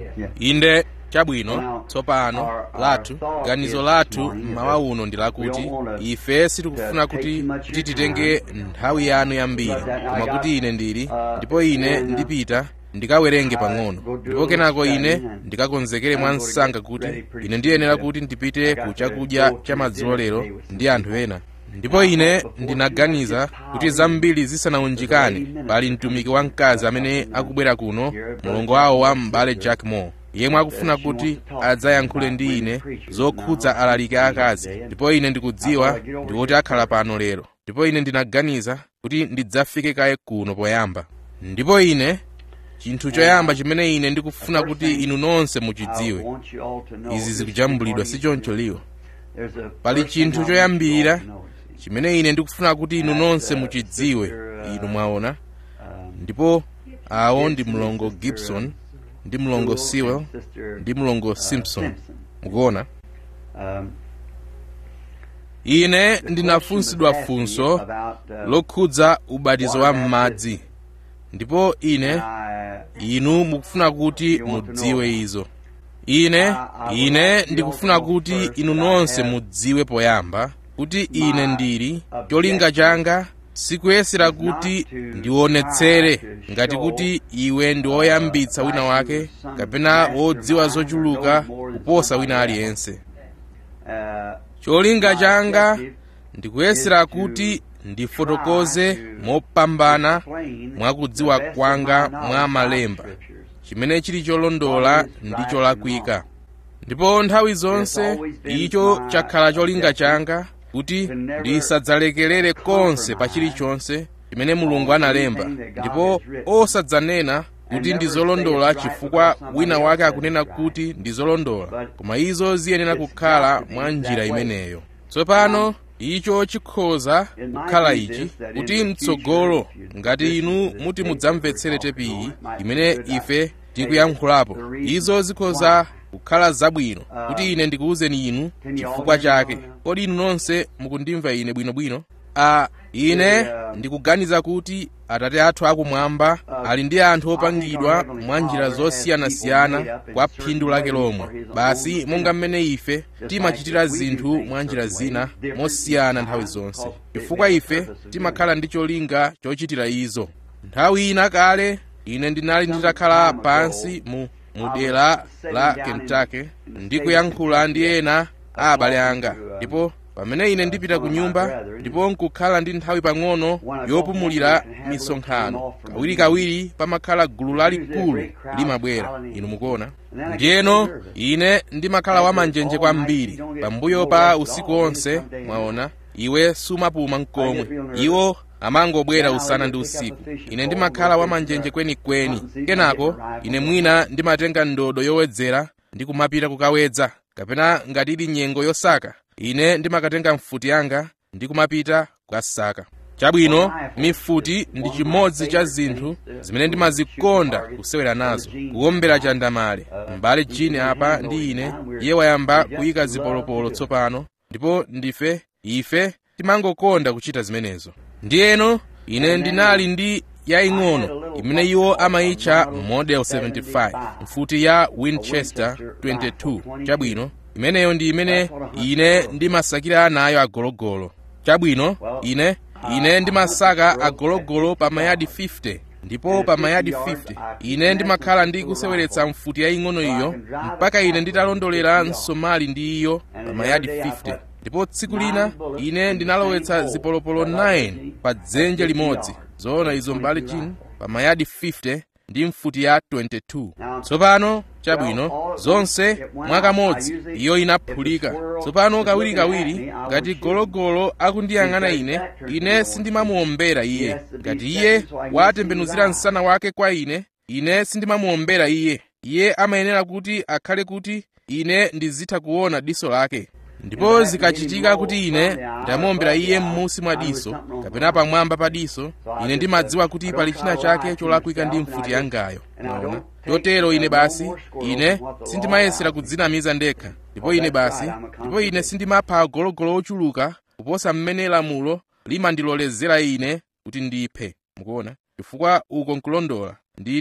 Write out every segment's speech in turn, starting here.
inde chabwino tsopano lathu ganizo lathu mmawa uno ndi lakuti ife sitikufuna kuti kuti titenge nthawi yanu yambiri koma kuti ine ndili ndipo ine ndipita ndikawerenge pang'ono ndipo kenako ine ndikakonzekere mwa msanga kuti ine ndiyenera kuti ndipite ku chakudya cha madzulo lero ndi anthu ena ndipo ine ndinaganiza kuti zambiri zisanaunjikane pali mtumiki wamkazi amene akubwera kuno mulongo wawo wa m'bale jack moore yemwe akufuna kuti adzayankhule ndi ine zokhudza alaliki akazi ndipo ine ndikudziwa ndikuti akhala pano lero ndipo ine ndinaganiza kuti ndidzafike kaye kuno poyamba ndipo ine chinthu choyamba chimene ine ndikufuna kuti inu nonse muchidziwe izi zikujambulidwa si choncho liwo pali chinthu choyambira chimene ine ndikufuna kuti inu nonse muchidziwe inu mwaona ndipo awo ndi mlongo gibson ndi mlongo sewell ndi mlongo simpson mukuona ine ndinafunsidwa funso lokhudza ubatizo wa m'madzi ndipo ine inu mukufuna kuti mudziwe izo ine ine ndikufuna kuti inu nonse mudziwe poyamba kuti ine ndili cholinga changa sikuyesera kuti ndionetsere ngati kuti iwe ndi woyambitsa wina wake kapena wodziwa zochuluka kuposa wina aliyense cholinga changa ndikuyesera kuti ndifotokoze mopambana mwakudziwa kwanga mwa malemba chimene chili cholondola ndi cholakwika ndipo nthawi zonse icho chakhala cholinga changa kuti ndisadzalekerere konse pa chilichonse chimene mulungu analemba ndipo osadzanena kuti ndi zolondola chifukwa wina wake akunena kuti ndi zolondola koma izo ziyenera kukhala mwa njira imeneyo tsopano icho chikhoza kukhala ichi kuti mtsogolo ngati inu muti mudzamvetsere tepiyi imene ife tikuyankhulapo izo zikhoza kukhala zabwino kuti ine ndikuwuzeni inu chifukwa chake kodi inu nonse mukundimva ine bwinobwino a ine ndikuganiza kuti atate athu akumwamba ali ndi anthu opangidwa mwa njira zosiyanasiyana kwa phindu lake lomwe basi monga mmene ife timachitira zinthu mwa njira zina mosiyana nthawi zonse chifukwa ife timakhala ndi cholinga chochitira izo nthawi ina kale ine ndinali nditakhala pansi mu mudera la kentucky ndikuyankhula ndi ena a abale anga ndipo pamene ine ndipita ku nyumba ndipo nkukhala ndi nthawi pang'ono yopumulira misonkhano kawirikawiri pamakhala gulu lalikulu limabwera inu mukuona ndiyeno ine ndimakhala wamanjenje kwambiri pambuyo pa usiku onse mwaona iwe sumapuma mkomwe iwo amangobwera usana ndi usiku ine ndimakhala wamanjenje kwenikweni kenako ine mwina ndimatenga ndodo yowedzera ndi kumapita kukawedza kapena ngati ili nyengo yosaka ine ndimakatenga mfuti yanga ndi kumapita kukasaka chabwino mifuti ndi chimodzi cha zinthu zimene ndimazikonda kusewera nazo kuwombera chandamale m'bale chini apa ndi ine iye wayamba kuyika zipolopolo tsopano ndipo ndife ife timangokonda kuchita zimenezo ndiyeno ine ndinali ndi yaying'ono imene iwo amayitcha model 75 mfuti ya winchester 22 chabwino imeneyo ndi imene ine ndimasakira nayo agologolo chabwino ine ine ndimasaka agologolo pa mayadi 50 ndipo pa mayadi 50 ine ndimakhala ndi kuseweretsa mfuti yaying'ono iyo mpaka ine nditalondolera msomali ndi iyo pa mayadi 50 ndipo tsiku lina ine ndinalowetsa zipolopolo 9 pa dzenje limodzi zoona izo mbali chini pa mayadi 50 ndi mfuti ya 22 tsopano chabwino zonse mwakamodzi iyo inaphulika tsopano kawirikawiri ngati gologolo akundiyang'ana ine ine sindimamuombera iye ngati iye watembenuzira msana wake kwa ine ine sindimamuombera iye iye amayenera kuti akhale kuti ine ndizitha kuona diso lake ndipo zikachitika kuti ine ndamuombera iye m'munsi mwa diso kapena pamwamba pa diso ine ndimadziwa kuti pali china chake cholakwika ndi mfuti yangayo naona chotero ine basi ine sindimayesera kudzinamiza ndekha ndipo ine basi ndipo ine sindimapha agologolo ochuluka kuposa mmene lamulo limandilolezera ine kuti ndiphe mukuona chifukwa uko nkulondola ndine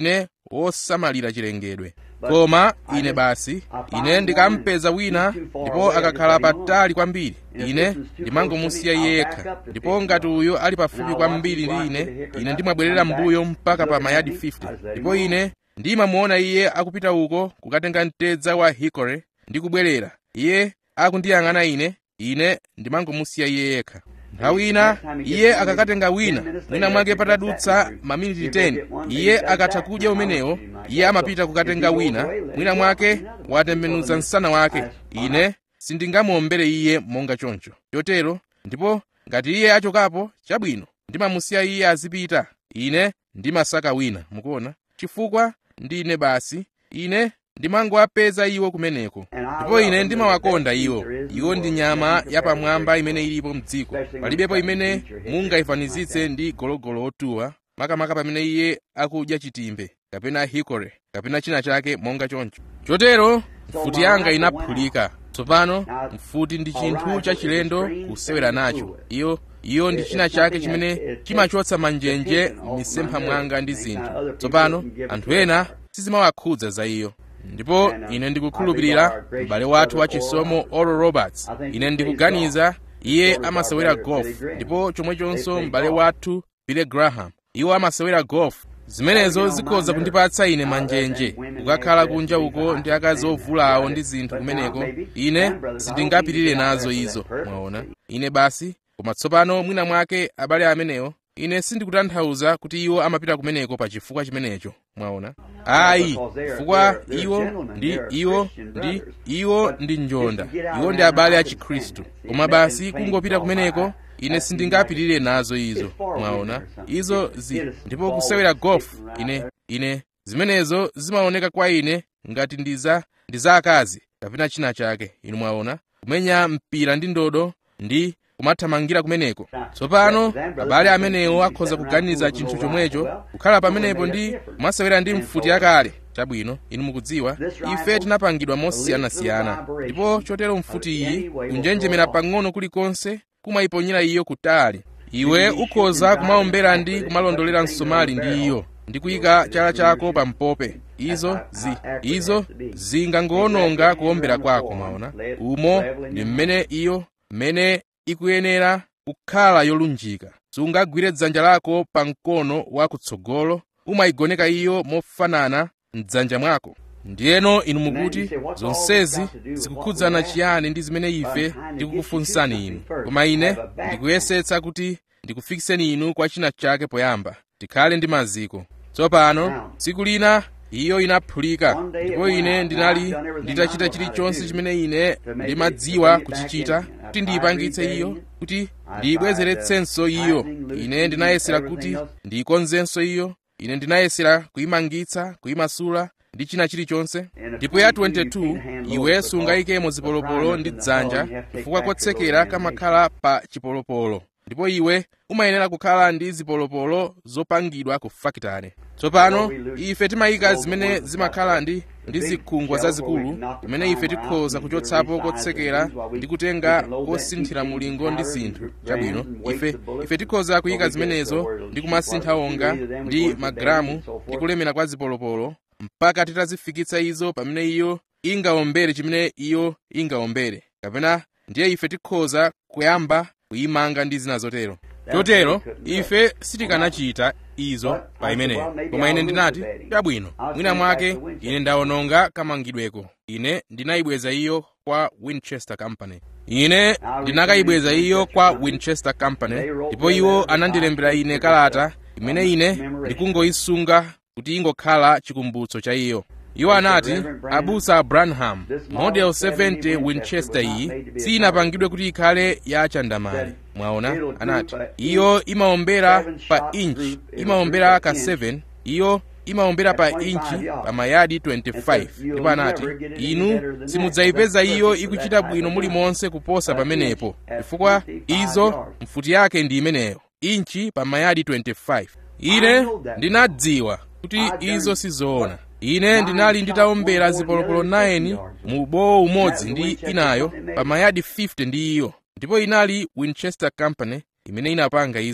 osamalira chilengedwe koma ine basi ine ndikampeza wina ndipo akakhala patali kwambiri ine ndimangomusiya iye yekha ndipo ngati uyo ali pafupi kwambiri ndi ine ine ndimabwerera mbuyo mpaka pa mayadi 50 ndipo ine ndimamuona iye akupita uko kukatenga mtedza wa hikore ndi kubwerera iye akundiyang'ana ine ine ndimangomusiya iye yekha nthawi ina iye akakatenga wina mwina mwake patadutsa maminiti 10 iye akatha kudya umenewo iye amapita kukatenga wina mwina mwake watembenuza msana wake ine sindingamuombere iye monga choncho chotero ndipo ngati iye achokapo chabwino ndimamusiya iye azipita ine ndimasaka wina mukuona chifukwa ndine basi ine ndimangowapeza iwo kumeneko ndipo ine ndimawakonda iwo iwo ndi nyama yapamwamba imene ilipo mdziko palibepo imene mungayifanizitse ndi gologolo otuwa makamaka pamene iye akudya chitimbe kapena hikore kapena china chake monga choncho chotero mfuti yanga inaphulika tsopano mfuti ndi chinthu chachilendo kusewera nacho iyo iyo ndi china chake chimene chimachotsa manjenje m'misempha mwanga ndi zinthu tsopano anthu ena sizimawakhudza za iyo ndipo ine ndikukhulupirira m'bale wathu wachisomo oral roberts ine ndikuganiza iye amasewera golf ndipo chomwechonso m'bale wathu billy graham iwo amasewera golf zimenezo zikhoza kundipatsa ine manjenje kukakhala kunja uko ndi akazi ovulawo ndi zinthu kumeneko ine sindingapirire nazo izo mwaona ine basi koma tsopano mwina mwake abale amenewo ine sindikutanthauza kuti iwo amapita kumeneko pa chifukwa chimenecho mwaona ayi chifukwa iwo ndi iwo ndi iwo ndi njonda iwo ndi abale a chikhristu koma basi kungopita kumeneko ine sindingapirire nazo izo mwaona izo zi ndipo kusewera golf ine ine zimenezo zimaoneka kwa ine ngati ndi za ndi za akazi kapena china chake inu mwaona kumenya mpira ndi ndodo ndi kumathamangira kumeneko tsopano abale amenewo akhoza kuganiza chinthu chomwecho kukhala pamenepo ndi kumasewera ndi mfuti yakale chabwino inu mukudziwa ife tinapangidwa mosiyanasiyana ndipo chotero mfuti iyi kunjenjemera pang'ono kulikonse kumayiponyera iyo kutali iwe ukhoza kumaombera ndi kumalondolera msomali ndi iyo ndi kuyika chala chako pa mpope izo zi izo zingangowononga kuombera kwako mwaona umo ndi mmene iyo mmene ikuyenera kukhala yolunjika sungagwire dzanja lako pa mkono wakutsogolo umayigoneka iyo mofanana mdzanja mwako ndiyeno inu mukuti zonsezi zikukhudzana chiyani ndi zimene ife tikukufunsani inu koma ine ndikuyesetsa kuti ndikufikiseni inu kwa china chake poyamba tikhale ndi maziko tsopano tsiku lina iyo inaphulika ndipo ine ndinali nditachita chilichonse chimene ine ndimadziwa kuchichita kuti ndiyipangitse iyo kuti ndiyibwezeretsenso iyo ine ndinayesera kuti ndiyikonzenso iyo ine ndinayesera kuyimangitsa kuyimasula ndi china chilichonse ndipo ya 22 iwe sungayikemo zipolopolo ndi dzanja chifukwa kotsekera kamakhala pa chipolopolo ndipo iwe umayenera kukhala ndi zipolopolo zopangidwa ku fakitale tsopano ife timayika zimene zimakhala ndi ndi zikhungwa zazikulu imene ife tikhoza kuchotsapo kotsekera ndi kutenga kosinthira mulingo ndi zinthu chabwino ife ife tikhoza kuyika zimenezo ndi kumasintha onga ndi magalamu ndi kulemera kwa zipolopolo mpaka titazifikitsa izo pamene iyo ingaombere chimene iyo ingaombere kapena ndiye ife tikhoza kuyamba kuyimanga ndi zina zotero chotero ife sitikanachita izo pa imeneyo koma ine ndinati chabwino mwina mwake ine ndawononga kamangidweko ine ndinayibweza iyo kwa winchester company ine ndinakayibweza iyo kwa winchester company ndipo iwo anandilembera ine kalata imene ine ndikungoyisunga kuti ingokhala chikumbutso cha iyo iwo anati abusa branham model 70 winchester iyi sinapangidwe kuti ikhale ya chandamali mwaona anati iyo imaombera pa inchi imaombera ka 7 iyo imaombera pa inchi pa mayadi 25 ndipo anati inu simudzayipeza iyo ikuchita bwino mulimonse kuposa pamenepo chifukwa izo mfuti yake ndi imeneyo inchi pa mayadi 25 ine ndinadziwa kuti izo sizoona ine ndinali nditaombera zipolopolo 9 mu bowo umodzi ndi inayo pa mayadi 50 ndi iyo ndipo inali winchester company imene inapanga izo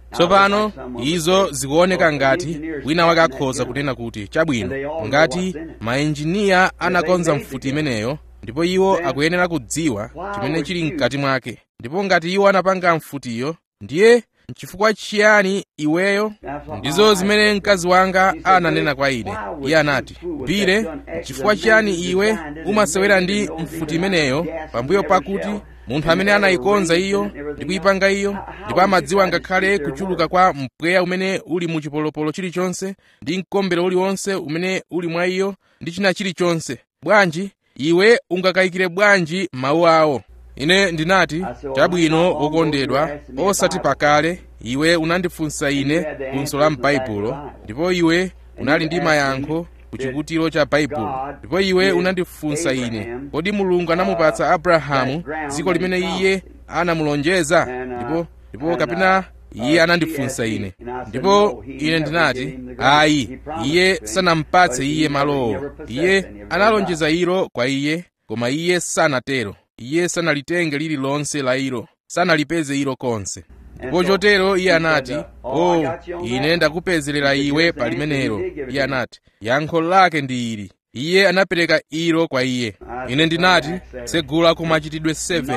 tsopano izo zikuoneka ngati wina wake akhoza kunena kuti chabwino ngati maenjiniya anakonza mfuti imeneyo ndipo iwo akuyenera kudziwa chimene chili mkati mwake ndipo ngati iwo anapanga mfutiyo ndiye nchifukwa chiyani iweyo ndizo zimene mkazi wanga ananena kwa ine iye anati bile nchifukwa chiyani iwe umasewera ndi mfuti imeneyo pambuyo pakuti munthu amene anayikonza iyo ndi kuyipanga iyo ndipo amadziwa ngakhale kuchuluka kwa mpweya umene uli mu chipolopolo chilichonse ndi mkombero uliwonse umene uli mwa iyo ndi china chilichonse bwanji iwe ungakayikire bwanji mawu awo ine ndinati chabwino wokondedwa osati pakale iwe unandifunsa ine funso la m'baibulo ndipo iwe unali ndi mayankho ku chikutiro cha baibulo ndipo iwe unandifunsa ine kodi mulungu anamupatsa abrahamu dziko limene iye anamulonjeza ndipo ndipo kapena iye anandifunsa ine ndipo ine ndinati ayi iye sanampatse iye malowo iye analonjeza ilo kwa iye koma iye sanatero iye sanalitenge lililonse la ilo sanalipeze ilo konse ndipo chotero iye anati o oh, ine ndakupezerera iwe pa limenelo iye anati yankho lake ndi ili iye anapereka ilo kwa iye ine ndinati tsegula ku machitidwe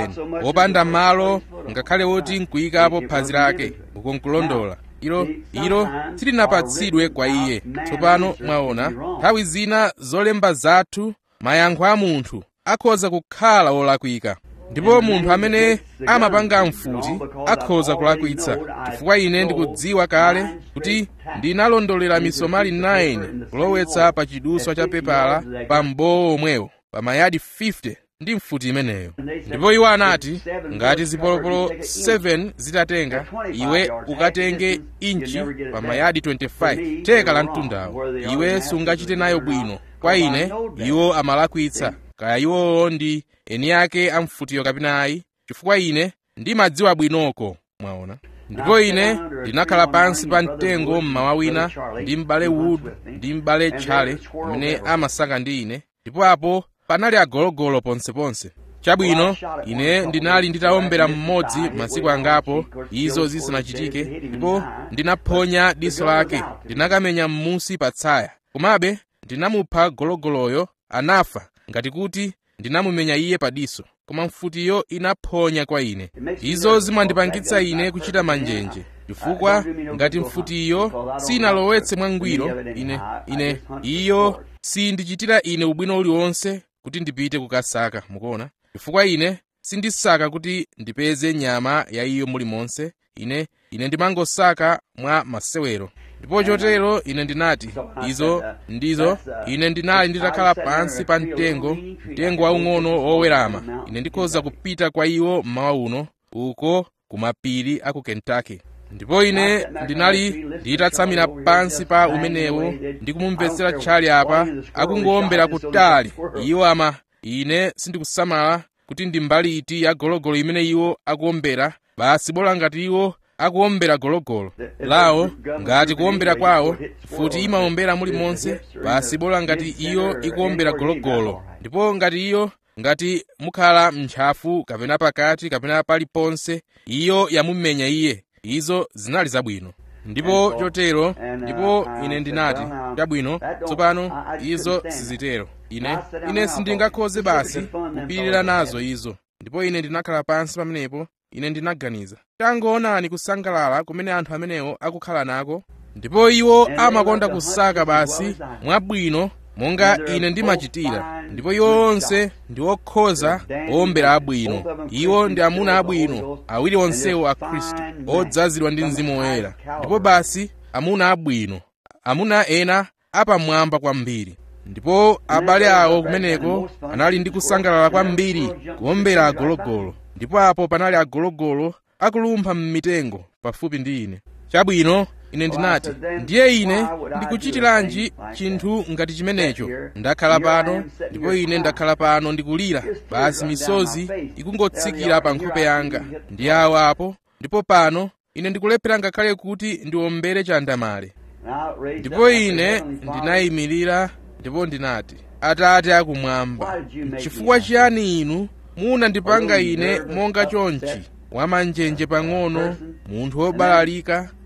7 wopanda malo ngakhale woti nkuyikapo phazi lake uko nkulondola ilo ilo silinapatsidwe kwa iye tsopano mwaona nthawi zina zolemba zathu mayankho a munthu akhoza kukhala wolakwika ndipo munthu amene amapanga mfuti akhoza kulakwitsa chifukwa ine ndikudziwa kale kuti ndinalondolera misomali 9 kulowetsa pa chiduswa cha pepala pa mbowo omwewo pa mayadi 50 ndi mfuti imeneyo ndipo iwo anati ngati zipolopolo 7 zitatenga iwe ukatenge inchi pa mayadi 25 theka la mtundawo iwe sungachite nayo bwino kwa ine iwo amalakwitsa kaya iwowo ndi eni ake amfutiyo kapena ayi chifukwa ine ndimadziwa bwinoko mwaona ndipo ine ndinakhala pansi pa mtengo mmawa wina ndi m'bale wood ndi m'bale tchale amene amasaka ndi ine ndipo apo panali agologolo ponseponse chabwino ine ndinali nditawombera mmodzi masiku angapo izo zisanachitike ndipo ndinaphonya diso lake ndinakamenya m'musi pa tsaya komabe ndinamupha gologoloyo anafa ngati kuti ndinamumenya iye padiso koma mfutiyo inaphonya kwa ine izo zimandipangitsa ine kuchita manjenje chifukwa ngati mfutiyo sinalowetse mwangwiro ine ine iyo sindichitira ine ubwino uliwonse kuti ndipite kukasaka mukuona chifukwa ine sindisaka kuti ndipeze nyama ya iyo mulimonse ine ine ndimangosaka mwa masewero ndipo chotero ine ndinati izo ndizo ine ndinali nditakhala pansi pa mtengo mtengo waung'ono wowerama ine ndikhoza kupita kwa iwo mmawa uno uko ku mapiri a ku kentucky ndipo ine ndinali nditatsamira pansi pa umenewo ndikumumvetsera tchali apa akungowombera kutali iwo ama ine sindikusamala kuti ndi mbali iti ya gologolo imene iwo akuwombera basi bola ngati iwo akuwombera gologolo lawo ngati kuwombera kwawo futi imawombera mulimonse basi bola ngati iyo ikuwombera gologolo ndipo ngati iyo ngati mukhala m'ntchafu kapena pakati kapena paliponse iyo yamumenya iye izo zinali zabwino ndipo chotero ndipo ine ndinati chabwino tsopano izo sizitero ine ine sindingakhoze basi kupirira nazo izo ndipo ine ndinakhala pansi pamenepo ine ndinaganiza tangoonani kusangalala kumene anthu amenewo akukhala nako ndipo iwo amakonda kusaka basi mwabwino monga ine ndimachitira ndipo iwo onse ndi okhoza owombera abwino iwo ndi amuna abwino awiri onsewo a khristu odzazidwa ndi mzimu woyera ndipo basi amuna abwino amuna ena apamwamba kwambiri ndipo abale awo kumeneko anali ndi kusangalala kwambiri kuwombera agologolo ndipo apo panali agologolo akulumpha m'mitengo pafupi ndi ine chabwino ine ndinati ndiye ine ndikuchitiranji chinthu ngati chimenecho ndakhala pano ndipo ine ndakhala pano ndikulira basi misozi ikungotsikira pa nkhope yanga ndi awo apo ndipo pano ine ndikulephera ngakhale kuti ndiwombere chandamale ndipo ine ndinayimirira ndipo ndinati atate akumwamba chifukwa chiyani inu munandipanga ine monga chonchi wamanjenje pang'ono munthu wobalalika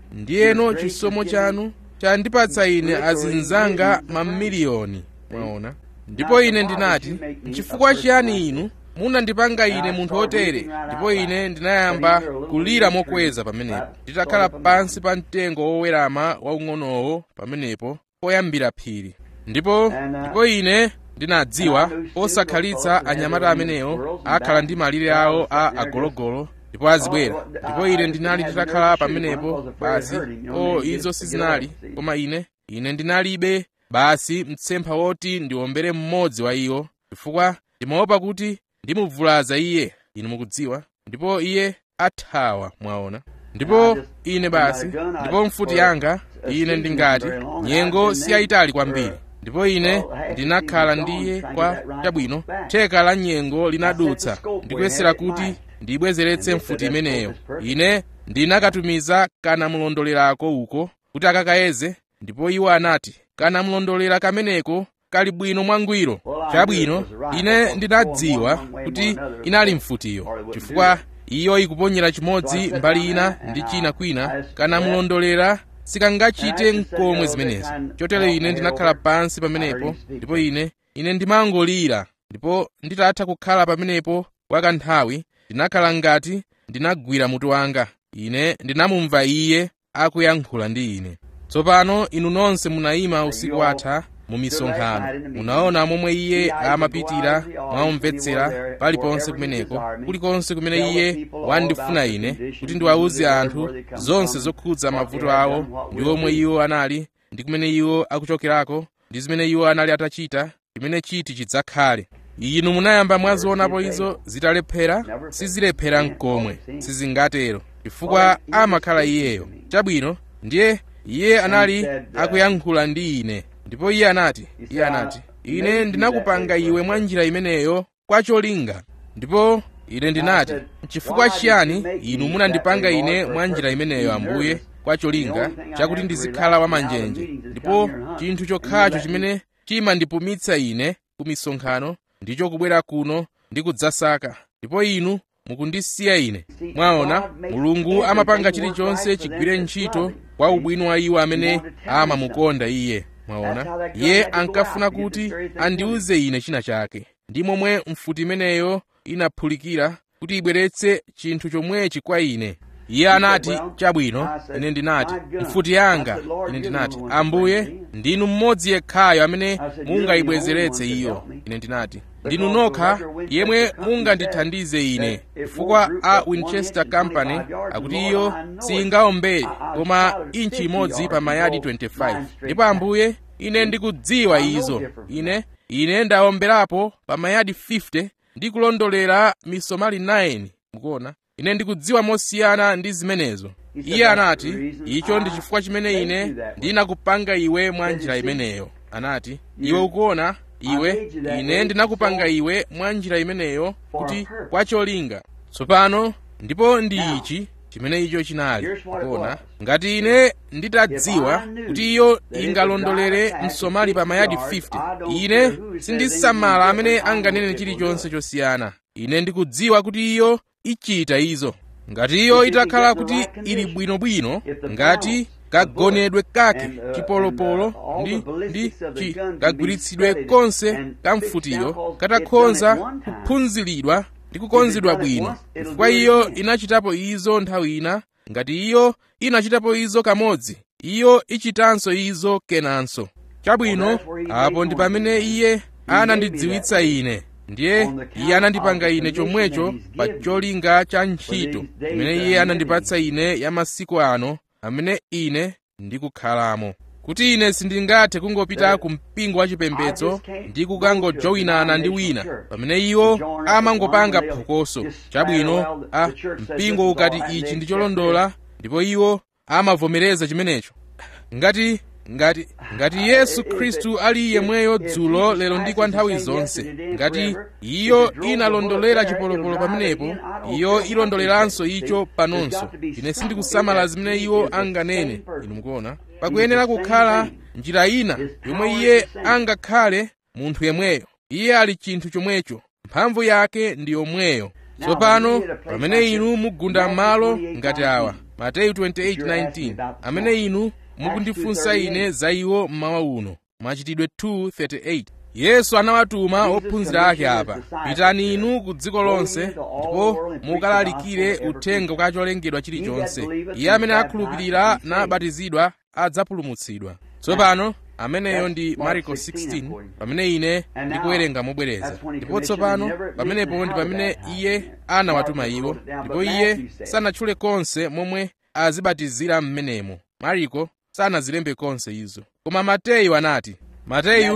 ndiyeno chisomo chanu chandipatsa ine azinzanga mamiliyoni mwaona ndipo ine ndinati nchifukwa chiyani inu munandipanga ine munthu wotere ndipo ine ndinayamba kulira mokweza pamenepo nditakhala pansi pa mtengo wowerama waung'onowo pamenepo poyambira phiri ndipo ndipo ine ndinadziwa osakhalitsa anyamata amenewo akhala ndi malire awo a agologolo ndipo azibwera ndipo ine ndinali nditakhala pamenepo basi o izo sizinali koma ine ine ndinalibe basi mtsempha woti ndiwombere mmodzi wa iwo chifukwa ndimaopa kuti ndimuvulaza iye inu mukudziwa ndipo iye athawa mwaona ndipo ine basi ndipo mfuti yanga ine ndingati nyengo siyayitali kwambiri ndipo ine ndinakhala ndiye kwa chabwino theka la nyengo linadutsa ndikuyesera kuti ndiyibwezeretse mfuti imeneyo ine ndinakatumiza kanamulondolerako uko kuti akakayeze ndipo iwo anati kanamulondolera kameneko kali bwino mwangwiro chabwino ine ndinadziwa kuti inali mfutiyo chifukwa iyo ikuponyera chimodzi mbali ina ndi china kwina kanamulondolera sikangachite nkomwe zimenezo chotero ine ndinakhala pansi pamenepo ndipo ine ine ndimangolira ndipo nditatha kukhala pamenepo kwa kanthawi ndinakhala ngati ndinagwira mutu wanga ine ndinamumva iye akuyankhula ndi ine tsopano inu nonse munayima usiku watha mu misonkhano munaona momwe iye amapitira mwaumvetsera paliponse kumeneko kulikonse kumene iye wandifuna ine kuti ndiwawuze anthu zonse zokhudza mavuto awo ndi omwe iwo anali ndi kumene iwo akuchokerako ndi zimene iwo anali atachita chimene chiti chidzakhale inu munayamba mwazionapo izo zitalephera sizilephera mkomwe sizingatero chifukwa amakhala iyeyo chabwino ndiye iye anali akuyankhula ndi ine ndipo iye anati iye anati ine ndinakupanga iwe mwa njira imeneyo kwa cholinga ndipo ine ndinati chifukwa chiyani inu munandipanga ine mwa njira imeneyo ambuye kwa cholinga chakuti ndizikhala wamanjenje ndipo chinthu chokhacho chimene chimandipumitsa ine ku misonkhano ndicho kubwera kuno ndi kudzasaka ndipo inu mukundisiya ine mwaona mulungu amapanga chilichonse chigwire ntchito kwa ubwino wa iwo amene amamukonda iye mwaona iye ankafuna kuti andiuze ine china chake ndi momwe mfuti imeneyo inaphulikira kuti ibweretse chinthu chomwechi kwa ine iye anati chabwino ine ndinati mfuti yanga ine ndinati ambuye ndinu mmodzi yekhayo amene mungayibwezeretse iyo ine ndinati ndinu nokha yemwe mungandithandize ine chifukwa a winchester company akuti iyo singaombere koma inchi imodzi pa mayadi 25 ndipo ambuye ine ndikudziwa izo ine ine ndaomberapo pa mayadi 50 ndi kulondolera misomali 9 mukuona ine ndikudziwa mosiyana ndi zimenezo iye anati icho ndi chifukwa chimene ine ndinakupanga iwe mwa njira imeneyo anati iwe ukuona iwe ine ndinakupanga iwe mwa njira imeneyo kuti kwa cholinga tsopano ndipo ndi ichi chimene icho chinali kuona ngati ine nditadziwa kuti iyo ingalondolere msomali pa mayadi 50 ine sindisamala amene anganene chilichonse chosiyana ine ndikudziwa kuti iyo ichita izo ngati iyo itakhala kuti ili bwinobwino ngati kagonedwe kake chipolopolo ndi ndi chi kagwiritsidwe konse kamfutiyo katakhonza kuphunziridwa ndi kukonzedwa bwino chifukwa iyo inachitapo izo nthawi ina ngati iyo inachitapo izo kamodzi iyo ichitanso izo kenanso chabwino apo ndi pamene iye anandidziwitsa ine ndiye iye anandipanga ine chomwecho pa cholinga cha ntchito imene iye anandipatsa ine ya masiku ano amene ine ndikukhalamo kuti ine sindingathe kungopita ku mpingo wachipembedzo ndi kukangojoyinana ndi wina pamene iwo amangopanga phokoso chabwino a mpingo ukati ichi ndi cholondola ndipo iwo amavomereza chimenecho ngati ngati ngati yesu khristu ali yemweyo dzulo lero ndi kwa nthawi zonse ngati iyo inalondolera chipolopolo pamenepo iyo ilondoleranso icho panonso ine sindikusamala zimene iwo anganene inu mukuona pakuyenera kukhala njira ina yomwe iye angakhale munthu yemweyo iye ali chinthu chomwecho mphamvu yake ndi yomweyo tsopano pamene inu mugunda malo ngati awa mateyu 28:19 amene inu mukundifunsa ine za iwo mmawa uno machitidwe 2:38 yesu anawatuma ophunzira ake apa pitani inu ku dziko lonse ndipo mukalalikire uthenga kwa cholengedwa chilichonse iye amene akhulupirira nabatizidwa adzapulumutsidwa tsopano ameneyo ndi mariko 16 pamene ine ndikuwerenga mobwereza ndipo tsopano pamenepo ndi pamene iye anawatuma iwo ndipo iye sanatchule konse momwe azibatizira m'menemo mariko sanazilembe konse izo koma mateyu anati mateyu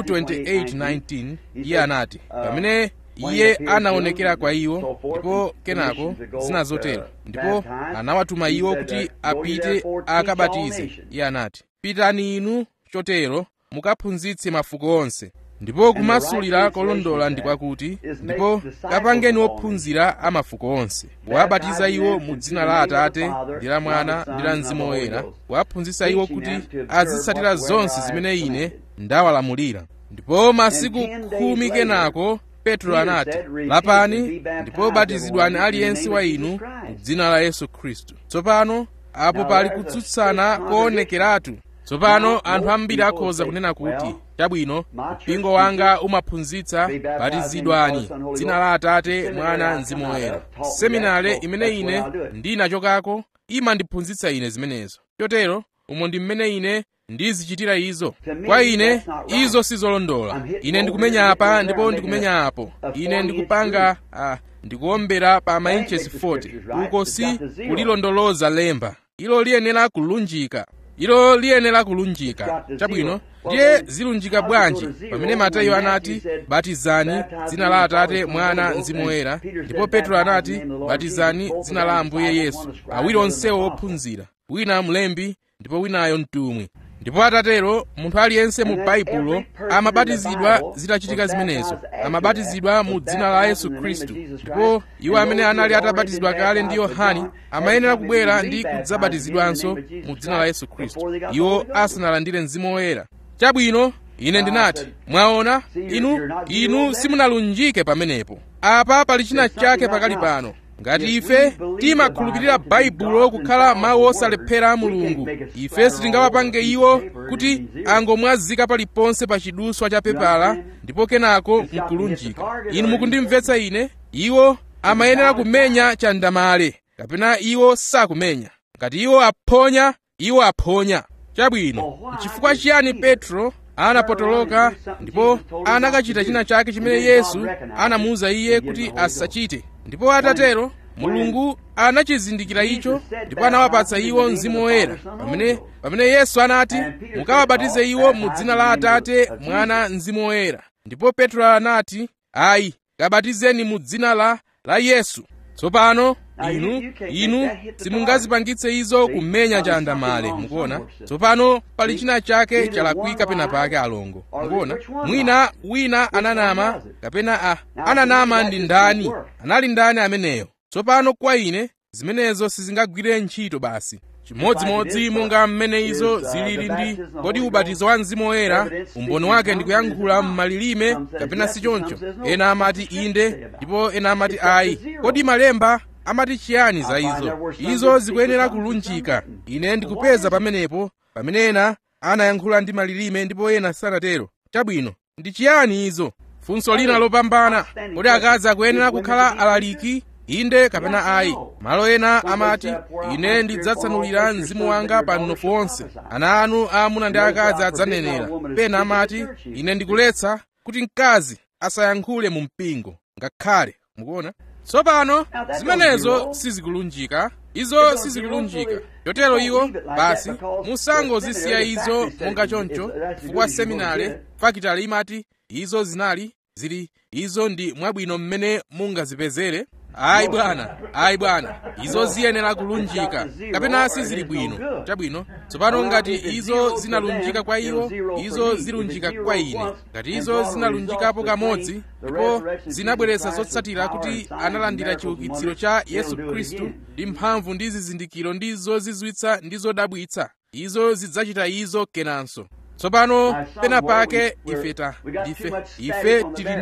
28:19 iye anati pamene iye anaonekera kwa iwo ndipo kenako zina zotero ndipo anawatuma iwo kuti apite akabatize iye anati pitani inu chotero mukaphunzitse mafuko onse ndipo kumasulira kolondola ndi kwakuti ndipo kapangeni ophunzira a mafuko onse kuwabatiza iwo mu dzina la atate ndi la mwana ndi la mzimu woyera kuwaphunzitsa iwo kuti azitsatira zonse zimene ine ndawalamulira ndipo masiku khumi kenako petro anati lapani ndipo batizidwani aliyense wa inu mu dzina la yesu khristu tsopano apo pali kutsutsana koonekeratu tsopano anthu ambiri akhoza kunena kuti chabwino mpingo wanga umaphunzitsa batizidwani dzina la atate mwana mzimu woyera seminare imene ine ndinachokako imandiphunzitsa ine zimenezo chotero umo ndi mmene ine ndizichitira izo kwa ine izo sizolondola ine ndikumenya apa ndipo ndikumenya apo ine ndikupanga uh, ndikuombera pa mainchesi 40 uko si kulilondoloza lemba ilo liyenera kulunjika ilo liyenera kulunjika chabwino ndiye zilunjika bwanji pamene mateyu anati batizani dzina la atate mwana mzimu woyera ndipo petro anati batizani dzina la ambuye yesu awiri onsewo ophunzira wina mlembi ndipo winayo mtumwi ndipo atatero munthu aliyense mu baibulo amabatizidwa zitachitika zimenezo amabatizidwa mu dzina la yesu khristu ndipo iwo amene anali atabatizidwa kale ndi yohane amayenera kubwera ndi kudzabatizidwanso mu dzina la yesu khristu iwo asanalandire mzimu woyera chabwino ine ndinati mwaona inu inu simunalunjike pamenepo apa pali china chake pakali pano ngati ife timakhulupirira baibulo kukhala mawu osalephera a mulungu ife sitingawapange iwo kuti angomwazika paliponse pa chiduswa cha pepala ndipo kenako nkulunjika inu mukundimvetsa ine iwo amayenera kumenya chandamale kapena iwo sakumenya ngati iwo aphonya iwo aphonya chabwino nchifukwa chiyani petro anapotoloka ndipo anakachita china chake chimene yesu anamuwuza iye kuti asachite ndipo atatero mulungu anachizindikira icho ndipo anawapatsa iwo mzimu woyera pamene pamene yesu anati mukawabatize iwo mu dzina la atate mwana mzimu woyera ndipo petro anati ayi kabatizeni mu dzina la la yesu tsopano inu inu simungazipangitse izo kumenya chandamale mukuona tsopano pali china chake chalakwika pena pake alongo mukuona mwina wina ananama kapena a ananama ndi ndani anali ndani ameneyo tsopano kwa ine zimenezo sizingagwire ntchito basi chimodzimodzi monga mmene izo zilili ndi kodi ubatizo wa mzimu woyera umboni wake ndi kuyankhula m'malilime kapena si choncho ena amati inde ndipo ena amati ayi kodi malemba amati chiyani za izo izo zikuyenera kulunjika ine ndikupeza pamenepo pamene ena anayankhula ndi malilime ndipo ena sanatero chabwino ndi chiyani izo funso lina lopambana kodi akazi akuyenera kukhala alaliki inde kapena ayi malo ena amati ine ndidzatsanulira mzimu wanga pa mnofu wonse ana anu aamuna ndi akazi adzanenera pena amati ine ndikuletsa kuti mkazi asayankhule mu mpingo ngakhale mukuona tsopano zimenezo sizikulunjika izo sizikulunjika chotero iwo basi musangozisiya izo monga choncho chifukwa seminare fakitale imati izo zinali zili izo ndi mwabwino mmene mungazipezere ayi bwana ayi bwana izo ziyenera kulunjika kapena sizili bwino chabwino tsopano ngati izo zinalunjika kwa iwo izo zilunjika kwa ine ngati izo zinalunjikapo kamodzi ndipo zinabweretsa zotsatira kuti analandira chiukitsiro cha yesu khristu ndi mphamvu ndi zizindikiro ndi zozizwitsa ndi zodabwitsa izo zidzachita izo kenanso tsopano pena pake ife ta ndife ife tili ndi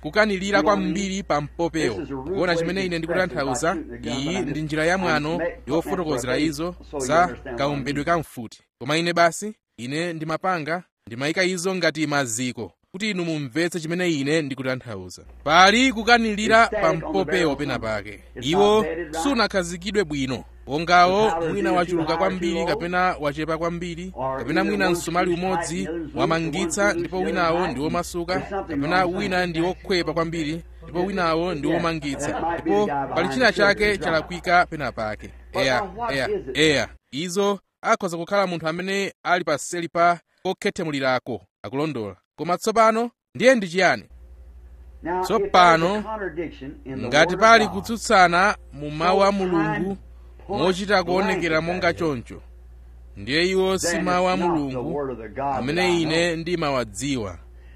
kukanilira kwambiri pa mpopewo kuona chimene ine ndikutanthauza iyi ndi njira ya mwano yofotokozera izo za kaumbedwe ka mfuti koma ine basi ine ndimapanga ndimayika izo ngati maziko kuti inu mumvetse chimene ine ndikutanthauza pali kukanilira pa mpopewo pena pake iwo sunakhazikidwe bwino wongawo mwina wachuluka kwambiri kapena wachepa kwambiri kapena mwina msumali umodzi wamangitsa ndipo winawo ndi womasuka kapena wina ndi wokhwepa kwambiri ndipo winawo ndi womangitsa ndipo pali china chake chalakwika pena pake eya eya eya izo akhoza kukhala munthu amene ali paseli pa kokhethemulirako akulondola koma tsopano ndiye ndi chiyani tsopano ngati pali kutsutsana mu mawu a mulungu mochita kuonekera monga choncho ndiye iwo si mawu a mulungu amene ine ndimawadziwa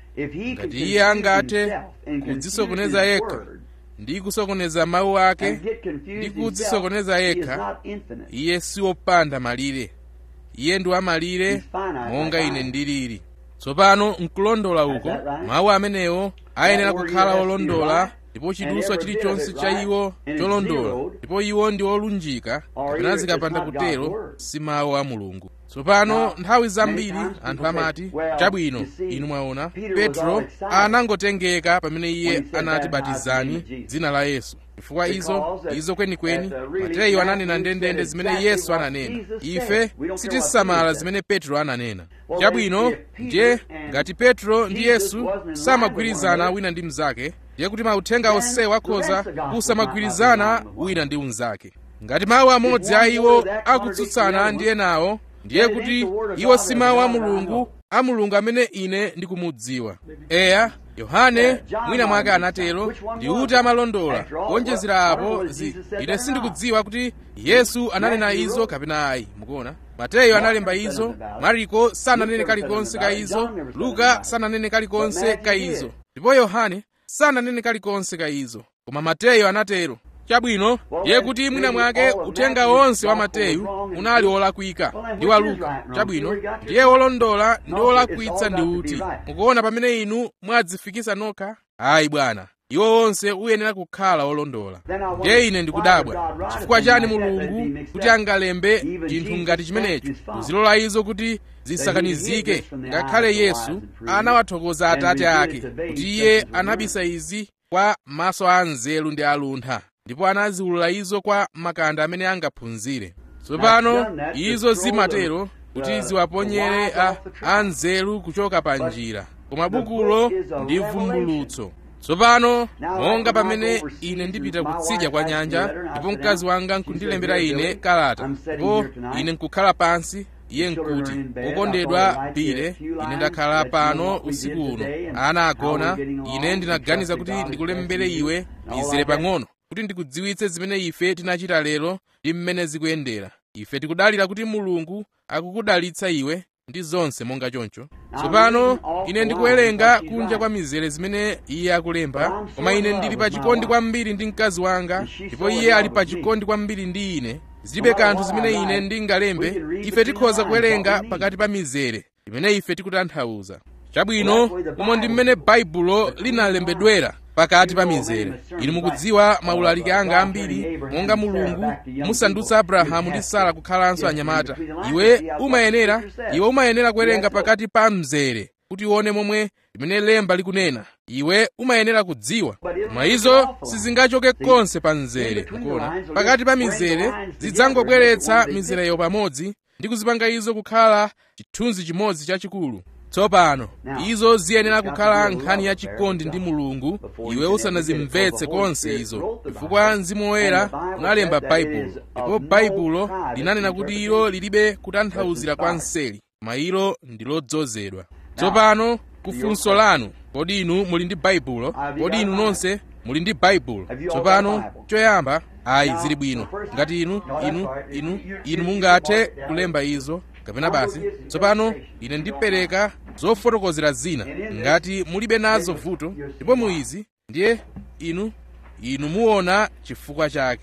ngati iye angathe kudzisokoneza yekha ndi kusokoneza mawu ake ndi kudzisokoneza yekha iye si wopanda malire iye ndi wamalire monga ine ndilili tsopano nkulondola uko mawu amenewo ayenera kukhala olondola ndipo chiduswa chilichonse cha iwo cholondola ndipo iwo ndi olunjika kapena zikapanda kutero si mawu a mulungu tsopano nthawi zambiri anthu amati chabwino inu mwaona petro anangotengeka pamene iye anati batizani dzina la yesu chifukwa izo izo kwenikweni mateyu ananena ndendende zimene yesu ananena ife sitisamala zimene petro ananena chabwino ndiye ngati petro ndi yesu samagwirizana wina ndi mnzake ndiye kuti mauthenga onsewa akhoza kusamagwirizana wina ndi unzake ngati mawu amodzi a iwo akutsutsana ndi enawo ndiye kuti iwo si mawu a mulungu a mulungu amene ine ndikumudziwa eya yohane mwina mwake anatero ndi kuti amalondola kuonjezera apo zi ine sindikudziwa kuti yesu ananena izo kapena ayi mukuona mateyu analemba izo mariko sananene kalikonse ka izo luka sananene kalikonse ka izo ndipo yohane sananene kalikonse ka izo koma mateyu anatero chabwino ndiye kuti mwina mwake uthenga wonse wa mateyu unali wolakwika ndi wa luka chabwino ndiye wolondola ndi wolakwitsa ndi uti mukuona pamene inu mwadzifikisa nokha ayi bwana iwo wonse uyenera kukhala wolondola ndiye ine ndikudabwa chifukwa chani mulungu kuti angalembe chinthu ngati chimenecho kuzilola izo kuti zisakanizike ngakhale yesu anawathokoza atate ake kuti iye anabisa izi kwa maso a nzeru ndi aluntha ndipo anaziwulula izo kwa makanda amene angaphunzire tsopano izo zimatero kuti ziwaponyere a anzeru kuchoka pa njira koma bukulo ndi vumbulutso tsopano monga pamene ine ndipita kutsidya kwa nyanja ndipo mkazi wanga nkundilembera ine kalata ndipo ine nkukhala pansi iye nkuti wokondedwa pile ine ndakhala pano usiku uno ana agona ine ndinaganiza kuti ndikulembere iwe mizere pang'ono kuti ndikudziwitse zimene ife tinachita lero ndi mmene zikuyendera ife tikudalira kuti mulungu akukudalitsa iwe ndi zonse monga choncho tsopano ine ndikuwerenga kunja kwa mizere zimene iye akulemba koma ine ndili pa chikondi kwambiri ndi mkazi wanga ndipo iye ali pa chikondi kwambiri ndi ine zilibe kanthu zimene ine ndingalembe ife tikhoza kuwerenga pakati pa mizere imene ife tikutanthauza chabwino umo ndi mmene baibulo linalembedwera pakati pa mizere inu mukudziwa maulaliki anga ambiri monga mulungu musandutsa abrahamu ndi sara kukhalanso anyamata iwe umayenera iwe umayenera kuwerenga pakati pa mzere kuti uone momwe limene lemba likunena iwe umayenera kudziwa koma izo sizingachoke konse pa mzere mukuona pakati pa mizere zidzangobweretsa mizereyo pamodzi ndi kuzipanga izo kukhala chithunzi chimodzi chachikulu tsopano izo ziyenera kukhala nkhani yachikondi ndi mulungu iwe usanazimvetse konse izo chifukwa mzimu woyera unalemba baibulo ndipo baibulo linanena kuti ilo lilibe kutanthauzira kwa mseli koma ilo ndi lodzozedwa tsopano kufunso lanu kodi inu muli ndi baibulo kodi inu nonse muli ndi baibulo tsopano choyamba ayi zili bwino ngati inu inu inu inu mungathe kulemba izo kapena basi tsopano ine ndipereka zofotokozera zina ngati mulibe nazo vuto ndipo muizi ndiye inu inu muona chifukwa chake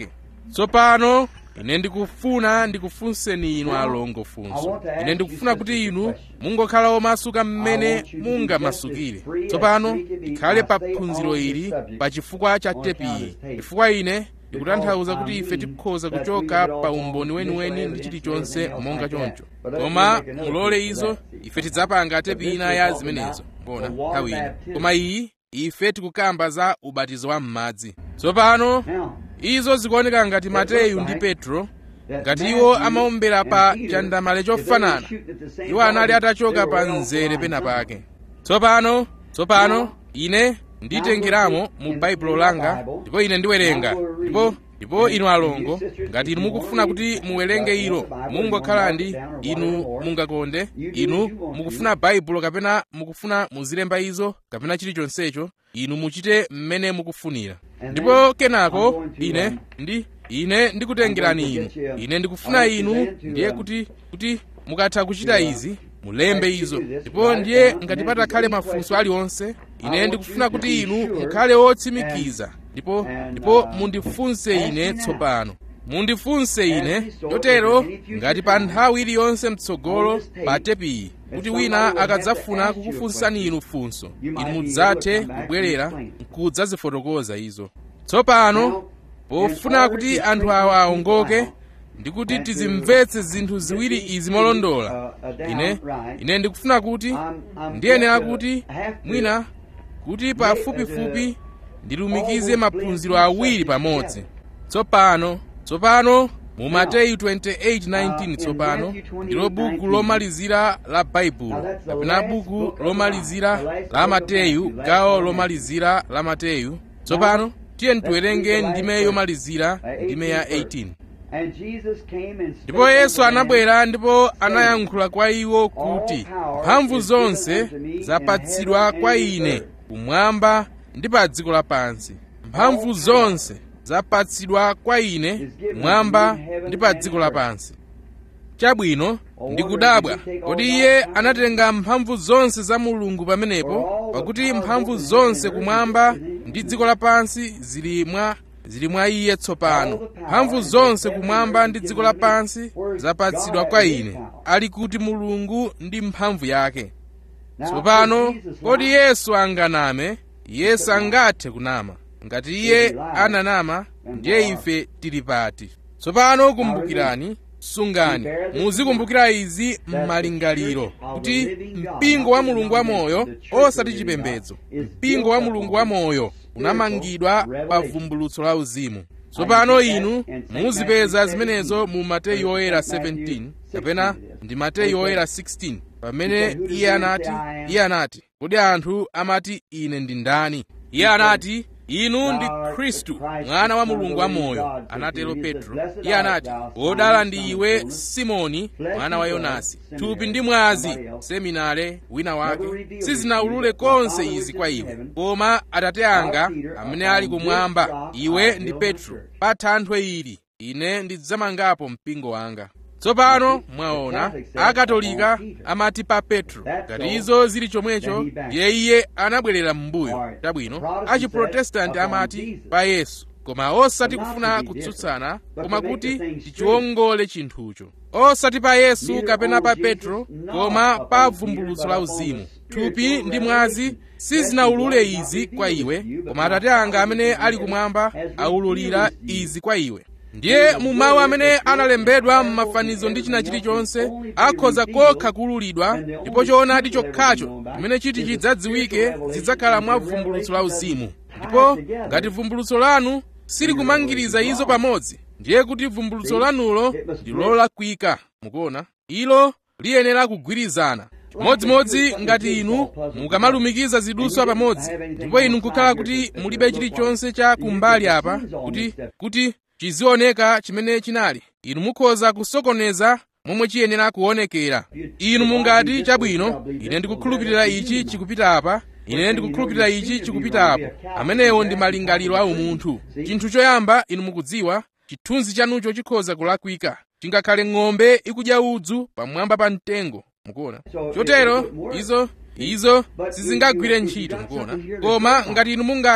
tsopano ine ndikufuna ndikufunseni inu alongo funso ine ndikufuna kuti inu mungokhala omasuka mmene mungamasukire tsopano ikhale pa phunziro ili pa chifukwa cha tepiyi chifukwa ine ndikutanthauza kuti ife tikhoza kuchoka pa umboni weniweni ndi chilichonse monga choncho koma mulole izo ife tidzapanga tepi ina ya zimenezo mbona nthawi ino koma iyi ife tikukamba za ubatizo wa m'madzi tsopano izo zikuoneka ngati mateyu ndi petro ngati iwo amaombera pa chandamale chofanana iwo anali atachoka pa mzere pena pake tsopano tsopano ine nditengeramo mu baibulo langa ndipo ine ndiwerenga ndipo ndipo inu alongo ngati inu mukufuna kuti muwerenge ilo mungokhala ndi inu mungakonde inu mukufuna baibulo kapena mukufuna muzilemba izo kapena chilichonsecho inu muchite mmene mukufunira ndipo kenako ine ndi ine ndikutengerani inu ine ndikufuna inu ndiye kuti kuti mukatha kuchita izi mulembe izo ndipo ndiye ngati patakhale mafunso aliwonse ine ndikufuna kuti inu mukhale otsimikiza ndipo ndipo mundifunse ine tsopano mundifunse ine chotero ngati pa nthawi iliyonse mtsogolo pa tepiyi kuti wina akadzafuna kukufunsani inu funso inu mudzathe kubwerera nkudzazifotokoza izo tsopano pofuna kuti anthu awa aongoke ndi kuti tizimvetse zinthu ziwiri izi molondola ine ine ndikufuna kuti ndiyenera kuti mwina kuti pafupifupi ndilumikize maphunziro awiri pamodzi tsopano tsopano mu mateyu 28:19 tsopano ndilo buku lomalizira la baibulo kapena buku lomalizira la mateyu gawo lomalizira la mateyu tsopano tiye tiwerenge ndime yomalizira ndime ya 18 ndipo yesu anabwera ndipo anayankhula kwa iwo kuti mphamvu zonse zapatsidwa kwa ine kumwamba ndi pa dziko lapansi mphamvu zonse zapatsidwa kwa ine kumwamba ndi pa dziko lapansi chabwino ndikudabwa kodi iye anatenga mphamvu zonse za mulungu pamenepo pakuti mphamvu zonse kumwamba ndi dziko lapansi zili mwa zili mwa iye tsopano mphamvu zonse kumwamba ndi dziko lapansi zapatsidwa kwa ine ali kuti mulungu ndi mphamvu yake tsopano kodi yesu anganame iye sangathe kunama ngati iye ananama ndiye ife tili pati tsopano kumbukirani sungani muzikumbukira izi m'malingaliro kuti mpingo wa mulungu wamoyo osati chipembedzo mpingo wa mulungu wamoyo unamangidwa pa vumbulutso la uzimu tsopano inu muzipeza zimenezo mu mateyu oyera 17 kapena ndi mateyu oyera 16 pamene iye anati iye anati kodi anthu amati ine ndi ndani iye anati inu ndi khristu mwana wa mulungu wamoyo anatero petro iye anati wodala ndi iwe simoni mwana wa yonasi thupi ndi mwazi seminare wina wake sizinaulule konse izi kwa iwe koma atate anga amene ali kumwamba iwe ndi petro pa thanthwe ili ine ndidzamangapo mpingo wanga tsopano mwaona akatolika amati pa petro ngati izo zili chomwecho ndiye iye anabwerera m'mbuyo chabwino achiprotestanti amati pa yesu koma osati kufuna kutsutsana koma kuti tichiwongole chinthucho osati pa yesu kapena pa petro koma pa vumbulutso la uzimu thupi ndi mwazi sizinaulule izi kwa iwe koma atate anga amene ali kumwamba aululira izi kwa iwe ndiye mu mawu amene analembedwa m'mafanizo ndi china chilichonse akhoza kokha kuululidwa ndipo choonadi chokhacho chimene chiti chidzadziwike zidzakhala mwa vumbulutso la uzimu ndipo ngati vumbulutso lanu silikumangiriza izo pamodzi ndiye kuti vumbulutso lanulo ndi lolakwika mukuona ilo liyenera kugwirizana chimodzimodzi ngati inu mukamalumikiza zidutswa pamodzi ndipo inu nkukhala kuti mulibe chilichonse cha kumbali apa kuti kuti chizioneka chimene chinali inu mukhoza kusokoneza momwe chiyenera kuonekera inu mungati chabwino ine ndikukhulupirira ichi chikupita apa ine ndikukhulupirira ichi chikupita apo amenewo ndi malingaliro a umunthu chinthu choyamba inu mukudziwa chithunzi chanucho chikhoza kulakwika chingakhale ng'ombe ikudya udzu pamwamba pa mtengo mukuona chotero izo izo sizingagwire ntchito mukuona koma ngati inu mungathe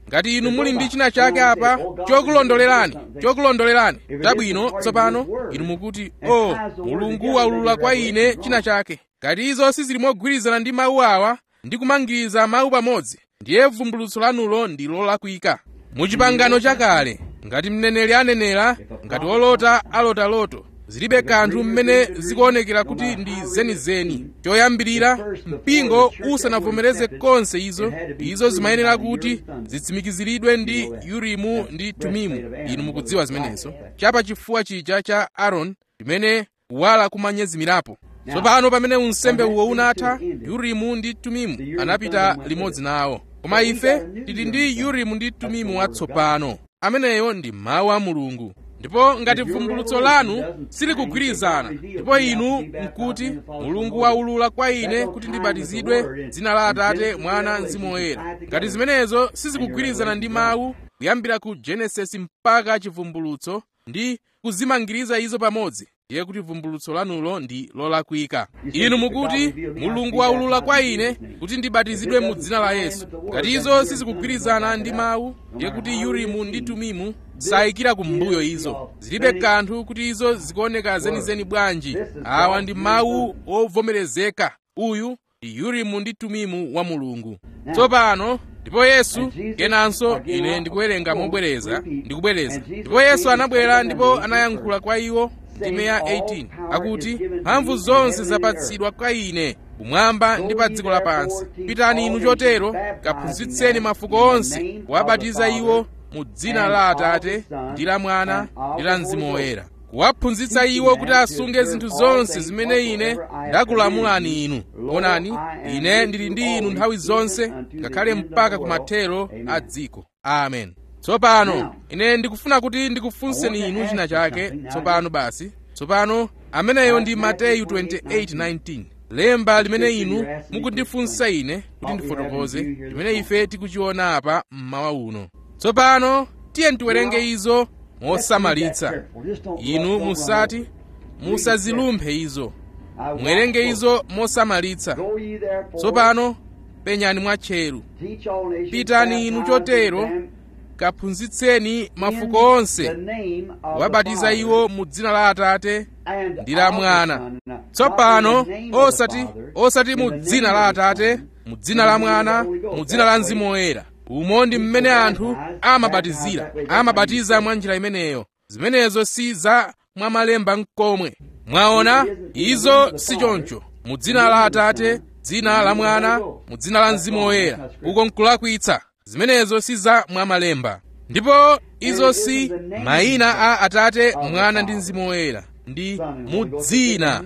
ngati inu muli ndi china chake apa chokulondolerani chokulondolerani chabwino tsopano inu mukuti o oh, mulungu waulula kwa ine china chake ngati izo sizili mogwirizana ndi mawu awa ndi kumangiriza mawu pamodzi ndiye vumbulutso lanulo ndi lolakwika muchipangano chakale ngati mneneri anenera ngati wolota alota loto zilibe kanthu mmene zikuonekera kuti ndi zenizeni choyambirira mpingo usanavomereze konse izo izo zimayenera kuti zitsimikiziridwe ndi urimu ndi tumimu inu mukudziwa zimenezo chapa chifuwa chija cha aaroni chimene kuwala kumanyezimirapo tsopano pamene unsembe uwo unatha urimu ndi tumimu anapita limodzi nawo koma ife tili ndi urimu ndi tumimu watsopano ameneyo ndi mawu a mulungu ndipo ngati vumbulutso lanu silikugwirizana ndipo inu mkuti mulungu waulula kwa ine kuti ndibatizidwe dzina la atate mwana mzimu woyera ngati zimenezo sizikugwirizana ndi mawu kuyambira ku genesisi mpaka chivumbulutso ndi kuzimangiriza izo pamodzi ndiye kuti vumbulutso lanulo ndi lolakwika inu mukuti mulungu waulula kwa ine kuti ndibatizidwe mu dzina la yesu ngati izo sizikugwirizana ndi mawu ndiye kuti urimu ndi tumimu sayikira kumbuyo izo zilibe kanthu kuti izo zikuoneka zenizeni bwanji awa ndi mawu ovomerezeka uyu ndi urimu ndi tumimu wa mulungu tsopano ndipo yesu kenanso ine ndikuwerenga mobwereza ndikubwereza ndipo yesu anabwera ndipo anayankhula kwa iwo ndime ya 18 akuti mphamvu zonse zapatsidwa kwa ine kumwamba ndi pa dziko lapansi pitani inu chotero kaphunzitseni mafuko onse kuwabatiza iwo mu dzina la atate ndi la mwana ndi la mzimu woyera kuwaphunzitsa iwo kuti asunge zinthu zonse zimene ine ndakulamulani inu onani ine ndili ndi inu nthawi zonse ngakhale mpaka kumathero a dziko amen tsopano ine ndikufuna kuti ndikufunseni inu china chake tsopano basi tsopano ameneyo ndi mateyu 28:19 lemba limene inu mukundifunsa ine kuti ndifotokoze limene ife tikuchiona apa mmawa uno tsopano tiye tiwerenge izo mosamalitsa inu musati musazilumphe izo muwerenge izo mosamalitsa tsopano penyani mwatcheru pitani inu chotero kaphunzitseni mafuko onse wabatiza iwo mu dzina la atate ndi la mwana tsopano osati osati mu dzina la atate mu dzina la mwana mu dzina la mzimu woyera umo ndi mmene anthu amabatizira amabatiza mwa njira imeneyo zimenezo si za mwamalemba nkomwe mwaona izo si choncho mu dzina la atate dzina la mwana mu dzina la mzimu woyera uko nkulakwitsa zimenezo si za mwamalemba ndipo izo si mayina a atate mwana ndi mzimu woyera ndi mu dzina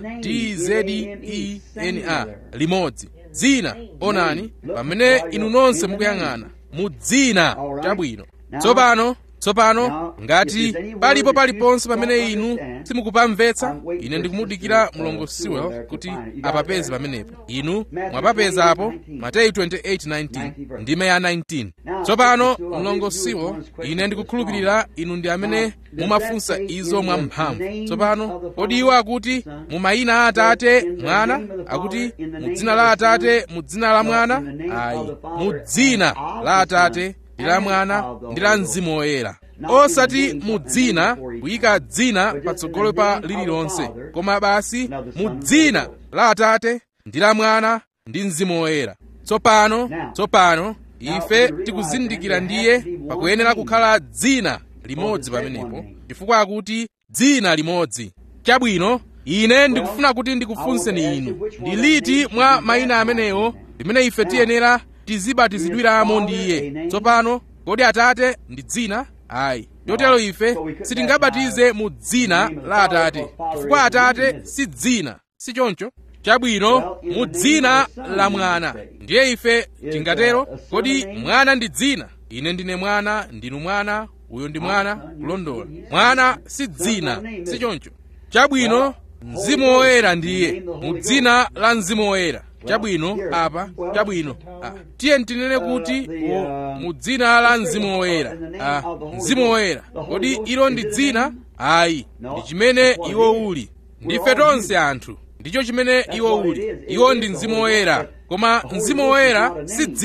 tzena limodzi dzina onani pamene inu nonse mukuyang'ana mu dzina chabwino tsopano tsopano ngati palipo paliponse pamene inu simukupamvetsa ine ndikumudikira mlongo sewell kuti apapeze pamenepo inu mwapapezapo mateyu 28:19 ndime ya 19 tsopano mlongo sewell ine ndikukhulupirira inu ndi amene mumafunsa izo mwamphamvu tsopano kodi iwo akuti mu mayina a atate mwana akuti mu dzina la atate mu dzina la mwana ayi mu dzina la atate ndi la mwana ndi la mzimu woyera osati mu dzina kuyika dzina patsogolo pa lililonse koma basi mu dzina la atate ndi la mwana ndi mzimu woyera tsopano tsopano ife tikuzindikira ndiye pakuyenera kukhala dzina limodzi pamenepo chifukwa akuti dzina limodzi chabwino ine ndikufuna kuti ndikufunseni inu ndi liti mwa mayina amenewo limene ife tiyenera tizibatizidwiramo ndi iye tsopano kodi atate ndi dzina ayi chotero ife sitingabatize mu dzina la atate chifukwa atate si dzina si choncho chabwino mu dzina la mwana ndiye ife tingatero kodi mwana ndi dzina ine ndine mwana ndinu mwana uyo ndi mwana kulondola mwana si dzina si choncho chabwino mzimu woyera ndiye mu dzina la mzimu woyera chabwino apa chabwino ah. tiye ntinene kuti mu dzina la mzimu woyera ah. mzimu woyera kodi ilo ndi dzina ayi ndi chimene iwo uli ndife tonse anthu ndicho chimene iwo uli iwo ndi mzimu woyera koma mzimu woyera si dzina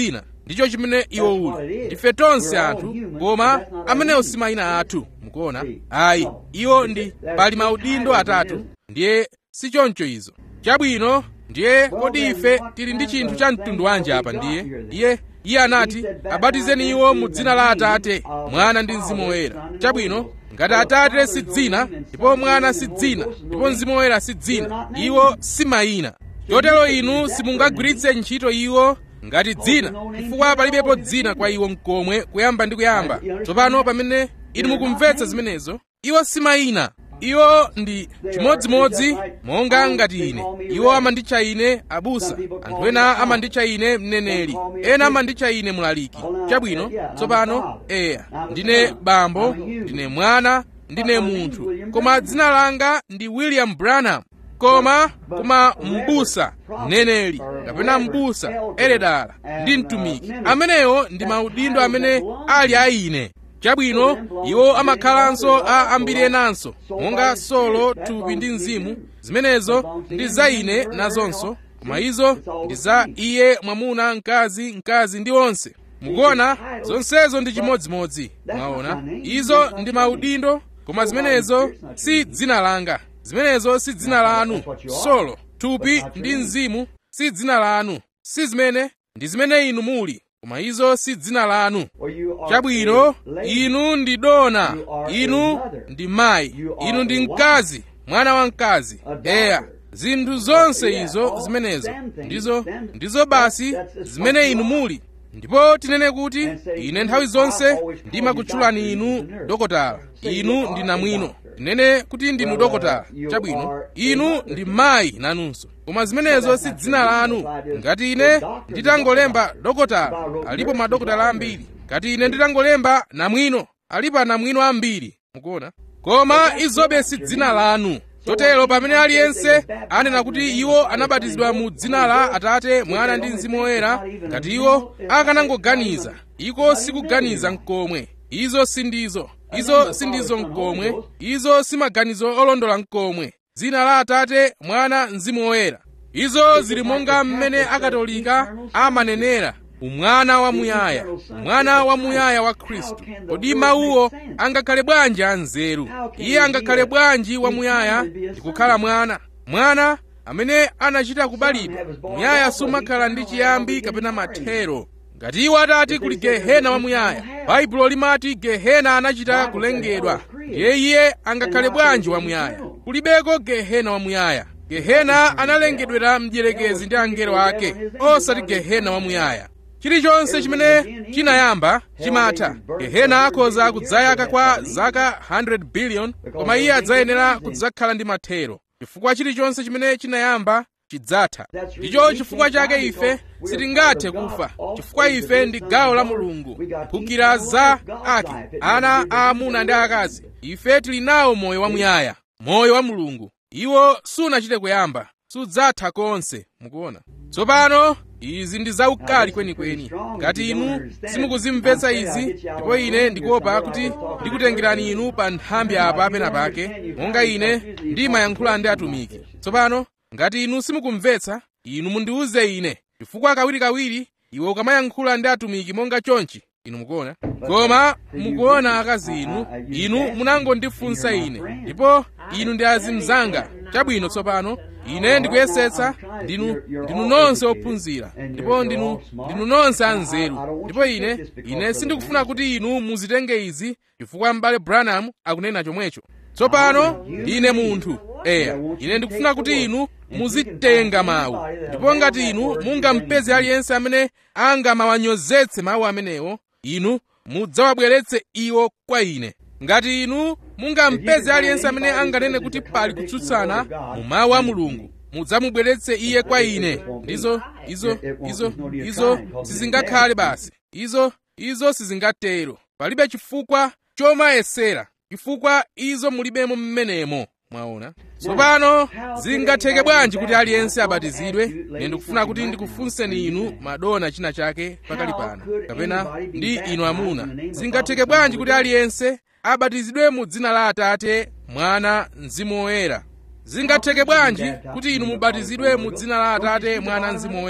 ndicho chimene iwo uli ndife tonse anthu koma amenewo si mayina athu mukuona ayi iwo ndi pali maudindo atatu ndiye si choncho izo chabwino ndiye kodi ife tili ndi chinthu cha mtundu wanji apa ndiye iye iye anati abatizeni iwo mu dzina la atate mwana ndi mzimu woyera chabwino ngati atate si dzina ndipo mwana si dzina ndipo mzimu woyera si dzina iwo si mayina chotero inu simungagwiritse ntchito iwo ngati dzina chifukwa palibepo dzina kwa iwo mkomwe kuyamba ndi kuyamba tsopano pamene inu mukumvetsa zimenezo iwo si mayina iwo ndi chimodzimodzi monga ngati ine iwo amanditcha ine abusa anthu ena amanditcha ine mneneri ena amanditcha ine mlaliki chabwino tsopano eya ndine bambo ndine mwana ndine munthu koma dzina langa ndi william branham koma koma mbusa mneneri kapena mbusa eredala ndi mtumiki amenewo ndi maudindo amene ali a ine chabwino iwo amakhalanso a ambiri enanso monga solo thupi ndi mzimu zimenezo ndi za ine nazonso koma izo ndi za iye mwamuna mkazi mkazi ndi onse mukuona zonsezo ndi chimodzimodzi mwaona izo ndi maudindo koma zimenezo si dzina langa zimenezo si dzina lanu solo thupi ndi mzimu si dzina lanu si zimene ndi zimene inu muli koma izo si dzina lanu chabwino inu ndi dona inu ndi mayi inu ndi mkazi mwana wa mkazi eya zinthu zonse izo zimenezo ndizo ndizo basi zimene inu muli ndipo tinene kuti ine nthawi zonse ndimakutchulani inu dokotala inu ndi namwino tinene kuti ndinu dokotala chabwino inu ndi mayi nanunso koma zimenezo si dzina lanu ngati ine nditangolemba dokotala alipo madokotala ambiri ngati ine nditangolemba namwino alipo anamwino ambiri mukuona koma izobe si dzina lanu chotero pamene aliyense anena kuti iwo anabatizidwa mu dzina la atate mwana ndi mzimu woyera ngati iwo akanangoganiza iko sikuganiza mkomwe izo sindizo izo sindizo mkomwe izo si maganizo olondola mkomwe dzina la atate mwana mzimu woyera izo zili monga mmene akatolika amanenera umwana wamuyaya mwana wamuyaya wa khristu kodi mawuwo angakhale bwanji anzeru iye angakhale bwanji wamuyaya ndi kukhala mwana mwana amene anachita kubalidwa muyaya sumakhala ndi chiyambi kapena mathero ngati iwo atati kuli gehena wamuyaya baibulo limati gehena anachita kulengedwa ndiye iye angakhale bwanji wamuyaya kulibeko gehena wamuyaya gehena analengedwera mdierekezi ndi angelo ake osati gehena wamuyaya chilichonse chimene chinayamba chimatha gehena akhoza kudzayaka kwa zaka 100 billion koma iye adzayenera kudzakhala ndi mathero chifukwa chilichonse chimene chinayamba chidzatha ndicho chifukwa chake ife sitingathe kufa chifukwa ife ndi gawo la mulungu mphukira za ake ana aamuna ndi akazi ife tili nawo moyo wamuyaya moyo wa mulungu iwo sunachite kuyamba sudzatha konse mukuona tsopano izi ndi zaukali kwenikweni ngati inu simukuzimvetsa izi ndipo ine ndikuopa kuti ndikutengerani inu pa nthambi apa penapake monga ine ndimayankhula ndi atumiki tsopano ngati inu simukumvetsa inu mundiwuze ine chifukwa kawirikawiri iwe ukamayankhula ndi atumiki monga chonchi inu mukuona koma mukuona akazi inu inu munangondifunsa ine ndipo inu ndi azimzanga chabwino tsopano ine ndikuyesetsa ndinu ndinu nonse ophunzira ndipo ndinu ndinu nonse anzeru ndipo ine ine sindikufuna kuti inu muzitenge izi chifukwa m'bale branham akunena chomwecho tsopano ndine munthu eya ine ndikufuna kuti inu muzitenga mawu ndipo ngati inu mungampeze aliyense amene angamawanyozetse mawu amenewo inu mudzawabweretse iwo kwa ine ngati inu mungampeze aliyense amene anganene kuti pali kutsutsana mu mawu a mulungu mudzamubweretse iye kwa ine ndizo izo izo izo sizingakhale basi izo izo sizingatero palibe chifukwa chomayesera chifukwa izo mulibemo mmenemo mwaona tsopano zingatheke bwanji kuti aliyense abatizidwe ine ndikufuna kuti ndikufunseni inu madona china chake pakali pano kapena ndi inu amuna zingatheke bwanji kuti aliyense abatizidwe mu dzina la atate mwana mzimu woyera zingatheke bwanji kuti inu mubatizidwe mu dzina la atate mwana mzimu woyera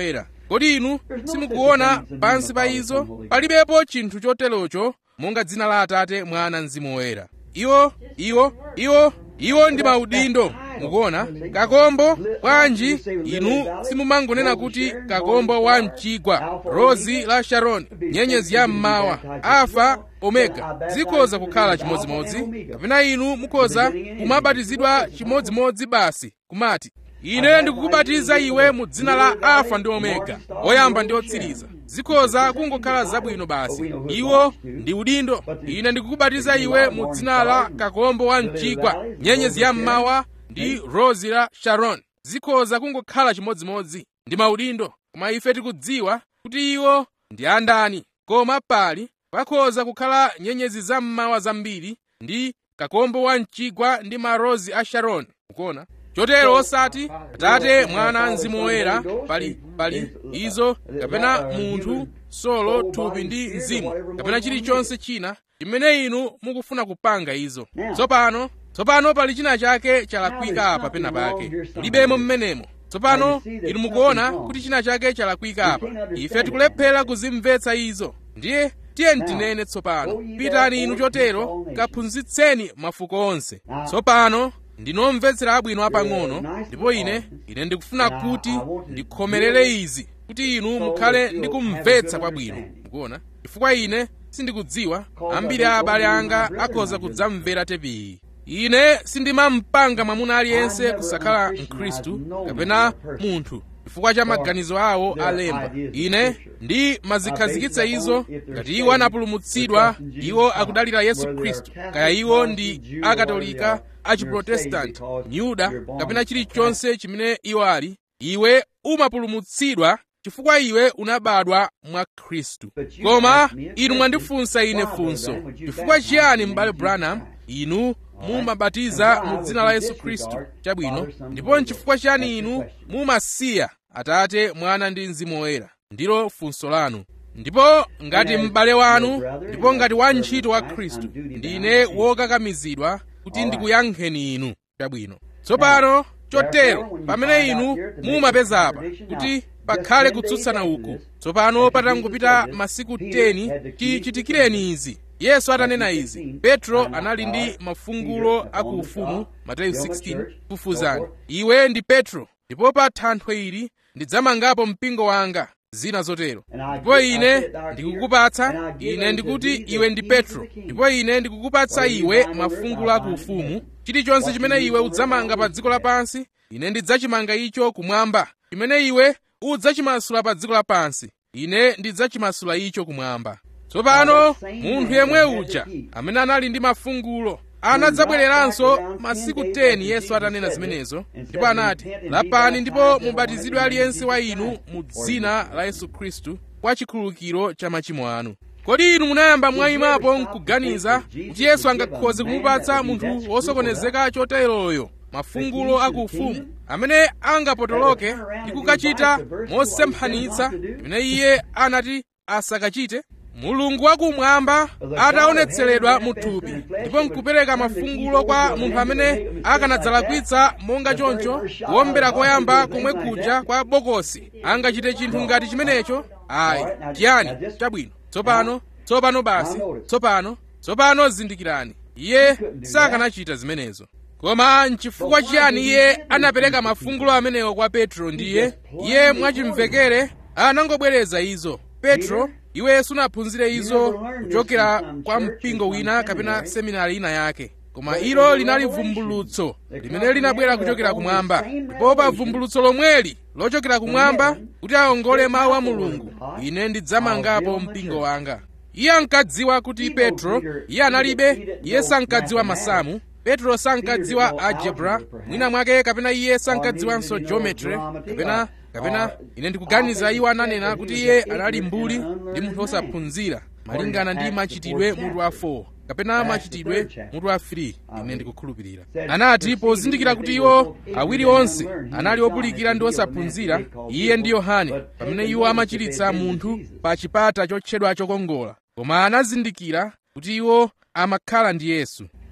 kodi inu simukuona pansi pa izo palibepo chinthu choterocho monga dzina la atate mwana mzimu woyera iwo iwo iwo iwo ndi maudindo mukuona kakombo bwanji inu simumangonena kuti kakombo wa mchigwa rozi la sharoni nyenyezi ya mmawa alfa omega zikhoza kukhala chimodzimodzi kapena inu mukhoza kumabatizidwa chimodzimodzi basi kumati ine ndikukubatiza iwe mu dzina la alfa ndi omega oyamba ndi otsiriza zikhoza kungokhala zabwino basi iwo ndi udindo ine ndikukubatiza iwe mu dzina la kakombo wa mchigwa nyenyezi ya mmawa ndi rozi la sharon zikhoza kungokhala chimodzimodzi ndi maudindo koma ife tikudziwa kuti iwo ndi andani koma pali pakhoza kukhala nyenyezi za mmawa zambiri ndi kakombo wa mchigwa ndi marozi a sharon mukuona chotero osati atate mwana mzimu woyera pali pali izo kapena munthu solo thupi ndi mzimu kapena chilichonse china chimene inu mukufuna kupanga izo tsopano tsopano pali china chake chalakwika apa pena pake mulibemo mmenemo tsopano inu mukuona kuti china chake chalakwika apa ife tikulephera kuzimvetsa izo ndiye tiye tinene tsopano pitani inu chotero kaphunzitseni mafuko onse tsopano ndinomvetsera abwino apang'ono ndipo ine ine ndikufuna kuti ndikhomerere izi kuti inu mukhale ndikumvetsa kwabwino mukuona chifukwa ine sindikudziwa ambiri a abale anga akhoza kudzamvera tepiyi ine sindimampanga mwamuna aliyense kusakhala mkhristu kapena munthu chifukwa cha maganizo awo alemba ine ndi mazikhazikitsa izo ngati iwo anapulumutsidwa iwo akudalira yesu khristu kaya iwo ndi akatolika achiprotestanti myuda kapena chilichonse chimene iwo ali iwe umapulumutsidwa chifukwa iwe unabadwa mwa khristu koma inu mwandifunsa ine funso chifukwa chiyani m'bale branham inu mumabatiza mu dzina la yesu khristu chabwino ndipo nchifukwa chiyani inu mumasiya atate mwana ndi mzimu woyera ndilo funso lanu ndipo ngati m'bale wanu ndipo ngati wantchito wa khristu ndine wokakamizidwa kuti ndikuyankheni inu chabwino tsopano chotero pamene inu mumapeza apa kuti pakhale kutsutsana uku tsopano patangopita masiku 10 chichitikireni izi yesu atanena izi petro anali ndi mafungulo akuufumu mateyu 16 kufuzani iwe ndi petro ndipo pa thanthwe ili ndidzamangapo mpingo wanga zina zotero ndipo ine ndikukupatsa ine ndikuti iwe ndi petro ndipo ine ndikukupatsa iwe mafungulo akuufumu chilichonse chimene iwe udzamanga pa dziko lapansi ine ndidzachimanga icho kumwamba chimene iwe udzachimasula pa dziko lapansi ine ndidzachimasula icho kumwamba tsopano munthu yemwe uja amene anali ndi mafungulo anadzabwereranso masiku 10 yesu atanena zimenezo ndipo anati lapani ndipo mubatizidwe aliyense wa inu mu dzina la yesu khristu kwa chikhululukiro cha machimo anu kodi inu munayamba mwayimapo nkuganiza kuti yesu angakhoze kumupatsa munthu wosokonezeka choteroyo mafungulo akuufumu amene angapotoloke ndi kukachita mosemphanitsa imene iye anati asakachite mulungu wakumwamba ataonetseredwa mu thupi ndipo nkupereka mafungulo kwa munthu amene akanadzalakwitsa monga choncho kuombera koyamba komwe kuja kwa bokosi angachite chinthu ngati chimenecho ayi chiyani chabwino tsopano tsopano basi tsopano tsopano zindikirani iye sakanachita zimenezo koma nchifukwa chiyani iye anapereka mafungulo amenewo kwa petro ndiye iye mwachimvekere anangobwereza izo petro iwe sunaphunzire izo kuchokera kwa mpingo wina kapena seminari ina yake koma ilo linali vumbulutso limene linabwera kuchokera kumwamba ndipo pa vumbulutso lomweli lochokera kumwamba kuti aongole mawu a mulungu ine ndidzamangapo mpingo wanga iye ankadziwa kuti petro iye analibe iye sankadziwa masamu petro sankadziwa algebra mwina mwake kapena iye sankadziwanso geometry kapena kapena ine ndikuganiza iwo ananena kuti iye anali mbuli ndi munthu wosaphunzira malingana ndi machitidwe mutu wa 4 kapena machitidwe mutu wa 3 ine ndikukhulupirira anati pozindikira kuti iwo awiri onse anali opulikira ndi osaphunzira iye ndi yohane pamene iwo amachiritsa munthu pa chipata chotchedwa chokongola koma anazindikira kuti iwo amakhala ndi yesu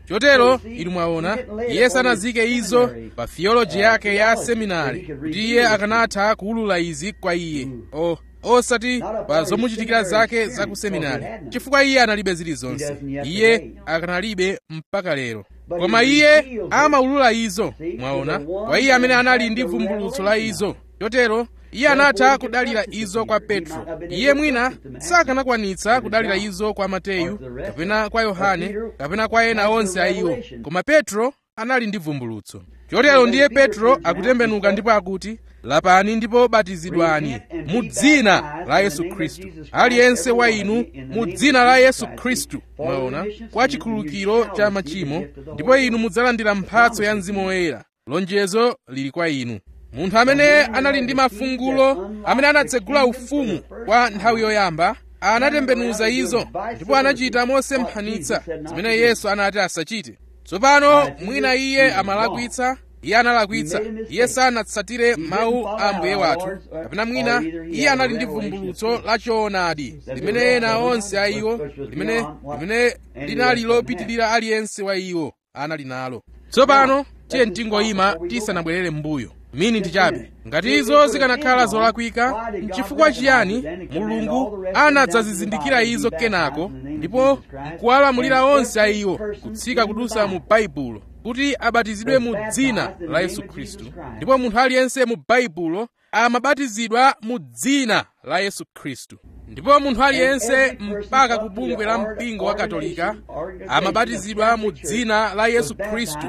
chotero inu mwaona iye sanazike izo pa theology yake ya seminari kuti iye akanatha kuwulula izi kwa iye o osati pa zomuchitikira zake za ku seminari chifukwa iye analibe zilizonse iye akanalibe mpaka lero koma iye amawulula izo mwaona kwa iye amene anali ndi vumbulutso la izo chotero iye anatha kudalira izo kwa petro iye mwina sakanakwanitsa kudalira izo kwa mateyu kapena kwa yohane kapena kwa ena onse a iwo koma petro anali ndi vumbulutso chotero ndiye petro akutembenuka ndipo akuti lapani ndipo batizidwani mu dzina la yesu khristu aliyense wa inu mu dzina la yesu khristu mwaona kwa chikhululukiro cha machimo ndipo inu mudzalandira mphatso ya mzimu woyera lonjezo lili kwa inu munthu amene anali ndi mafungulo amene anatsegula ufumu kwa nthawi yoyamba anatembenuza izo ndipo anachita mosemphanitsa zimene yesu anati asachite tsopano mwina iye amalakwitsa iye analakwitsa iye sanatsatire mawu a mbuye wathu kapena mwina iye anali ndi vumbulutso la choonadi limene ena onse a iwo limene limene linali lopitirira aliyense wa iwo anali nalo tsopano tiye tingoyima tisanabwerere m'mbuyo mini ndichabe ngati izo zikanakhala zolakwika nchifukwa chiyani mulungu anadzazizindikira izo kenako ndipo nkuwalamulira onse a iwo kutsika kudusa mu baibulo kuti abatizidwe mu dzina la yesu khristu ndipo munthu aliyense mu baibulo amabatizidwa mu dzina la yesu khristu ndipo munthu aliyense mpaka ku bungwe la mpingo wa katolika amabatizidwa mu dzina la yesu khristu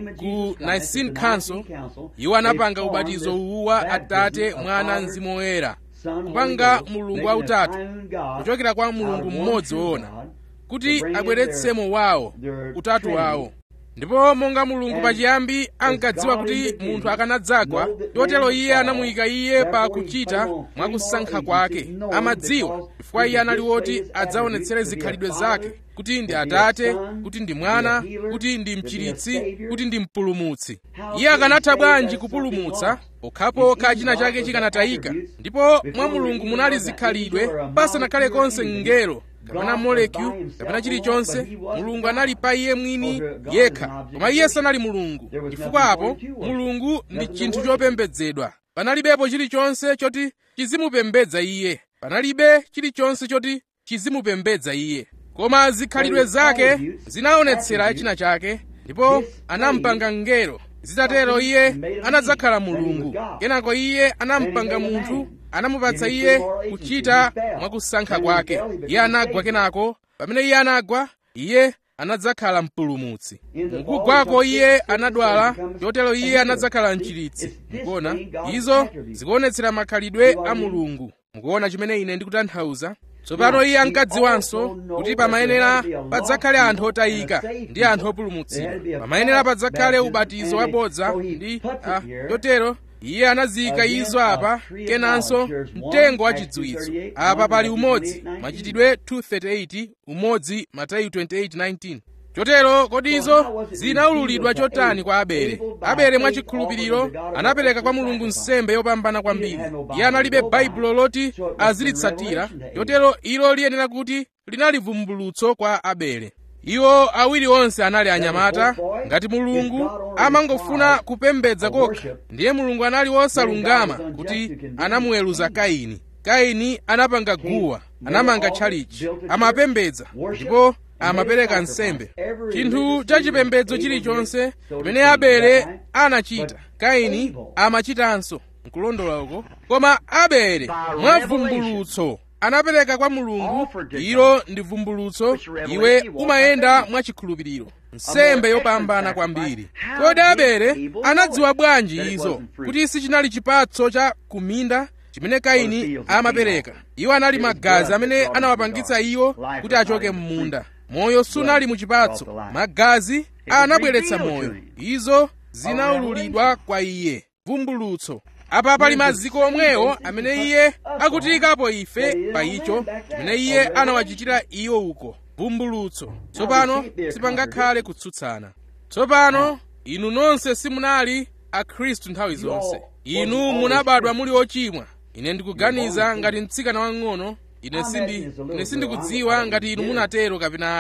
ku nicene council iwo anapanga ubatizo uwu wa atate mwana mzimu woyera kupanga mulungu wautatu kuchokera kwa mulungu mmodzi woona kuti abweretsemo wawo utatu wawo ndipo monga mulungu pachiyambi ankadziwa kuti munthu akanadzagwa chotero iye anamuyika iye pa kuchita mwakusankha kwake amadziwa chifukwa iye anali woti adzaonetsere zikhalidwe zake kuti ndi atate kuti ndi mwana kuti ndi mchiritsi kuti ndi mpulumutsi iye akanatha bwanji kupulumutsa pokhapokha china chake chikanatayika ndipo mwa mulungu munali zikhalidwe pasanakhale konse mngelo kapena molecule kapena chilichonse mulungu anali pa iye mwini yekha koma iye sanali mulungu chifukwa apo mulungu ndi chinthu chopembedzedwa panalibepo chilichonse choti chizimupembedza iye panalibe chilichonse choti chizimupembedza iye koma zikhalidwe zake zinaonetsera china chake ndipo anampanga mngelo zitatero iye anadzakhala mulungu kenako iye anampanga munthu anamupatsa iye kuchita mwakusankha kwake iye anagwa kenako pamene iye anagwa iye anadzakhala mpulumutsi mukugwako iye anadwala chotero iye anadzakhala mchiritsi mukuona izo zikuonetsera makhalidwe a mulungu mukuona chimene ine ndikutanthauza tsopano iye ankadziwanso kuti pamayenera padzakhale anthu otayika ndi anthu opulumutsidwa pamayenera padzakhale ubatizo wabodza ndi ah, chotero iye anaziyika izo apa kenanso mtengo wa chidziwitso apa pali umodzi machitidwe 238 umodzi mateyu 28:19 chotero kodi izo zinaululidwa chotani kwa abele abele mwachikhulupiriro anapereka kwa mulungu nsembe yopambana kwambiri iye analibe baibulo loti azilitsatira chotero ilo liyenera kuti linali vumbulutso kwa abele iwo awiri onse anali anyamata ngati mulungu amangofuna kupembedza kokha ndiye mulungu anali wosalungama kuti anamuweruza kaini kaini anapanga guwa anamanga tchalichi amapembedza ndipo amapereka nsembe chinthu chachipembedzo chilichonse chimene abele anachita kaini amachitanso nkulondola uko koma abele mwavumbulutso anapereka kwa mulungu ilo ndi vumbulutso iwe umayenda mwachikhulupiriro nsembe yopambana kwambiri kodi abele anadziwa bwanji izo kuti sichinali chipatso cha kuminda chimene kaini amapereka iwo anali magazi amene anawapangitsa iwo kuti achoke m'munda moyo sunali mu chipatso magazi anabweretsa moyo izo zinaululidwa kwa iye vumbulutso apa pali maziko omwewo amene iye akutiyikapo ife pa icho chimene iye anawachitira iwo uko vumbulutso tsopano sipangakhale kutsutsana tsopano inu nonse simunali akhristu nthawi zonse inu munabadwa muli ochimwa ine ndikuganiza ngati mtsikana wang'ono ine sindi ine sindikudziwa ngati inu munatero kapena ayi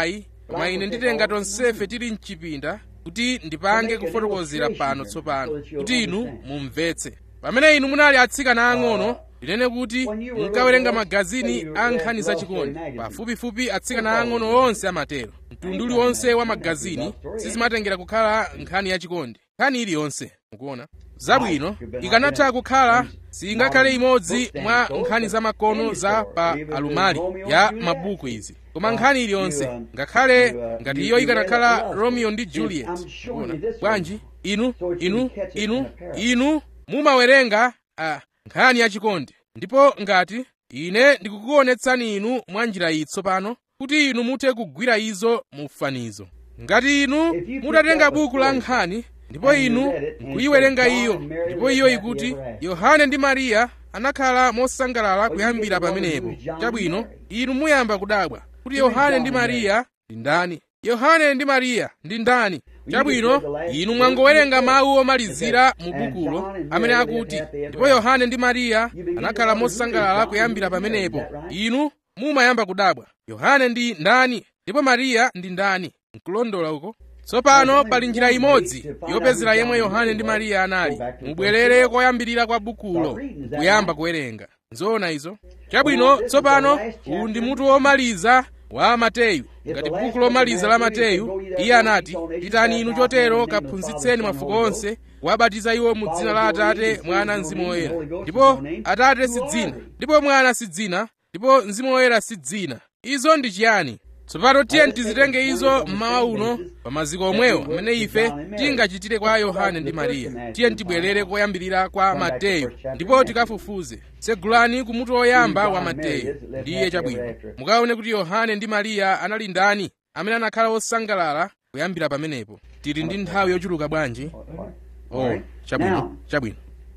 koma ine nditenga tonsefe tili mchipinda kuti ndipange kufotokozera pano tsopano kuti inu mumvetse pamene inu munali atsikana ang'ono ndinene kuti munkawerenga magazini a nkhani zachikondi pafupifupi atsikana ang'ono onse amatero mtundu uliwonse wa magazini sizimatengera kukhala nkhani yachikondi nkhani iliyonse mukuona zabwino ikanatha kukhala singakhale imodzi mwa nkhani zamakono za pa alumali ya mabuku izi koma nkhani iliyonse ngakhale ngati iyo ikanakhala romeo ndi juliet mukuona bwanji inu inu inu inu mumawerenga uh, nkhani yachikondi ndipo ngati ine ndikukuonetsani inu mwa njira iyi tsopano kuti inu muthe kugwira izo mu fanizo ngati inu mutatenga buku la nkhani ndipo inu nkuyiwerenga iyo ndipo iyo ikuti yohane ndi mariya anakhala mosangalala kuyambira pamenepo chabwino inu muyamba kudabwa kuti yohane ndi mariya ndi ndani yohane ndi mariya ndi ndani chabwino inu mwangowerenga mawu omalizira mu bukulo amene akuti ndipo yohane ndi mariya anakhala mosangalala kuyambira pamenepo inu mumayamba kudabwa yohane ndi ndani ndipo mariya ndi ndani nkulondola uko tsopano pali njira imodzi yopezera yemwe yohane ndi mariya anali mubwerere koyambirira kwa bukulo kuyamba kuwerenga nzoona izo chabwino tsopano uwu ndi mutu womaliza wa mateyu ngati buku lomaliza la mateyu iye anati pitani inu chotero kaphunzitseni mafuko onse kuwabatiza iwo mu dzina la atate mwana mzimu woyera ndipo atate si dzina ndipo mwana si dzina ndipo mzimu woyera si dzina izo ndi chiyani tsopano tiye tizitenge izo mmawa uno pa maziko omwewo amene ife tingachitire kwa yohane ndi mariya tiye tibwerere koyambirira kwa mateyu ndipo tikafufuze tsegulani kumutu woyamba wa mateyu ndiye chabwino mukaone kuti yohane ndi mariya anali ndani amene anakhala osangalala kuyambira pamenepo tili ndi nthawi yochuluka bwanji oh chabwino chabwino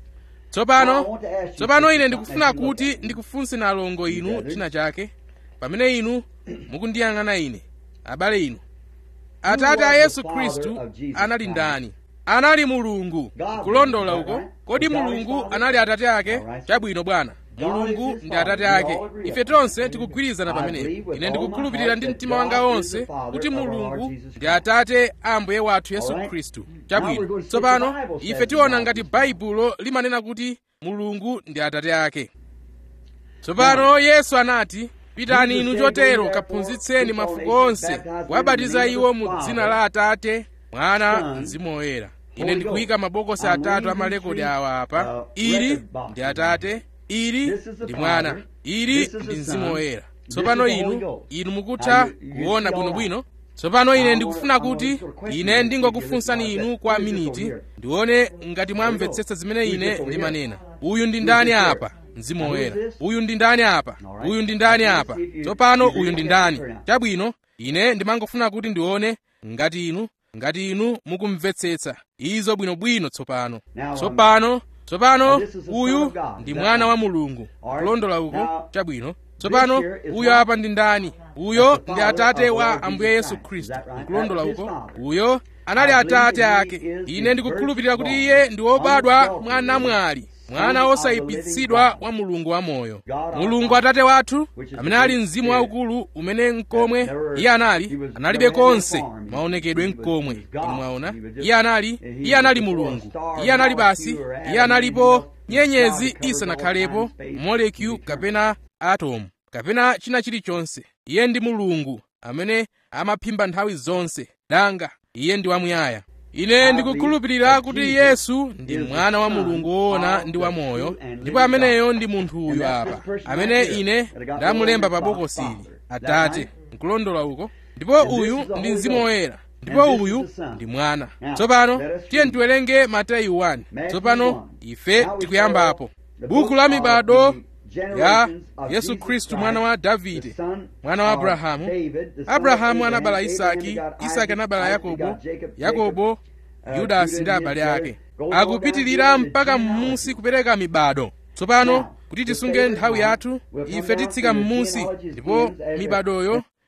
tsopano tsopano ine ndikufuna kuti ndikufunse alongo inu china chake pamene inu mukundiyang'ana ine abale inu atate a yesu khristu anali ndani anali mulungu kulondola uko kodi mulungu anali atate ake chabwino bwana mulungu ndi atate ake ife tonse tikugwirizana pamenepo ine ndikukhulupirira ndi mtima wanga wonse kuti mulungu ndi atate a ambuye wathu yesu khristu chabwino tsopano ife tiona ngati baibulo limanena kuti mulungu ndi atate ake tsopano yesu anati pitani inu chotero kaphunzitseni mafuko onse kuwabatiza iwo mu dzina la atate mwana mzimu woyera ine ndikuyika mabokosi atatu a malekodi awa apa ili ndi atate ili ndi mwana ili ndi mzimu woyera tsopano inu inu mukutha kuona bwinobwino tsopano ine ndikufuna kuti ine ndingokufunsani inu kwa miniti ndione ngati mwamvetsetsa zimene ine ndimanena uyu ndi ndani apa mzimu woyera uyu ndi ndani apa uyu ndi ndani apa tsopano uyu ndi ndani chabwino ine ndimangofuna kuti ndione ngati inu ngati inu mukumvetsetsa izo bwinobwino tsopano tsopano tsopano uyu ndi mwana wa mulungu kulondola uko chabwino tsopano uyo apa ndi ndani uyo ndi atate wa ambuye yesu khristu nkulondola uko uyo anali atate ake ine ndikukhulupirira kuti iye ndi wobadwa mwa namwali mwana wosayipitsidwa wa mulungu wamoyo mulungu atate wathu amene ali mzimu waukulu umene mkomwe iye anali analibe konse maonekedwe mkomwe inu mwaona iye anali iye anali mulungu iye anali basi iye analipo nyenyezi isanakhalepo molecule kapena atom kapena china chilichonse iye ndi mulungu amene amaphimba nthawi zonse danga iye ndi wamuyaya ine ndikukhulupirira kuti yesu ndi mwana wa mulungu woona ndi wamoyo ndipo ameneyo ndi munthu uyu apa amene ine ndamulemba pa bokosili atate nkulondola uko ndipo uyu ndi mzimu woyera ndipo uyu ndi mwana tsopano tiye tiwerenge mateyu 1 tsopano ife tikuyambapo buku la mibado ya yesu khristu mwana wa davide mwana wa abrahamu abrahamu anabala isaki isaki anabala yakobo yakobo yudasi ndi abale ake akupitirira mpaka m'munsi kupereka mibado tsopano kuti tisunge nthawi yathu ife titsika m'munsi ndipo mibadoyo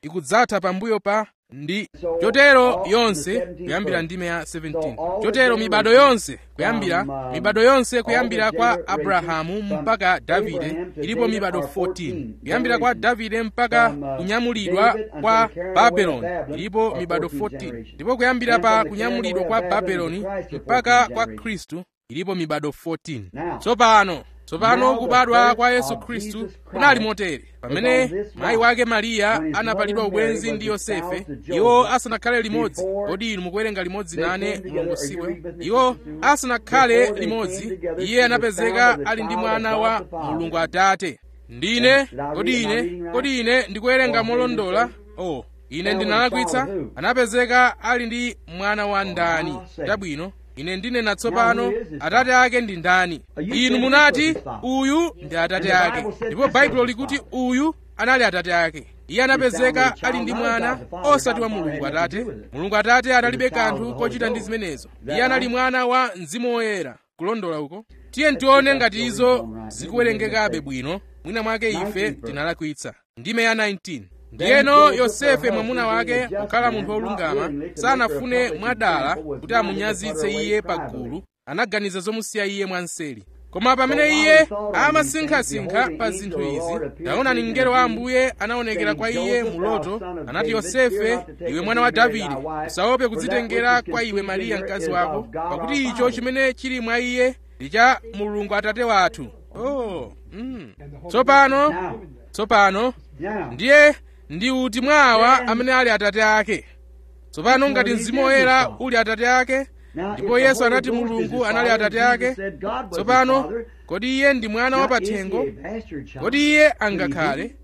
ikudzatha pambuyo pa ndi chotero yonse kuyambira ndime ya 17 chotero mibado yonse kuyambira mibado yonse kuyambira kwa abrahamu mpaka davide ilipo mibado 14 kuyambira kwa davide mpaka kunyamulidwa kwa babeloni ilipo mibado 14 ndipo kuyambira pa kunyamulidwa kwa babeloni mpaka kwa khristu ilipo mibado 14 tsopano tsopano kubadwa kwa yesu khristu kunali motere pamene mayi wake mariya anapalidwa ubwenzi ndi yosefe iwo asanakhale limodzi kodi inu mukuwerenga limodzi nane mulongosiwe iwo asanakhale limodzi iye anapezeka ali ndi mwana wa mulungu atate ndine kodi ine kodi ine ndikuwerenga molondola oh ine ndinalakwitsa anapezeka ali ndi mwana wa ndani chabwino ine ndinena tsopano atate ake ndi ndani inu munati uyu ndi atate ake ndipo baibulo likuti uyu anali atate ake iye anapezeka ali ndi mwana osati wa mulungu atate mulungu atate analibe kanthu kochita ndi zimenezo iye anali mwana wa mzimu woyera kulondola uko tiye ntione ngati izo zikuwerengekabe bwino mwina mwake ife tinalakwitsa ndime ya 19 ndiyeno yosefe mwamuna wake kukhala munthu wolungama sanafune mwadala kuti amunyazitse iye pagulu anaganiza zomusiya iye mwanseri koma pamene iye amasinkhasinkha pa zinthu izi taonani mngelo wa ambuye anaonekera kwa iye mu loto anati yosefe iwe mwana wa davide usaope kudzitengera kwa iwe mariya mkazi wako pakuti icho chimene chili mwa iye ndi cha mulungu atate wathu oh mm. tsopano tsopano ndiye ndi uti mwa awa amene ali atate ake tsopano ngati mzimu woyera uli atate ake ndipo yesu anati mulungu anali atate ake tsopano kodi iye ndi mwana wapathengo kodi iye angakhale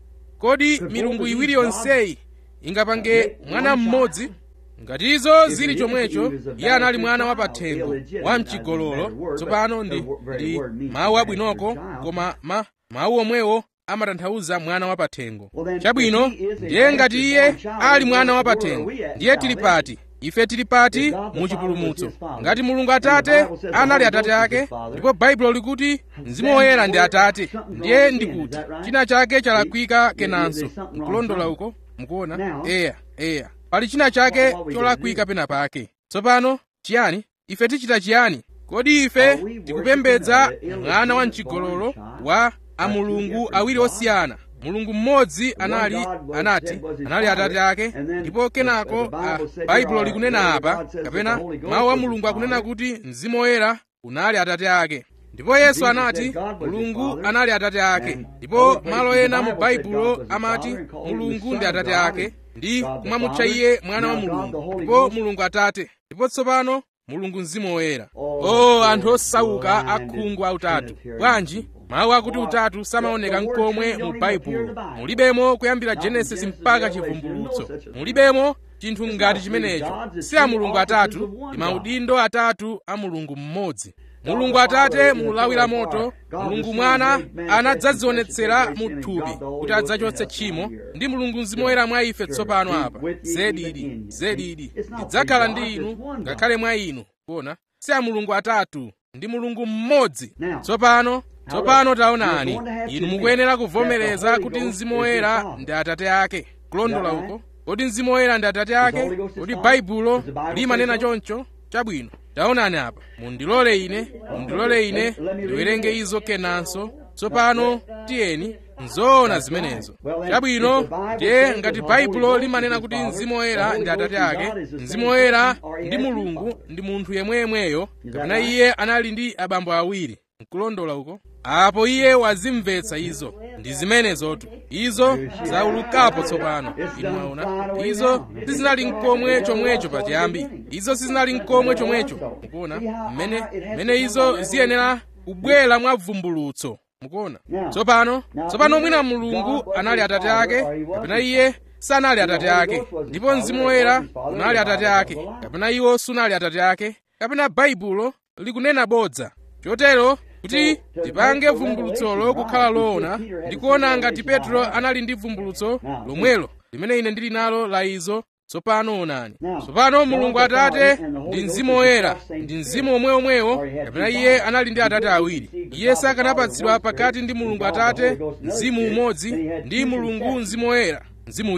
kodi milungu iwiri yonseyi ingapange mwana mmodzi ngati izo zili chomwecho iye anali mwana wapathengo wa mchigololo tsopano ndi, ndi mawu abwinoko koma ma, mawu omwewo amatanthauza mwana wapathengo chabwino ndiye ngati iye ali mwana wapathengo ndiye tili pati ife tili pati mu chipulumutso ngati mulungu atate anali atate ake ndipo baibulo likuti mzimu woyera ndi atate ndiye ndikuti china chake chalakwika kenanso nkulondola uko mukuona eya eya pali china chake cholakwika pena pake tsopano chiyani ife tichita chiyani kodi ife tikupembedza mwana wa mchigololo wa amulungu awiri osiyana mulungu mmodzi anali anati anali atate ake ndipo kenako baibulo likunena apa kapena mawu a mulungu akunena kuti mzimu woyera unali atate ake ndipo yesu anati mulungu anali atate ake ndipo malo ena mu baibulo amati mulungu ndi atate ake ndi kumamutcha iye mwana wa mulungu ndipo mulungu atate ndipo tsopano mulungu mzimu woyera o anthu osauka akhungu autatu bwanji mawu akuti utatu samaoneka nkomwe mu baibulo mulibemo kuyambira genesis mpaka chivumbulutso mulibemo chinthu ngati chimenecho si a mulungu atatu ndi maudindo atatu a mulungu mmodzi mulungu atate mulawi la moto mulungu mwana anadzadzionetsera mu thupi kuti adzachotse tchimo ndi mulungu mzimu woyera mwa ife tsopano apa zedidi zedidi ndidzakhala ndi inu ngakhale mwa inu kuona si a mulungu atatu ndi mulungu mmodzi tsopano tsopano taonani inu mukuyenera kuvomereza kuti mzimu woyera ndi atate ake kulondola uko kodi mzimu woyera ndi atate ake kodi baibulo limanena choncho chabwino taonani apa mundilole ine mundilole ine ndiwerenge izo kenanso tsopano tiyeni nzoona zimenezo chabwino ndiye ngati baibulo limanena kuti mzimu woyera ndi atate ake mzimu woyera ndi mulungu ndi munthu yemweyemweyo kapena iye anali ndi abambo awiri nkulondola uko apo iye wazimvetsa izo ndi zimenezotu izo zaulukapo tsopano inu mwaona izo sizinali nkomwe chomwecho pachiyambi izo sizinali nkomwe chomwecho mukuona mmene mmene izo ziyenera kubwera mwa vumbulutso mukuona tsopano tsopano mwina mulungu anali atate ake kapena iye sanali atate ake ndipo mzimu woyera unali atate ake kapena iwo sunali atate ake kapena baibulo likunena bodza chotero kuti tipange vumbulutsolo kukhala loona ndikuona ngati petro anali ndi vumbulutso lomwelo limene ine ndili nalo la izo tsopano onani tsopano mulungu atate ndi mzimu woyera ndi mzimu omweomwewo kapena iye anali ndi atate awiri iye sakanapatsidwa pakati ndi mulungu atate mzimu umodzi ndi mulungu mzimu woyera mzimu wina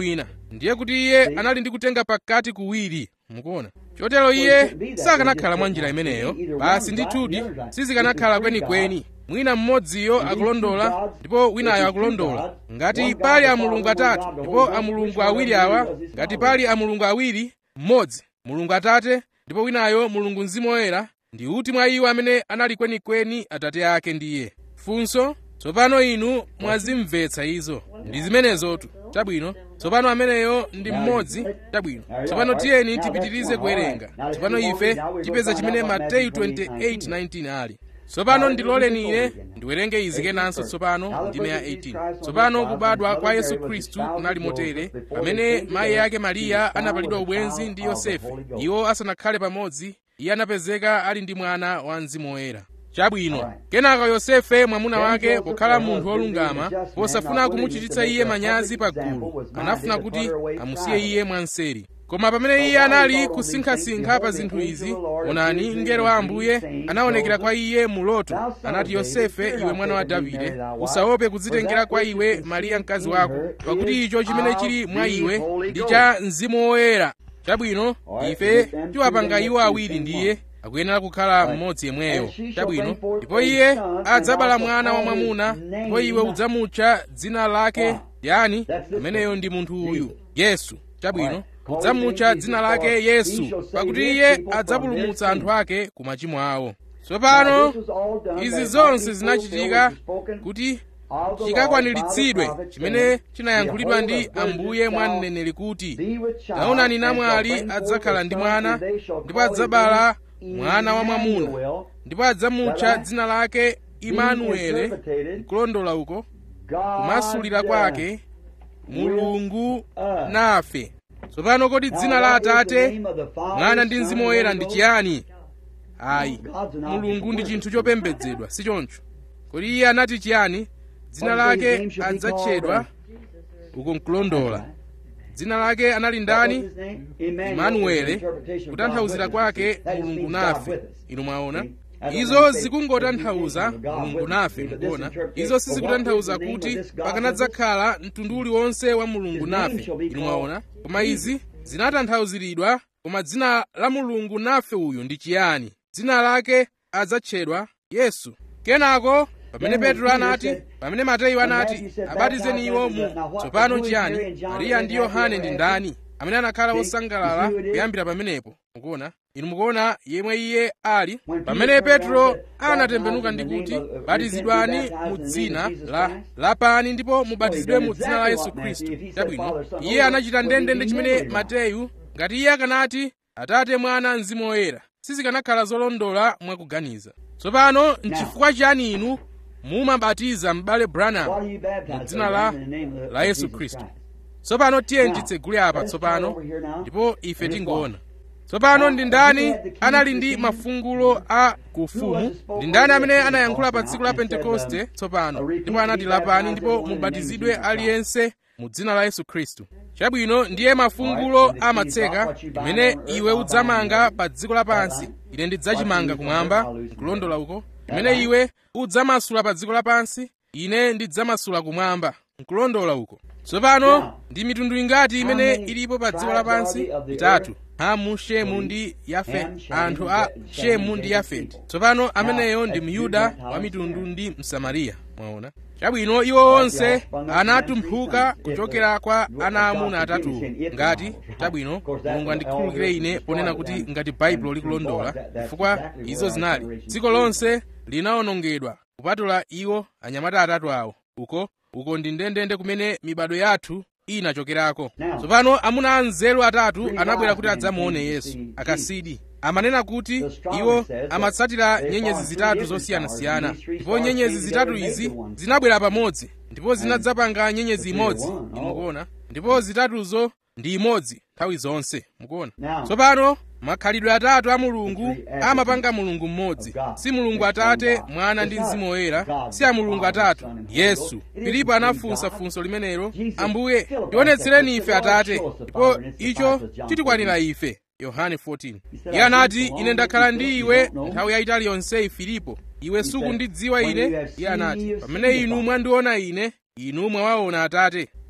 ndiye kuti iye anali ndi kutenga pakati kuwiri mukuona chotero iye sakanakhala mwa njira imeneyo basi ndithudi sizikanakhala kwenikweni mwina mmodziyo akulondola ndipo winayo akulondola ngati pali amulungu atatu ndipo amulungu awiri awa ngati pali amulungu awiri mmodzi mulungu atate ndipo winayo mulungu mzimu woyera ndi uti mwa iwo amene anali kwenikweni atate ake ndiye funso tsopano inu mwazimvetsa izo ndi zimenezotu chabwino tsopano ameneyo ndi mmodzi chabwino tsopano tiyeni tipitirize kuwerenga tsopano ife tipeza chimene mateyu 28:19 ali tsopano ndiloleni ine ndiwerenge izi kenanso tsopano ndime ya 18 tsopano kubadwa kwa yesu khristu kunali motere pamene mayi ake mariya anapalidwa ubwenzi ndi yosefe iwo asanakhale pamodzi iye anapezeka ali ndi mwana wa mzimu woyera chabwino kenaka yosefe mwamuna wake pokhala munthu wolungama posafuna kumuchititsa iye manyazi pa gulu anafuna kuti amusiye iye mwanseri koma pamene iye anali kusinkhasinkha pa zinthu izi onani mngelo wa ambuye anaonekera kwa iye mu loto anati yosefe iwe mwana wa davide usaope kudzitengera kwa iwe mariya mkazi wako pakuti icho chimene chili mwa iwe ndi cha mzimu woyera chabwino ife tiwapanga iwo awiri ndiye akuyenera kukhala mmodzi yemweyo chabwino ndipo iye adzabala mwana wamwamuna ndipo iwe udzamutcha dzina lake yani ameneyo ndi munthu uyu yesu chabwino udzamutcha dzina lake yesu pakuti iye adzapulumutsa anthu ake ku machimo awo tsopano izi zonse zinachitika kuti chikakwaniritsidwe chimene chinayankhulidwa ndi ambuye mwa mneneri kuti taonani namwali adzakhala ndi mwana ndipo adzabala mwana wamwamuna ndipo adzamutcha dzina lake imanuele kulondola uko kumasulira kwake mulungu nafe tsopano kodi dzina la atate mwana ndi mzimu woyera ndi chiyani ayi mulungu ndi chinthu chopembedzedwa si choncho kodi iye anati chiyani dzina lake adzatchedwa uko nkulondola dzina lake anali ndani imanuele kutanthauzira kwake mulungu nafe inu mwaona izo zikungotanthauza mulungu nafe mukuona izo sizikutanthauza kuti pakanadzakhala mtundu uliwonse wa mulungu nafe inu mwaona koma izi zinatanthauziridwa koma dzina la mulungu nafe uyu ndi chiyani dzina lake adzatchedwa yesu kenako pamene petro anati pamene mateyu anati abatizeni iwo mu tsopano chiyani mariya ndi yohane ndi ndani amene anakhala wosangalala kuyambira pamenepo mukuona inu mukuona yemwe iye ali pamene petro anatembenuka ndi kuti batizidwani mu dzina la lapani ndipo mubatizidwe mu dzina la yesu khristu chabwino iye anachita ndendende chimene mateyu ngati iye akanati atate mwana mzimu woyera sizikanakhala zolondola mwakuganiza tsopano nchifukwa chiyani inu mumabatiza m'bale branham mu dzina la la yesu khristu tsopano tiye titsegule apa tsopano ndipo ife tingoona tsopano ndi ndani anali ndi mafungulo a kufumu ndi ndani amene anayankhula pa tsiku la pentekoste tsopano ndipo anati lapani ndipo mubatizidwe aliyense mu dzina la yesu khristu chabwino ndiye mafungulo amatseka imene iwe udzamanga pa dziko lapansi ine ndidzachimanga kumwamba kulondola uko imene iwe udzamasula pa dziko lapansi ine ndidzamasula kumwamba nkulondola uko tsopano ndi mitundu ingati imene ilipo pa dziko lapansi itatu hamu shemu ndi yafeti anthu a shemu ndi yafeti tsopano ameneyo ndi myuda wa mitundu ndi msamariya mwaona chabwino iwo onse anatumphuka kuchokera kwa ana amuna atatuwo ngati chabwino mulungu andikhululukire ine ponena kuti ngati baibulo likulondola chifukwa izo zinali dziko lonse linawonongedwa kupatula iwo anyamata atatu awo uko uko ndi ndendende kumene mibado yathu inachokerako tsopano amuna anzeru atatu anabwera kuti adzamuone yesu akasidi amanena kuti iwo amatsatira nyenyezi zitatu zosiyanasiyana ndipo nyenyezi zitatu izi zinabwera pamodzi ndipo zinadzapanga nyenyezi imodzi mukuona ndipo zitatuzo ndi imodzi nthawi zonse mukuona tsopano makhalidwe atatu a mulungu amapanga mulungu mmodzi si mulungu atate mwana ndi mzimu woyera si a mulungu atatu yesu filipo anafunsa funso limenelo ambuye tionetsereni ife atate ndipo icho chitikwanira ife yohane 14 iye anati ine ndakhala ndi iwe nthawi yayitali yonseyi filipo iwe sukundidziwa ine iye anati pamene inu mwandiona ine inu mwawaona atate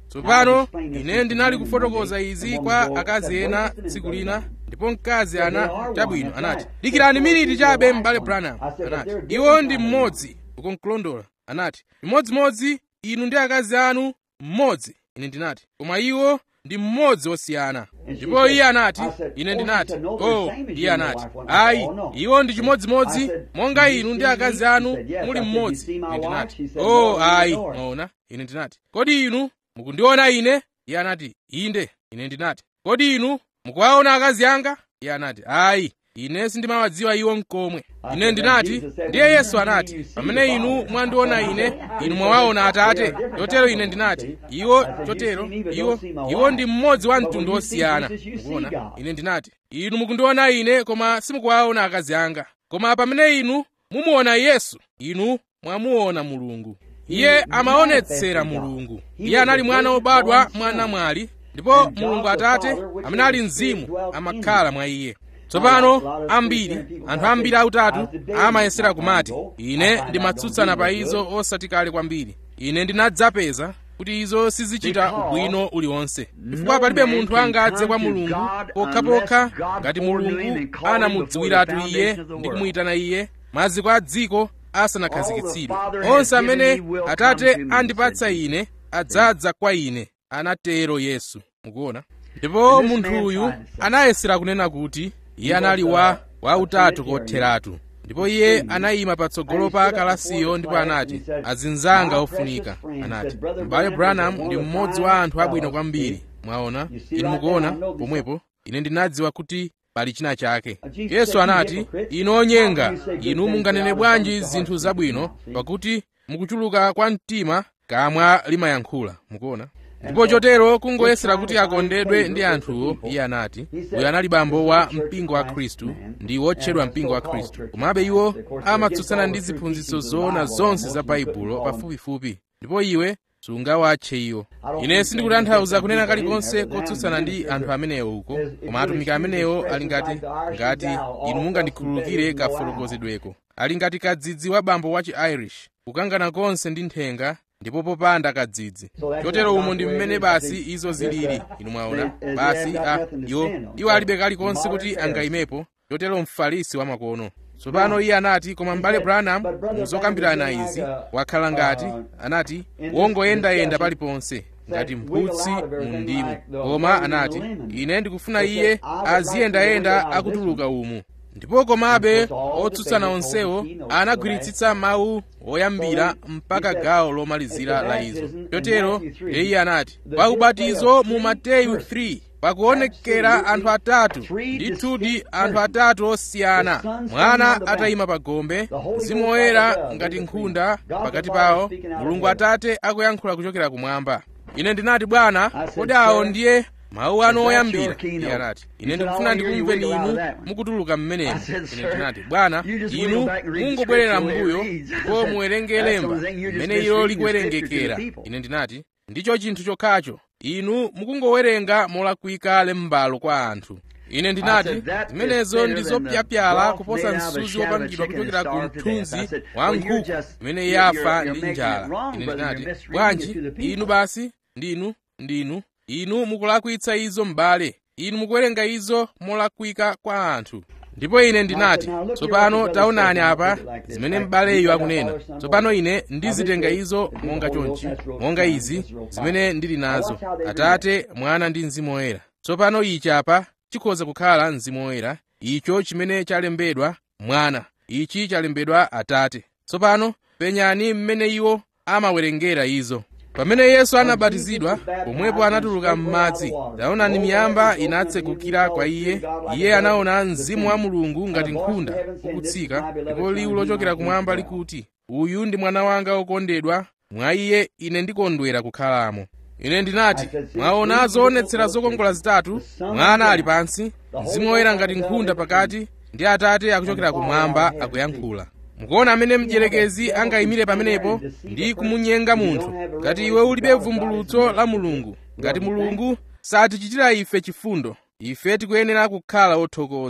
tsopano ine ndinali kufotokoza izi kwa akazi ena tsiku lina ndipo mkazi ana chabwino anati dikirani miniti chabe m'bale branham anati iwo ndi mmodzi ukonkulondola anati imodzimodzi inu ndi akazi anu mmodzi ine ndinati koma iwo ndi mmodzi wosiyana ndipo iye anati ine ndinati oh iye anati ayi iwo ndi chimodzimodzi monga inu ndi akazi anu muli mmodzi ine ndinati oh ayi mwaona ine ndinati kodi inu mukundiona ine iye anati inde ine ndinati kodi inu mukuwaona akazi anga iye anati ayi ine sindimawadziwa iwo mkomwe ine ndinati ndiye yesu anati pamene inu mwandiona ine inu mwawaona atate chotero ine ndinati iwo chotero iwo iwo ndi mmodzi wa mtundu wosiyana mukuona ine ndinati inu mukundiona ine koma simukuwaona akazi anga koma pamene inu mumuona yesu inu mwamuona mulungu iye amaonetsera mulungu iye anali mwana wobadwa mwa namwali ndipo mulungu atate amene ali mzimu amakhala mwa iye tsopano ambiri anthu ambiri autatu amayesera kumati ine ndimatsutsana pa izo osati kale kwambiri ine ndinadzapeza kuti izo sizichita ubwino uliwonse chifukwa palibe munthu angadze kwa mulungu pokhapokha ngati mulungu anamudziwiratu iye ndi kumuyitana iye maziko a dziko asanakhazikitsidwe onse amene atate andipatsa ine adzadza kwa ine anatero yesu mukuona ndipo munthuyu anayesera kunena kuti iye anali wa wautatu kotheratu ndipo iye anayima patsogolo pa kalasiyo ndipo anati azinzanga ofunika anati m'bale branham ndi mmodzi wa anthu abwino kwambiri mwaona inu mukuona pomwepo ine ndinadziwa kuti pali china chake yesu anati inu onyenga inu munganene bwanji zinthu zabwino pakuti mukuchuluka kwa mtima kamwa limayankhula mukuona ndipo chotero kungoyesera kuti akondedwe ndi anthuwo iye anati uyu anali bambo wa mpingo wa khristu ndi wotchedwa mpingo wa khristu komabe iwo amatsutsana ndi ziphunzitso zoona zonse za baibulo pafupifupi ndipo iwe sungawatche iwo ine sindikutanthauza kunena kalikonse kotsutsana ndi anthu amenewo uko koma atumiki amenewo ali ngati ngati inu mungandikhululukire kafotokozedweko ali ngati kadzidzi wa bambo wa chi-irish kukangana konse ndi nthenga ndipo popanda kadzidzi chotero umo ndi mmene basi izo zilili inu mwaona basi a iwo iwo alibe kalikonse kuti angayimepo chotero mfarisi wamakono tsopano iye anati koma m'bale branham muzokambirana izi wakhala ngati anati wongoyendayenda paliponse ngati mphutsi mu ndimu koma anati ine ndikufuna iye aziyendayenda akutuluka umu ndipo komabe otsutsana onsewo anagwiritsitsa mawu oyambira mpaka gawo lomalizira la izo chotero iye anati pa ubatizo mu mateyu 3 pakuonekera anthu atatu ndithudi anthu atatu osiyana mwana atayima pa gombe mzimu woyera ngati nkhunda pakati pawo mulungu atate akuyankhula kuchokera kumwamba ine ndinati bwana kodi awo ndiye mawu anu oyambira iye anati ine ndikufuna ndikumveni inu mukutuluka mmenemo ine ndinati bwana inu mungobwerera m'mbuyo ndipo muwerenge lemba mmene ilo likuwerengekera ine ndinati ndicho chinthu chokhacho inu mukungowerenga molakwika lembalo kwa anthu ine ndinati zimenezo ndi zopyapyala kuposa msuzi wopangidwa kuchokera ku mthunzi wa nkhuku imene yafa ndi njala ine ndinati bwanji inu basi ndinu ndinu inu mukulakwitsa izo m'bale inu mukuwerenga izo molakwika kwa anthu ndipo ine ndinati tsopano taonani apa zimene m'baleyo akunena tsopano ine ndizitenga izo monga chonchi monga izi zimene ndili nazo atate mwana ndi mzimu woyera tsopano ichi apa chikhoza kukhala mzimu woyera icho chimene chalembedwa mwana ichi chalembedwa atate tsopano penyani mmene iwo amawerengera izo pamene yesu anabatizidwa pomwepo anatuluka m'madzi taonani miyamba inatsegukira kwa iye iye anaona mzimu wa mulungu ngati nkhunda ukutsika ndipo liwu lochokera kumwamba likuti uyu ndi mwana wanga wokondedwa mwa iye ine ndikondwera kukhalamo ine ndinati mwaona zoonetsera zokongola zitatu mwana ali pansi mzimu woyera ngati nkhunda pakati ndi atate akuchokera kumwamba akuyankhula mukuona amene mdierekezi angayimire pamenepo ndi kumunyenga munthu ngati iwe ulibe vumbulutso la mulungu ngati mulungu satichitira ife chifundo ife tikuyenera kukhala othokoza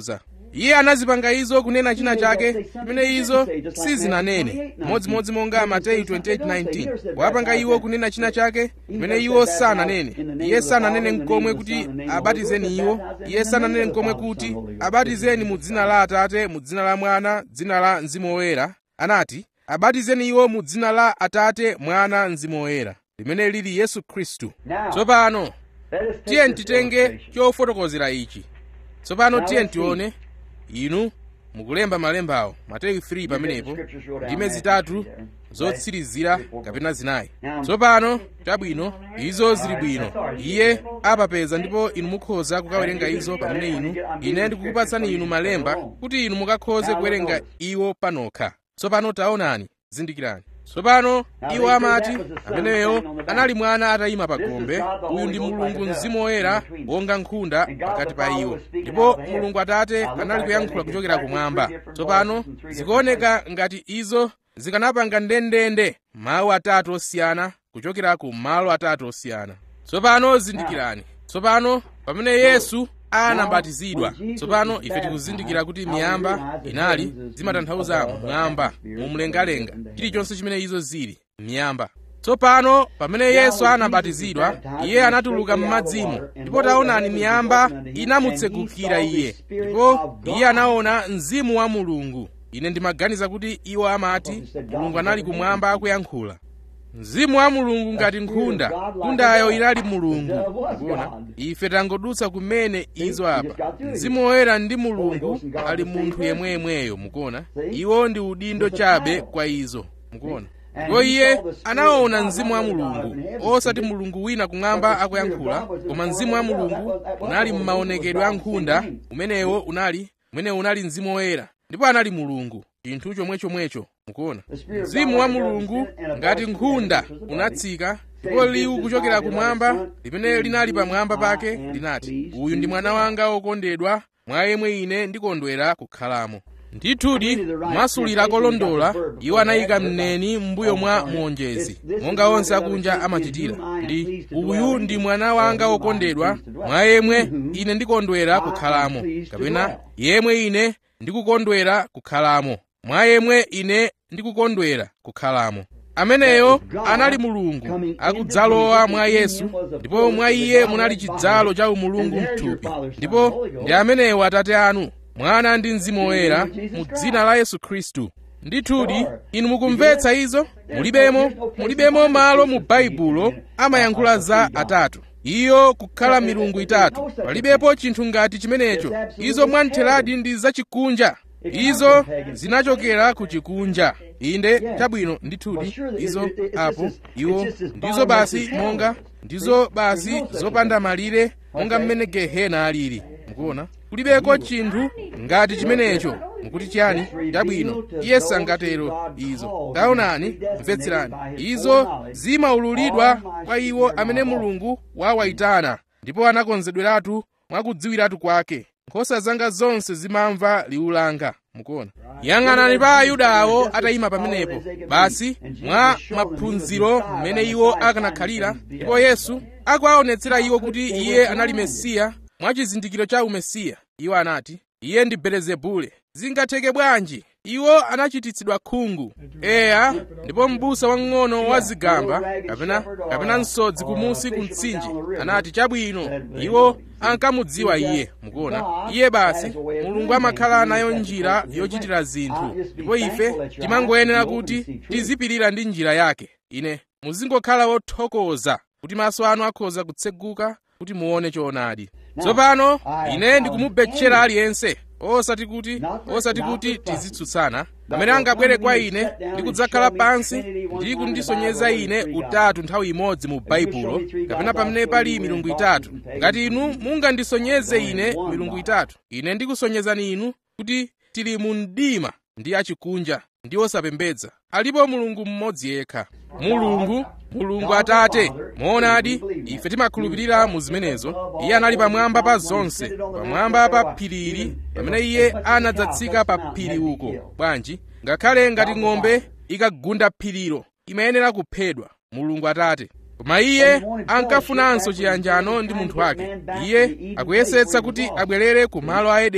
iye anazipanga izo kunena china chake chimene izo sizinanene modzimodzi monga mateyu 28:19 wapanga iwo kunena china chake chimene iwo sananene iye sananene nkomwe kuti abatizeni iwo iye sananene nkomwe kuti abatizeni mu dzina la atate mu dzina la mwana dzina la mzimu woyera anati abatizeni iwo mu dzina la atate mwana mzimu woyera limene lili yesu khristu tsopano tiye titenge chofotokozera ichi tsopano tiye tione inu mukulemba malembawo mateyu 3 pamenepo ndime zitatu zotsirizira kapena zinayi tsopano chabwino izo zili bwino iye apapeza ndipo inu mukhoza kukawerenga izo pamene inu ine ndikukupatsani inu malemba kuti inu mukakhoze kuwerenga iwo panokha tsopano taonani zindikirani tsopano iwo amati ameneyo anali mwana atayima pa gombe uyu ndi mulungu mzimu woyera wonga nkhunda pakati pa iwo ndipo mulungu atate anali kuyankhula kuchokera kumwamba tsopano zikuoneka ngati izo zikanapanga ndendende mawu atatu osiyana kuchokera ku malo atatu osiyana tsopano zindikirani tsopano pamene yesu anabatizidwa tsopano ife tikuzindikira kuti miyamba inali zimatanthauza mwamba mumlengalenga chilichonse chimene izo zili miyamba tsopano pamene yesu anabatizidwa iye anatuluka m'madzimo ndipo taonani miyamba inamutsegukira iye ndipo iye anaona mzimu wa mulungu ine ndimaganiza kuti iwo amati mulungu anali kumwamba akuyankhula mzimu wa mulungu ngati nkhunda nkhundayo inali mulungu kuona ife tangodutsa kumene izo apa mzimu woyera ndi mulungu ali munthu yemweyemweyo mukuona iwo ndi udindo chabe kwa izo mukuona ndipo iye anaona mzimu wa mulungu osati mulungu wina kumwamba akuyankhula koma mzimu wa mulungu unali m'maonekedwe a nkhunda umenewo unali umenewo unali mzimu woyera ndipo anali mulungu chinthu chomwechomwecho mukuona mzimu wa mulungu ngati nkhunda unatsika ndipo liwu kuchokera kumwamba limene linali pamwamba pake linati uyu ndi mwana wanga wokondedwa mwa yemwe ine ndikondwera kukhalamo ndithudi masulira kolondola iwo anayika mneni m'mbuyo mwa muonjezi monga onse akunja amachitira ndi uyu ndi mwana wanga wokondedwa mwa yemwe ine ndikondwera kukhalamo kapena yemwe ine ndikukondwera kukhalamo mwa yemwe ine ndikukondwera kukhalamo ameneyo anali mulungu akudzalowa mwa yesu ndipo mwa iye munali chidzalo cha umulungu mthupi ndipo ndi amenewo atate anu mwana ndi mzimu woyera mu dzina la yesu khristu ndithudi inu mukumvetsa izo mulibemo mulibemo malo mu baibulo amayankhula za atatu iyo kukhala milungu itatu palibepo chinthu ngati chimenecho izo mwantheradi ndi zachikunja izo zinachokera ku chikunja inde chabwino ndithudi izo apo iwo ndizo basi monga ndizo basi zopanda malire monga mmene gehena alili mukuona kulibeko chinthu ngati chimenecho mukuti chiyani chabwino iye sangatero izo taonani mvetserani izo zimaululidwa kwa iwo amene mulungu wawayitana ndipo anakonzedweratu mwakudziwiratu kwake nkhosa zanga zonse zimamva liwu langa mukuona yang'anani pa ayuda awo atayima pamenepo basi mwa maphunziro mmene iwo akanakhalira ndipo yesu akuwaonetsera iwo kuti iye anali mesiya mwa chizindikiro cha umesiya iwo anati iye ndi belezebule zingatheke bwanji iwo anachititsidwa khungu eya ndipo m'busa wamng'ono wa zigamba kapena kapena msodzi kumusi ku mtsinje anati chabwino iwo ankamudziwa iye mukuona iye basi mulungu amakhala nayo njira yochitira zinthu ndipo ife timangoyenera kuti tizipirira ndi njira yake ine muzingokhala wothokoza kuti maso anu akhoza kutseguka kuti muone choonadi tsopano ine ndikumubetchera aliyense osati kuti osati kuti tizitsutsana amene angabwere kwa ine ndi kudzakhala pansi ndi kundisonyeza ine utatu nthawi imodzi mu baibulo kapena pamene pali milungu itatu ngati inu mungandisonyeze ine milungu itatu ine ndikusonyezani inu kuti tili mu mdima ndi achikunja ndi osapembedza alipo mulungu mmodzi yekha mulungu mulungu atate moonadi ife timakhulupirira mu zimenezo iye anali pamwamba pa zonse pamwamba pa phirili pamene iye anadzatsika pa phiri uko bwanji ngakhale ngati ng'ombe ikagunda phirilo imayenera kuphedwa mulungu atate koma iye ankafunanso chiyanjano ndi munthu wake iye akuyesetsa kuti abwerere ku malo a edeni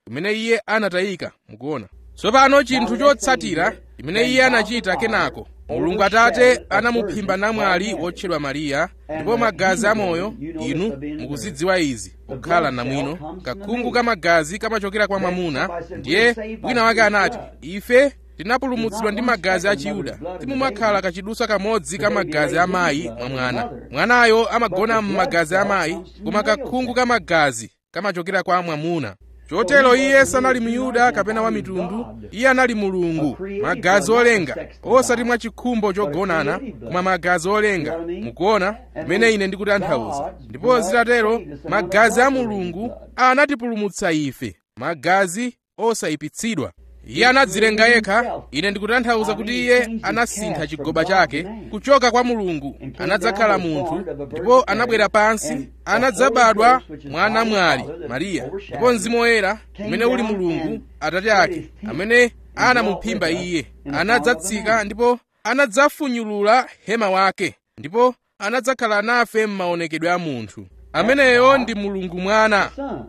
kumene iye anatayika mukuona tsopano chinthu chotsatira chimene iye anachita kenako mulungu atate anamuphimba namwali wotchedwa mariya ndipo magazi amoyo inu mukuzidziwa izi kukhala namwino kakhungu ka magazi kamachokera kwa mwamuna ndiye wina wake anati ife tinapulumutsidwa ndi magazi a chiyuda timumakhala kachiduswa kamodzi ka magazi a mayi mwa mwana mwanayo amagona m'magazi a mayi koma kakhungu ka magazi kamachokera kwa mwamuna chotero iye sanali myuda kapena wa mitundu iye anali mulungu magazi olenga osati mwa chikhumbo chogonana koma magazi olenga mukuona kumene ine ndikutanthauza ndipo zitatero magazi a mulungu anatipulumutsa ife magazi osayipitsidwa iye anadzilenga yekha ine ndikutanthauza kuti iye anasintha chigoba chake kuchoka kwa mulungu anadzakhala munthu ndipo anabwera pansi anadzabadwa mwana mwali mariya ndipo mzimu woyera umene uli mulungu atate ake amene anamuphimba iye anadzatsika ndipo anadzafunyulula hema wake ndipo anadzakhala nafe m'maonekedwe a munthu ameneyo ndi mulungu mwana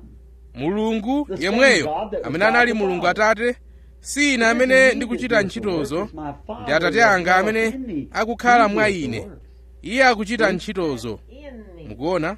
mulungu yemweyo amene anali mulungu atate si ine amene ndikuchita ntchitozo ndi atate anga amene akukhala mwa ine iye akuchita ntchitozo mukuona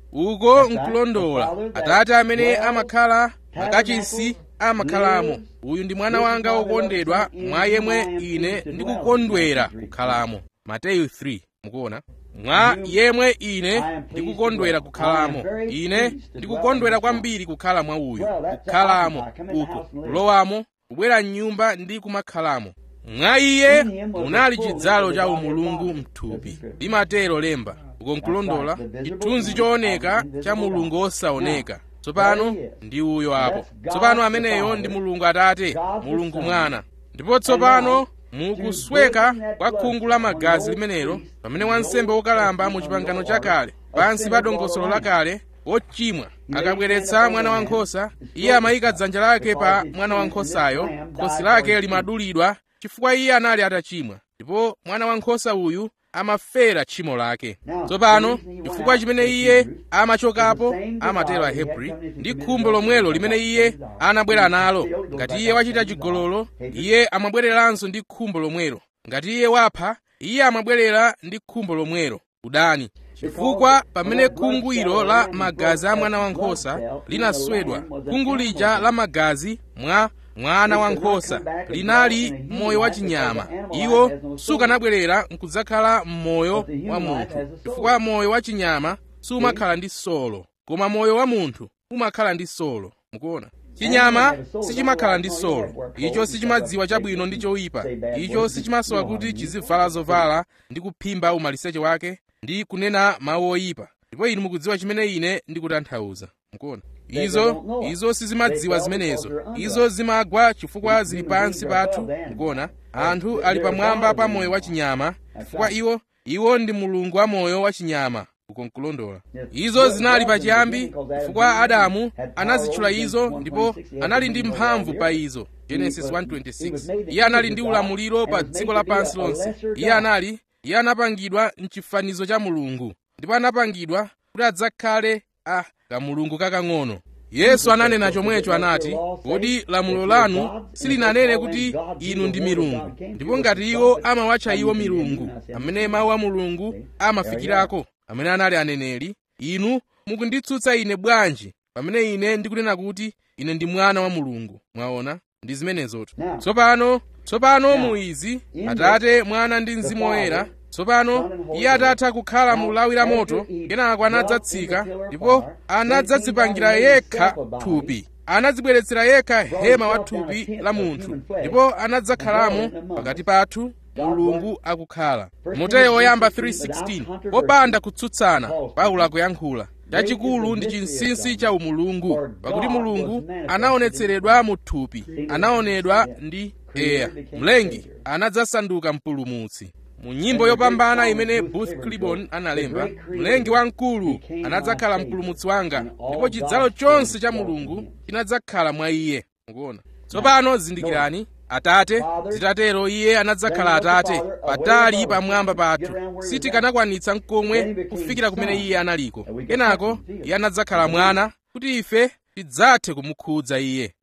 uko nkulondola atate amene amakhala makachisi amakhalamo uyu ndi mwana wanga wokondedwa mwa yemwe ine ndikukondwera kukhalamo mateyu 3 mukuona mwa yemwe ine ndikukondwera kukhalamo ine ndikukondwera kwambiri kukhala mwa uyu kukhalamo uko kulowamo kubwera m'nyumba ndi kumakhalamo mwa iye munali chidzalo cha umulungu mthupi limatero lemba uko nkulondola chithunzi chooneka cha mulungu osaoneka tsopano ndi uyo apo tsopano ameneyo ndi mulungu atate mulungu mwana ndipo tsopano mukusweka kwa khungu la magazi limenelo pamene wansembe wokalamba mu chipangano chakale pansi pa dongosolo lakale wochimwa akabweretsa mwana wankhosa iye amayika dzanja lake pa mwana wankhosayo khosi lake limadulidwa chifukwa iye anali atachimwa ndipo mwana wankhosa uyu amafera tchimo lake tsopano chifukwa chimene iye amachokapo amatero ahebri ndi khumbo lomwelo limene iye anabwera nalo ngati iye wachita chigololo iye amabwereranso ndi khumbo lomwelo ngati iye wapha iye amabwerera ndi khumbo lomwelo udani chifukwa pamene khungu ilo la magazi a mwana wankhosa linaswedwa khungu lija la magazi mwa mwana wankhosa linali moyo wachinyama iwo sukanabwerera nkudzakhala m'moyo wa munthu chifukwa moyo wachinyama sumakhala ndi solo koma moyo wa munthu umakhala ndi solo mukuona chinyama sichimakhala ndi solo icho sichimadziwa chabwino ndi choyipa icho sichimasowa kuti chizivala zovala ndi kuphimba umaliseche wake ndi kunena mawu oyipa ndipo inu mukudziwa chimene ine ndikutanthauza mukuona izo izo sizimadziwa zimenezo izo zimagwa chifukwa zili pansi pathu mukuona anthu ali pamwamba pa moyo wachinyama chifukwa iwo iwo ndi mulungu wa moyo wachinyama uko nkulondola izo zinali pachiyambi chifukwa adamu anazitchula izo ndipo anali ndi mphamvu pa izo genesis 1:26 iye anali ndi ulamuliro pa dziko lapansi lonse iye anali iye anapangidwa mchifanizo cha mulungu ndipo anapangidwa kuti adzakhale a kamulungu kakang'ono yesu ananena chomwecho anati kodi lamulo lanu silinanene kuti inu ndi milungu ndipo ngati iwo amawatcha iwo milungu amene mawu a mulungu amafikirako amene anali aneneri inu mukunditsutsa ine bwanji pamene ine ndikunena kuti ine ndi mwana wa mulungu mwaona ndi zimenezotu tsopano tsopano mu izi atate mwana ndi mzimu woyera tsopano iye atatha kukhala mu lawi la moto kenako anadzatsika ndipo anadzadzipangira yekha thupi anadzibweretsera yekha hema wa thupi la munthu ndipo anadzakhalamo pakati pathu mulungu akukhala mateyu oyamba 3:16 popanda kutsutsana paulo akuyankhula chachikulu ndi chinsinsi cha umulungu pakuti mulungu anaonetseredwa mu thupi anaonedwa ndi eya mlengi anadzasanduka mpulumutsi mu nyimbo yopambana imene booth clibon analemba mlengi wamkulu anadzakhala mpulumutsi wanga ndipo chidzalo chonse cha mulungu chinadzakhala mwa iye mukuona tsopano zindikirani atate zitatero iye anadzakhala atate patali pamwamba pathu sitikanakwanitsa nkomwe kufikira kumene iye analiko kenako iye anadzakhala mwana kuti ife tidzathe kumukhudza iye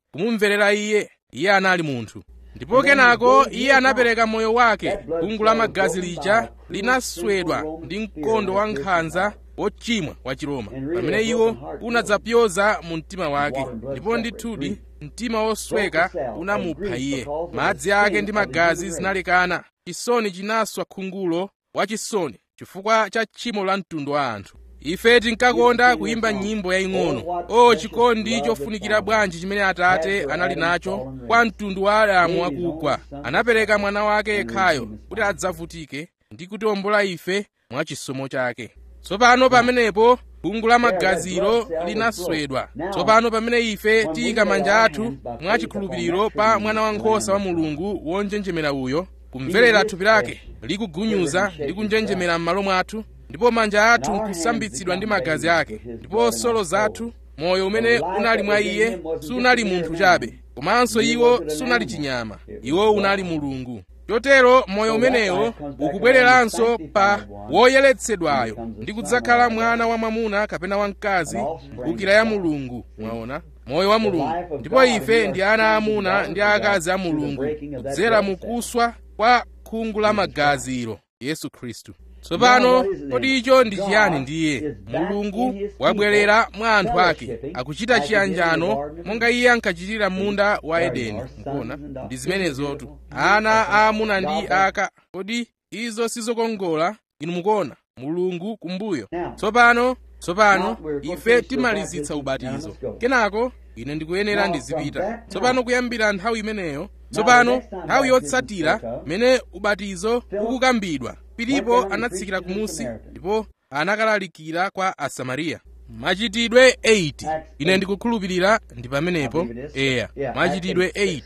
kumumverera iye iye anali munthu ndipo kenako iye anapereka moyo wake khungu la magazi lija linaswedwa ndi mkondo wa nkhanza wochimwa wa chiroma pamene iwo unadzapyoza mu mtima wake ndipo ndithudi mtima wosweka unamupha iye madzi ake ndi magazi zinalekana chisoni chinaswa khungulo wachisoni chifukwa cha tchimo la mtundu wa anthu ife tinkakonda kuyimba nyimbo yaying'ono o chikondi chofunikira bwanji chimene atate anali nacho kwa mtundu wa adamu akugwa anapereka mwana wake yekhayo kuti adzavutike ndi kutiwombola ife mwa chisomo chake tsopano pamenepo khungu la magazilo linaswedwa tsopano pamene ife tiyika manja athu mwa chikhulupiriro pa mwana wankhosa wa mulungu wonjenjemera uyo kumverera thupi lake likugunyuza ndi kunjenjemera m'malo mwathu ndipo manja athu nkusambitsidwa ndi magazi ake ndipo solo zathu moyo umene unali mwa iye sunali munthu chabe komanso iwo sunali chinyama iwo unali mulungu chotero moyo umenewo ukubwereranso pa woyeretsedwayo ndi kudzakhala mwana wa mwamuna kapena wamkazi mphukira ya mulungu mwaona moyo wa mulungu ndipo ife ndi ana amuna ndi akazi a mulungu kudzera mukuswa kwa khungu la magazilo yesu khristu tsopano kodi icho ndi chiyani ndiye mulungu wabwerera mwa anthu ake akuchita chiyanjano monga iye ankachitira munda wa edeni mukuona ndi zimenezotu ana aamuna ndi aka kodi izo sizokongola inu mukuona mulungu kumbuyo tsopano tsopano ife timalizitsa ubatizo kenako ine ndikuyenera ndizipita tsopano kuyambira nthawi imeneyo tsopano nthawi yotsatira mene ubatizo ukukambidwa filipo anatsikira kumusi ndipo anakalalikira kwa asamariya machitidwe 8 ine ndikukhulupirira ndi pamenepo eya machitidwe 8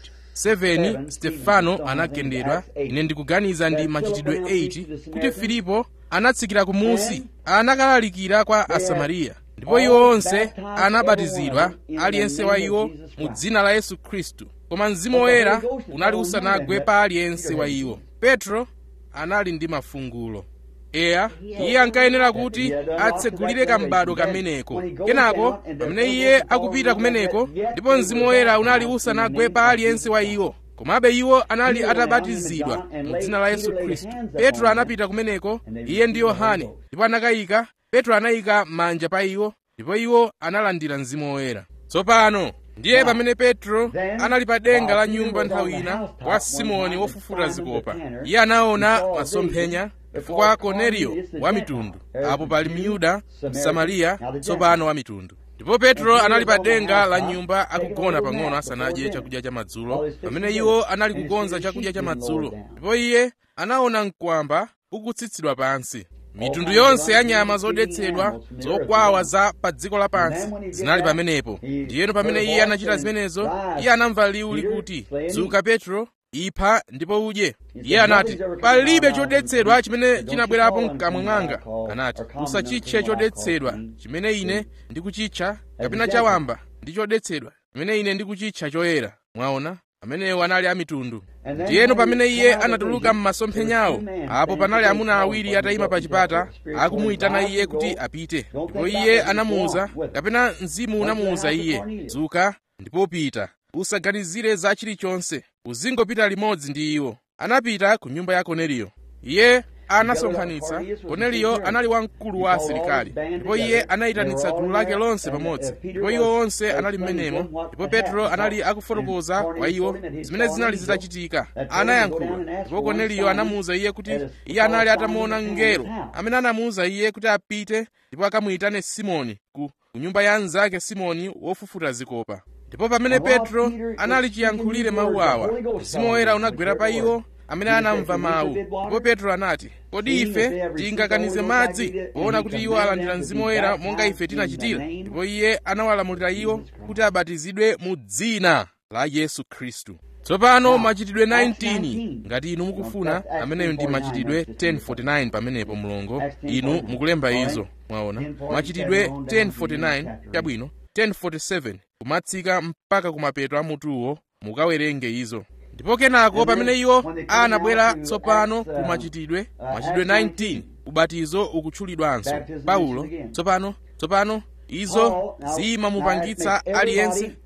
7 stefano anagendedwa ine ndikuganiza ndi machitidwe 8 kuti filipo anatsikira kumusi anakalalikira kwa asamariya ndipo iwo onse anabatizidwa aliyense wa iwo mu dzina la yesu khristu koma mzimu woyera unali usanagwe pa aliyense wa iwo petro anali ndi mafungulo eya iye ankayenera kuti atsegulire kambado kameneko kenako pamene iye akupita kumeneko ndipo mzimu woyera unali usanagwe pa aliyense wa iwo komabe iwo anali atabatizidwa mu dzina la yesu khristu petro anapita kumeneko iye ndi yohane ndipo anakayika petro anayika manja pa iwo ndipo iwo analandira mzimu woyera tsopano ndiye pamene petro anali pa denga la nyumba nthawi ina kwa simoni wofufuta zikopa iye anaona masomphenya chifukwa korneliyo wa mitundu apo pali myuda msamariya tsopano wa mitundu ndipo petro anali pa denga la nyumba akugona pang'ono asanadye chakudya cha madzulo pamene iwo anali kukonza chakudya cha madzulo ndipo iye anaona mkwamba ukutsitsidwa pansi mitundu yonse ya nyama zodetsedwa zokwawa za pa dziko lapansi zinali pamenepo ndiyeno pamene iye anachita zimenezo iye anamva liwu likuti dzuka petro ipha ndipo udye iye anati palibe chodetsedwa chimene chinabwerapo mkamwa mwanga anati usachitche chodetsedwa chimene ine ndikuchitcha kapena chawamba ndi chodetsedwa chimene ine ndikuchitcha choyera mwaona amenewo anali amitundu ndiyeno pamene iye anatuluka m'masomphenyawo apo panali amuna awiri atayima pa chipata akumuyitana iye kuti apite ndipo iye anamuwuza kapena mzimu unamuwuza iye dzuka ndipo pita usaganizire za chilichonse uzingopita limodzi ndi iwo anapita ku nyumba ya korneliyo iye anasonkhanitsa korneliyo anali wamkulu wa asilikali ndipo iye anayitanitsa gulu lake lonse pamodzi ndipo iwo onse anali m'menemo ndipo petro anali akufotokoza kwa iwo zimene zinali zitachitika anayankhula ndipo korneliyo anamuwuza iye kuti iye anali atamuona mngelo amene anamuwuza iye kuti apite ndipo akamuyitane simoni ku nyumba ya mnzake simoni wofufuta zikopa ndipo pamene petro anali chiyankhulire mawu awa mzimu woyera unagwera pa iwo amene anamva mawu ndipo petro anati kodi ife tingakanize madzi poona kuti iwo alandira mzimu woyera monga ife tinachitira ndipo iye anawalamulira iwo kuti abatizidwe mu dzina la yesu khristu tsopano machitidwe 19 ngati inu mukufuna ameneyo ndi machitidwe 1049 pamenepo mulongo inu mukulemba izo mwaona machitidwe 1049 chabwino 1047 kumatsika mpaka kumapeto a mutuwo mukawerenge izo ndipo kenako pamene iwo anabwera tsopano ku machitidwe machitidwe 19 ubatizo ukutchulidwanso paulo tsopano tsopano izo zimamupangitsa aliyense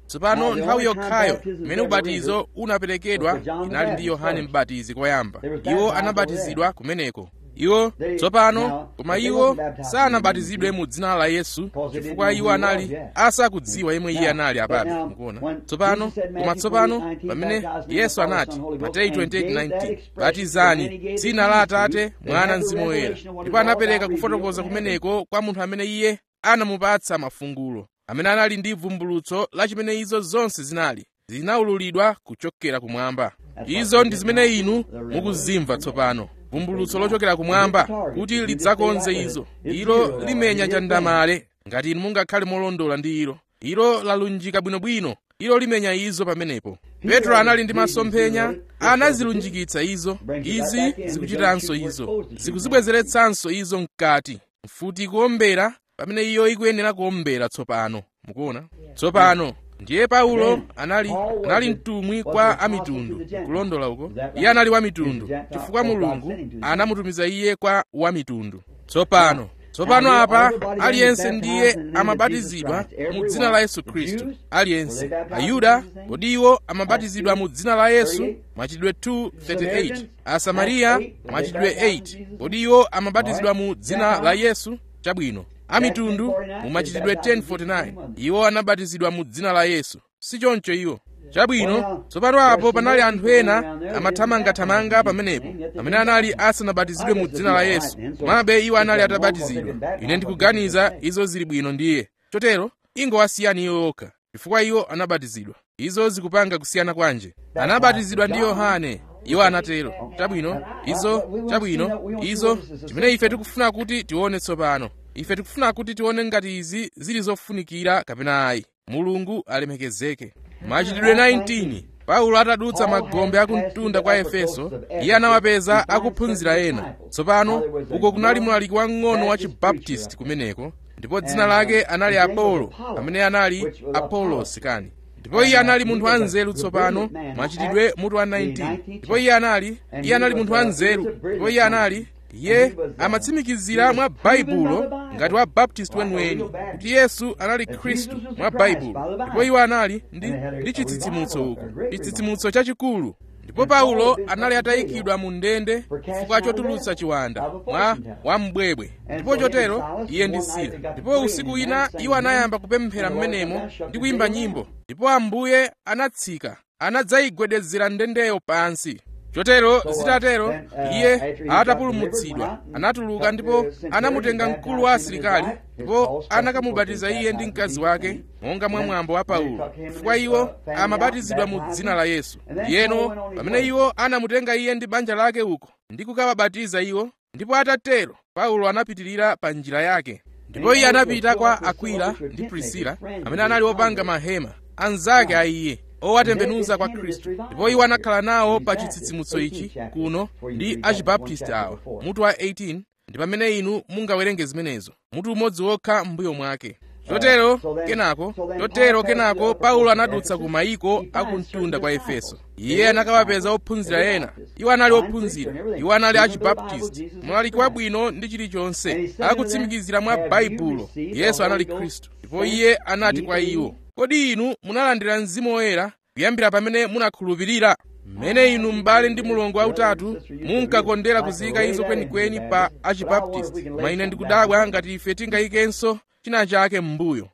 tsopano nthawi yokhayo imene ubatizo unaperekedwa inali ndi yohane mbatizi koyamba iwo anabatizidwa kumeneko iwo tsopano koma iwo sanabatizidwe mu dzina la yesu chifukwa iwo anali asakudziwa yemwe iye anali apabe mukuona tsopano koma tsopano pamene yesu anati mateyu 28:19 batizani dzina la atate mwana mzimu woyera ndipo anapereka kufotokoza kumeneko kwa munthu amene iye anamupatsa mafungulo amene anali ndi vumbulutso la chimene izo zonse zinali zinaululidwa kuchokera kumwamba izo ndi zimene inu mukuzimva tsopano vumbulutso lochokera kumwamba kuti lidzakonze izo ilo limenya chandamale ngati inu mungakhale molondola ndi ilo ilo lalunjika bwinobwino ilo limenya izo pamenepo petro anali ndi masomphenya anazilunjikitsa izo izi zikuchitanso izo zikuzibwezeretsanso izo mkati mfuti ikuombera pamene iyo ikuyenera kuombera tsopano mukuona tsopano ndiye paulo anali anali mtumwi kwa amitundu kulondola uko iye anali wa mitundu chifukwa mulungu anamutumiza iye kwa wa mitundu tsopano tsopano apa aliyense ndiye amabatizidwa mu dzina la yesu khristu aliyense ayuda kodi iwo amabatizidwa mu dzina la yesu machitidwe 2:38 asamariya machitidwe 8 kodi iwo amabatizidwa mu dzina la yesu chabwino amitundu mu machitidwe 10:49 iwo anabatizidwa mu dzina la yesu si choncho iwo chabwino tsopano apo panali anthu ena amathamangathamanga pamenepo amene anali asanabatizidwe mu dzina la yesu komabe iwo anali atabatizidwa ine ndikuganiza izo zili bwino ndiye chotero ingowasiyani iwo okha chifukwa iwo anabatizidwa izo zikupanga kusiyana kwanje anabatizidwa ndi yohane iwo anatero chabwino izo chabwino izo chimene ife tikufuna kuti tione tsopano ife tikufuna kuti tione ngati izi zili zofunikira kapena ayi mulungu alemekezeke machitidwe 19 paulo atadutsa magombe akumtunda kwa efeso iye anawapeza akuphunzira ena tsopano uko kunali mlaliki wang'ono wa chibaptisti kumeneko ndipo dzina lake anali apolo amene anali apolosi kani ndipo iye anali munthu wanzeru tsopano machitidwe mutu wa 19 ndipo iye anali iye anali munthu wanzeru ndipo iye anali iye amatsimikizira mwa baibulo ngati wa baptisti weniweni kuti yesu anali khristu mwa baibulo ndipo iwo anali ndi, ndi chitsitsimutso uku chitsitsimutso chachikulu ndipo paulo anali atayikidwa mu ndende chifukwa chotulutsa chiwanda mwa wambwebwe ndipo chotero iye ndi sila ndipo usiku wina iwo anayamba kupemphera m'menemo ndi kuyimba nyimbo ndipo ambuye anatsika anadzayigwedezera ndendeyo pansi chotero zitatero iye atapulumutsidwa anatuluka ndipo anamutenga mkulu wa asilikali ndipo anakamubatiza iye ndi mkazi wake monga mwa mwambo wa paulo chifukwa iwo amabatizidwa mu dzina la yesu yeno pamene iwo anamutenga iye ndi banja lake uko ndi kukawabatiza iwo ndipo atatero paulo anapitirira pa njira yake ndipo iye anapita kwa akwila ndi prisila amene anali opanga mahema anzake a iye owatembenuza kwa khristu ndipo iwo anakhala nawo pa chitsitsimutso ichi kuno ndi achibaptisti awa mutu wa 18 ndi pamene inu mungawerenge zimenezo mutu umodzi wokha m'mbuyo mwake chotero kenako chotero kenako paulo anadutsa ku mayiko akumtunda kwa efeso iye anakawapeza ophunzira ena iwo anali ophunzira iwo anali achibaptisti mlaliki wabwino ndi chilichonse akutsimikizira mwa baibulo yesu anali khristu ndipo iye anati kwa iwo kodi inu munalandira mzimu woyera kuyambira pamene munakhulupirira mmene inu m'bale ndi mulongo wautatu munkakondera kuziyika izo kwenikweni pa achibaptisti koma ine ndikudabwa ngati ife tingayikenso china chake m'mbuyo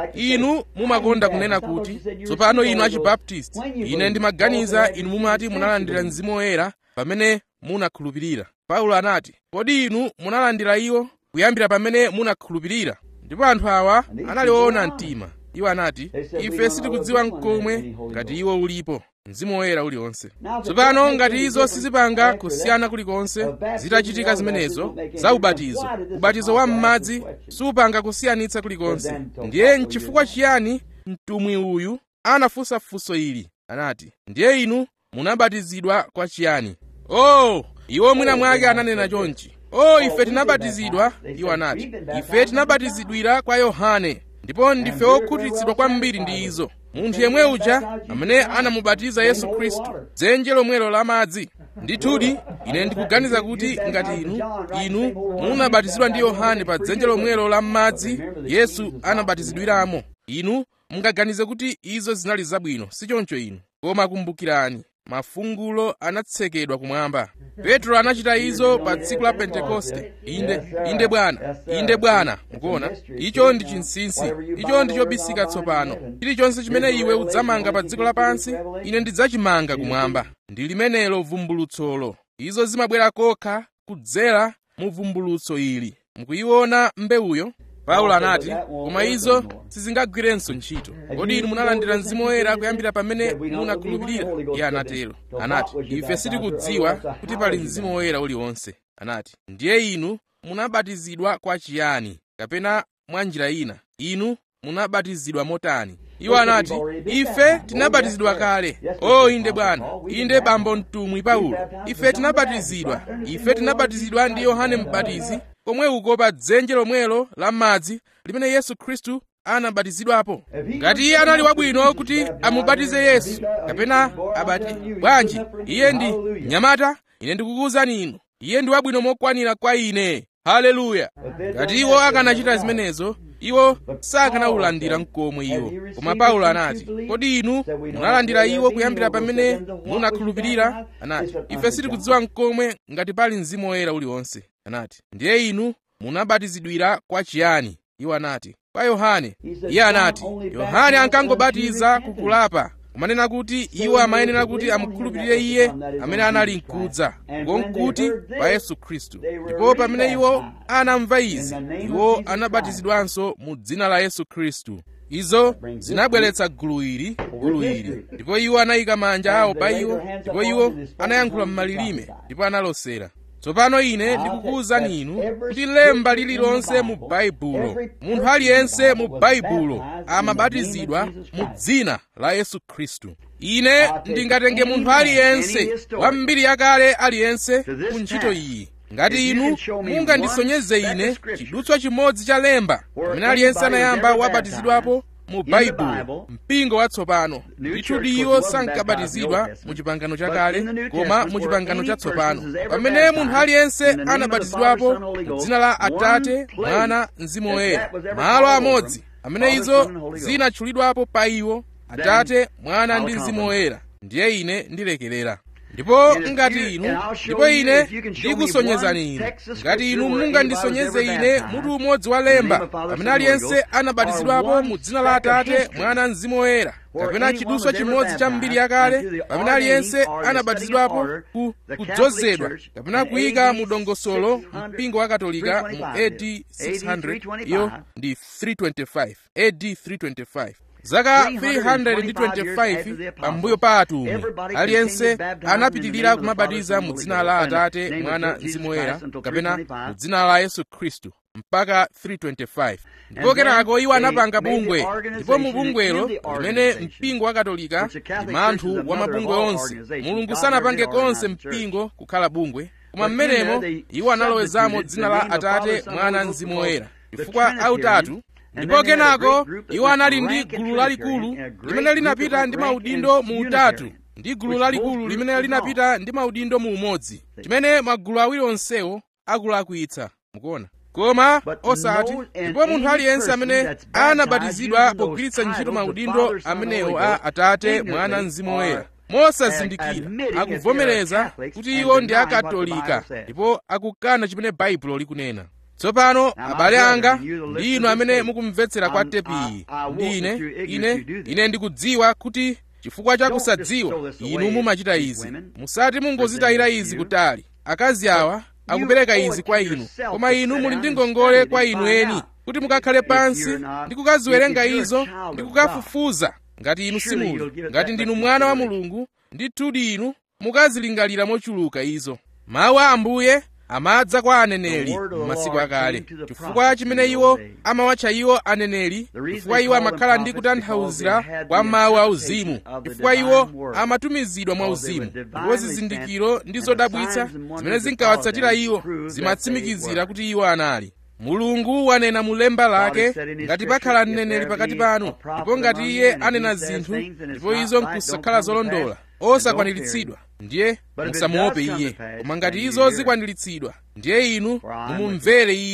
inu mumakonda kunena kuti tsopano inu achibaptisti ine ndimaganiza inu mumati munalandira mzimu woyera pamene munakhulupirira paulo anati kodi inu munalandira iwo kuyambira pamene munakhulupirira ndipo anthu awa anali oona mtima iwo anati ife sitikudziwa mkomwe ngati iwo ulipo mzimu woyera uliwonse tsopano ngati izo sizipanga kusiyana kulikonse zitachitika zimenezo za ubatizo ubatizo wa m'madzi supanga kusiyanitsa kulikonse ndiye nchifukwa chiyani mtumwi uyu anafunsa funso ili anati ndiye inu munabatizidwa kwa chiyani oh iwo mwina mwake ananena chonchi oh ife tinabatizidwa iwo anati ife tinabatizidwira kwa yohane ndipo ndife okhutitsidwa kwambiri ndi izo munthu yemwe uja amene anamubatiza yesu khristu dzenje lomwelo la madzi ndithudi ine ndikuganiza kuti ngati inu inu munabatizidwa ndi yohane pa dzenje lomwelo la madzi yesu anabatizidwiramo inu mungaganize kuti izo zinali zabwino sichoncho inu koma kumbukirani mafungulo anatsekedwa kumwamba petro anachita izo pa tsiku la pentekoste inde inde bwana inde bwana mukuona icho ndi chinsinsi icho ndi chobisika tsopano chilichonse chimene iwe udzamanga pa dziko lapansi ine ndidzachimanga kumwamba ndi limenelo vumbulutsolo izo zimabwera kokha kudzera mu vumbulutso ili mukuyiona mbewuyo paulo anati koma izo sizingagwirenso ntchito kodi inu munalandira mzimu woyera kuyambira pamene munakhulupirira iye anatero anati ife sitikudziwa kuti pali mzimu woyera uliwonse anati ndiye inu munabatizidwa kwa chiyani kapena mwa njira ina inu munabatizidwa motani iwo anati ife tinabatizidwa kale o inde bwana inde bambo mtumwi paulo ife tinabatizidwa ife tinabatizidwa ndi yohane mbatizi komwe uko pa dzenje lomwelo la madzi limene yesu khristu anabatizidwapo ngati iye anali wabwino kuti amubatize yesu kapena abati bwanji iye ndi mnyamata ine ndikukuwuzani inu iye ndi wabwino mokwanira kwa ine haleluya ngati iwo akanachita zimenezo iwo sakanawulandira mkomwe iwo koma paulo anati kodi inu munalandira iwo kuyambira pamene munakhulupirira anati ife sitikudziwa mkomwe ngati pali mzimu woyera uliwonse anati ndiye inu munabatizidwira kwa chiyani iwo anati kwa yohane iye anati yohane ankangobatiza kukulapa kumanena kuti iwo amayenera kuti amukhulupirire iye amene anali mkudza ngonkuti pa yesu khristu ndipo pamene iwo anamva izi iwo anabatizidwanso mu dzina la yesu khristu izo zinabweretsa gulu ili gulu ili ndipo iwo anayika manja awo pa iwo ndipo iwo anayankhula m'malilime ndipo analosera tsopano ine ndikukuwuzani inu kuti lemba lililonse mu baibulo munthu aliyense mu baibulo amabatizidwa mu dzina la yesu khristu ine ndingatenge munthu aliyense wa mbiri yakale aliyense ku ntchito iyi ngati inu mungandisonyeze ine chidutswa chimodzi cha lemba pamene aliyense anayamba wabatizidwapo mu baibulo mpingo watsopano ndithudi iwo sankabatizidwa mu chipangano chakale koma mu chipangano chatsopano pamene munthu aliyense anabatizidwapo mu dzina la atate mwana mzimu woyera malo amodzi amene izo zinatchulidwapo pa iwo atate mwana ndi mzimu woyera ndiye ine ndilekerera ndipo ngati inu ndipo ine ndikusonyezani inu ngati inu mungandisonyeze ine mutu umodzi wa lemba pamene aliyense anabatizidwapo mu dzina la atate mwana mzimu woyera kapena chidutswa chimodzi cha mbiri yakale pamene aliyense anabatizidwapo ku kudzozedwa kapena kuyika mu dongosolo mpingo wa katolika mu ad 600 iyo ndi 325 ad 325 zaka 325 pambuyo pa atumwi aliyense anapitirira kumabatiza mu dzina la atate mwana mzimu woyera kapena mu dzina la yesu khristu mpaka 325 ndipo kenako iwo anapanga bungwe ndipo mu bungwelo limene mpingo wa katolika ndi manthu wa mabungwe onse mulungu sanapange konse mpingo kukhala bungwe koma mmenemo iwo analowezamo dzina la atate mwana mzimu woyera chifukwa autatu ndipo kenako iwo anali ndi gulu lalikulu limene linapita ndi maudindo mu utatu ndi gulu lalikulu limene linapita ndi maudindo mu umodzi chimene magulu awiri onsewo akulakwitsa mukuona koma osati ndipo munthu aliyense amene anabatizidwa pogwiritsa ntchito maudindo amenewo a atate mwana mzimu woyera mosazindikira akuvomereza kuti iwo ndi akatolika ndipo akukana chimene baibulo likunena tsopano abale anga ndi inu amene mukumvetsera kwa tepiyi ndi ine ine ine ndikudziwa kuti chifukwa cha kusadziwa inu mumachita izi musati mungozitayira izi kutali akazi awa akupereka izi kwa inu koma inu muli ndi ngongole kwa inu eni kuti mukakhale pansi ndi kukaziwerenga izo ndi kukafufuza ngati inu simuli ngati ndinu mwana wa mulungu ndithudi inu mukazilingalira mochuluka izo mawu a ambuye amadza kwa aneneri m'masiku akale chifukwa chimene iwo amawatcha iwo aneneri chifukwa iwo amakhala ndi kutanthauzira kwa mawu auzimu chifukwa iwo amatumizidwa mwa uzimu ndipo zizindikiro ndi zodabwitsa zimene zinkawatsatira iwo zimatsimikizira kuti iwo anali mulungu wanena mu lemba lake ngati pakhala mneneri pakati panu ndipo ngati iye anena zinthu ndipo izo nkusakhala zolondola osakwaniritsidwa ndiye musamuope iye koma ngati izo zikwaniritsidwa ndiye inu mumumvere iye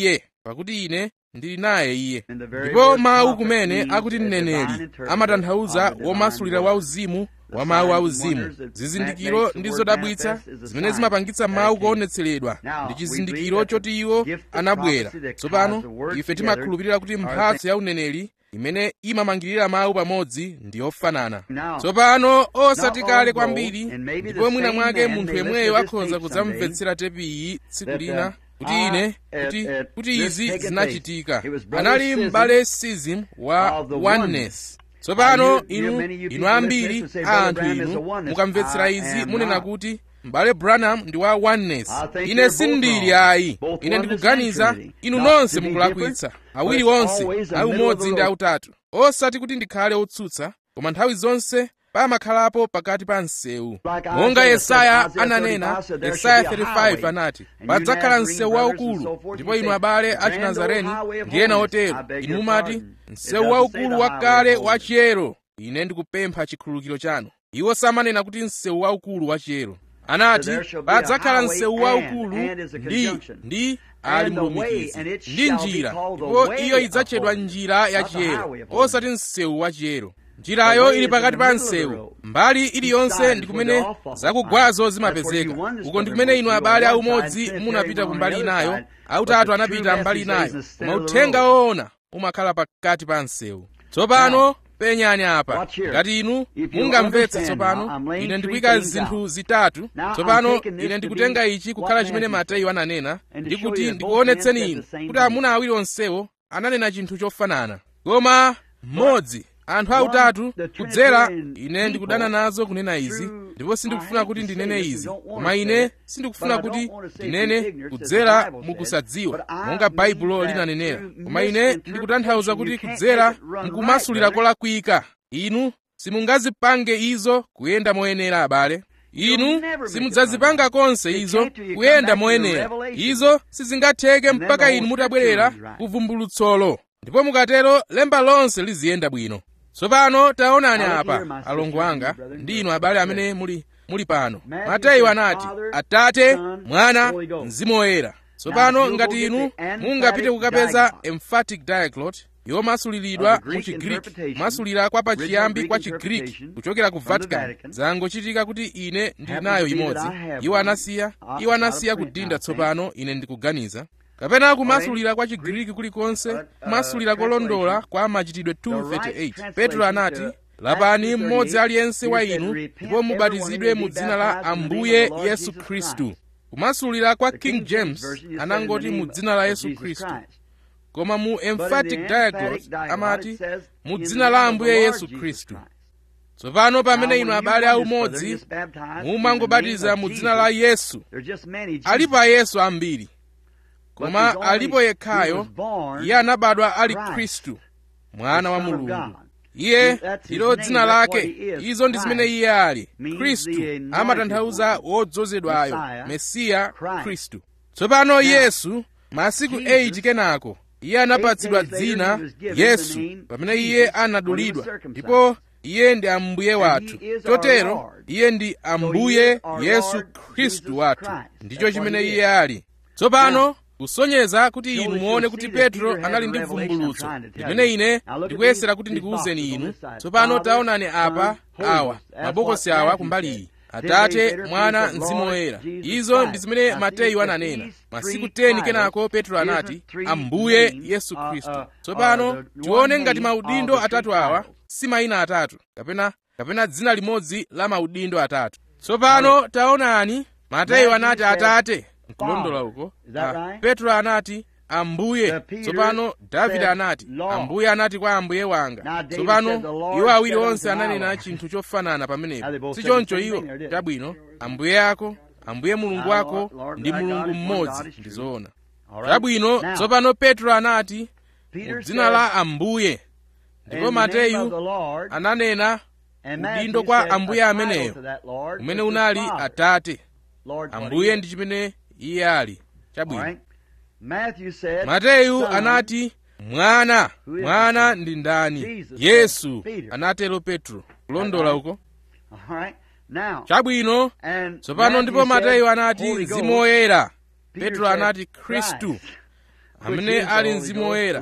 pakuti ine ndili naye iye ndipo mawu kumene akuti mneneri amatanthauza womasulira wauzimu wa mawu auzimu zizindikiro ndi zodabwitsa zimene zimapangitsa mawu kuonetseredwa ndi chizindikiro choti iwo anabwera tsopano ife timakhulupirira kuti mphatso ya uneneri imene imamangirira mawu pamodzi ndi yofanana tsopano osati kale kwambiri ndipo mwina mwake munthu yemweyo akhoza kudzamvetsera tepi iyi tsiku lina kuti ine kuti, kuti izi zinachitika anali m'bale sizim wa oneness tsopano inu inu ambiri a anthu inu mukamvetsera izi munena kuti m'bale branham ndi wa oneness ine sindili ayi ine ndikuganiza inu nonse mukulakwitsa awiri onse ayi umodzi ndi autatu osati kuti ndikhale otsutsa koma nthawi zonse pamakhalapo pakati pa msewu monga yesaya ananena yesaya 35 anati padzakhala msewu waukulu ndipo inu abale a chinazareni ndi ena otero inu mumati msewu waukulu wakale wachiyero ine ndikupempha chikhululukiro chanu iwo samanena kuti msewu waukulu wachiyero anati padzakhala msewu waukulu ndi ndi ali mlumikizi ndi njira ndipo iyo idzatchedwa njira yachiyero osati msewu wachiyero njirayo ili pakati pa msewu mbali iliyonse ndi kumene zakugwazo zimapezeka uko ndi kumene inu abale aumodzi munapita ku mbali inayo autatu anapita mbali inayo koma uthenga woona umakhala pakati pa msewu tsopano penyani apa ngati inu mungamvetse tsopano ine ndikuyika zinthu zitatu tsopano ine ndikutenga ichi kukhala chimene mateyu ananena ndi kuti ndikuonetseni inu kuti amuna awiri onsewo ananena chinthu chofanana koma mmodzi anthu autatu kudzera ine ndikudana nazo kunena izi ndipo sindikufuna kuti ndinene izi koma ine sindikufuna kuti ndinene kudzera mukusadziwa monga baibulo linanenera koma ine ndikutanthauza kuti kudzera mukumasulira kolakwika inu simungazipange izo kuyenda moyenera abale inu simudzazipanga konse izo kuyenda moyenera izo sizingatheke mpaka inu mutabwerera kuvumbulutsolo ndipo mukatero lemba lonse liziyenda bwino tsopano taonani apa alongo anga ndi inu abale amene muli muli pano mateyu anati atate mwana mzimu woyera tsopano ngati inu mungapite kukapeza emphatic diaglot yomasuliridwa mu chigriki kumasulira kwa pachiyambi kwa chigriki kuchokera ku vatican zangochitika kuti ine ndili nayo imodzi iwo anasiya iwo anasiya kudinda tsopano ine ndikuganiza kapena kumasulira kwa chigriki kulikonse kumasulira kolondola kwa machitidwe 238 petro anati lapani mmodzi aliyense wa inu ndipo mubatizidwe mu dzina la ambuye yesu khristu kumasulira kwa king james anangoti mu dzina la yesu khristu koma mu emphatic diaglot amati mu dzina la ambuye yesu khristu tsopano pamene inu abale aumodzi mumangobatiza mu dzina la yesu alipo ayesu ambiri koma alipo yekhayo iye anabadwa ali khristu mwana wa mulungu iye ndilo dzina lake izo ndi zimene iye ali khristu amatanthauza wodzozedwayo mesiya khristu tsopano yesu masiku 8 kenako iye anapatsidwa dzina yesu pamene iye anadulidwa ndipo iye ndi ambuye wathu chotero iye ndi ambuye yesu khristu wathu ndicho chimene iye ali tsopano kusonyeza kuti inu muone kuti petro anali ndi vumbulutso limene ine ndikuyesera kuti ndikuwuzeni inu tsopano taonani apa awa mabokosi awa kumbali iyi atate mwana mzimu woyera izo ndi zimene mateyu ananena masiku 10 kenako petro anati ambuye yesu khristu tsopano tione ngati maudindo atatu awa si mayina atatu kapena kapena dzina limodzi la maudindo atatu tsopano taonani mateyu anati atate nkulondola uko ah, petro anati ambuye tsopano davide anati ambuye anati kwa ambuye wanga tsopano iwo awiri onse ananena chinthu chofanana pamenepo si choncho iwo chabwino ambuye ako ambuye mulungu wako ndi mulungu mmodzi ndi zoona chabwino tsopano petro anati mu dzina la ambuye ndipo mateyu ananena udindo kwa ambuye ameneyo umene unali atate ambuye ndi chimene iye ali chabwino mateyu anati mwana mwana ndi ndani yesu anatero petro kulondola uko chabwino tsopano ndipo mateyu anati mzimu woyera petro anati khristu amene ali mzimu woyera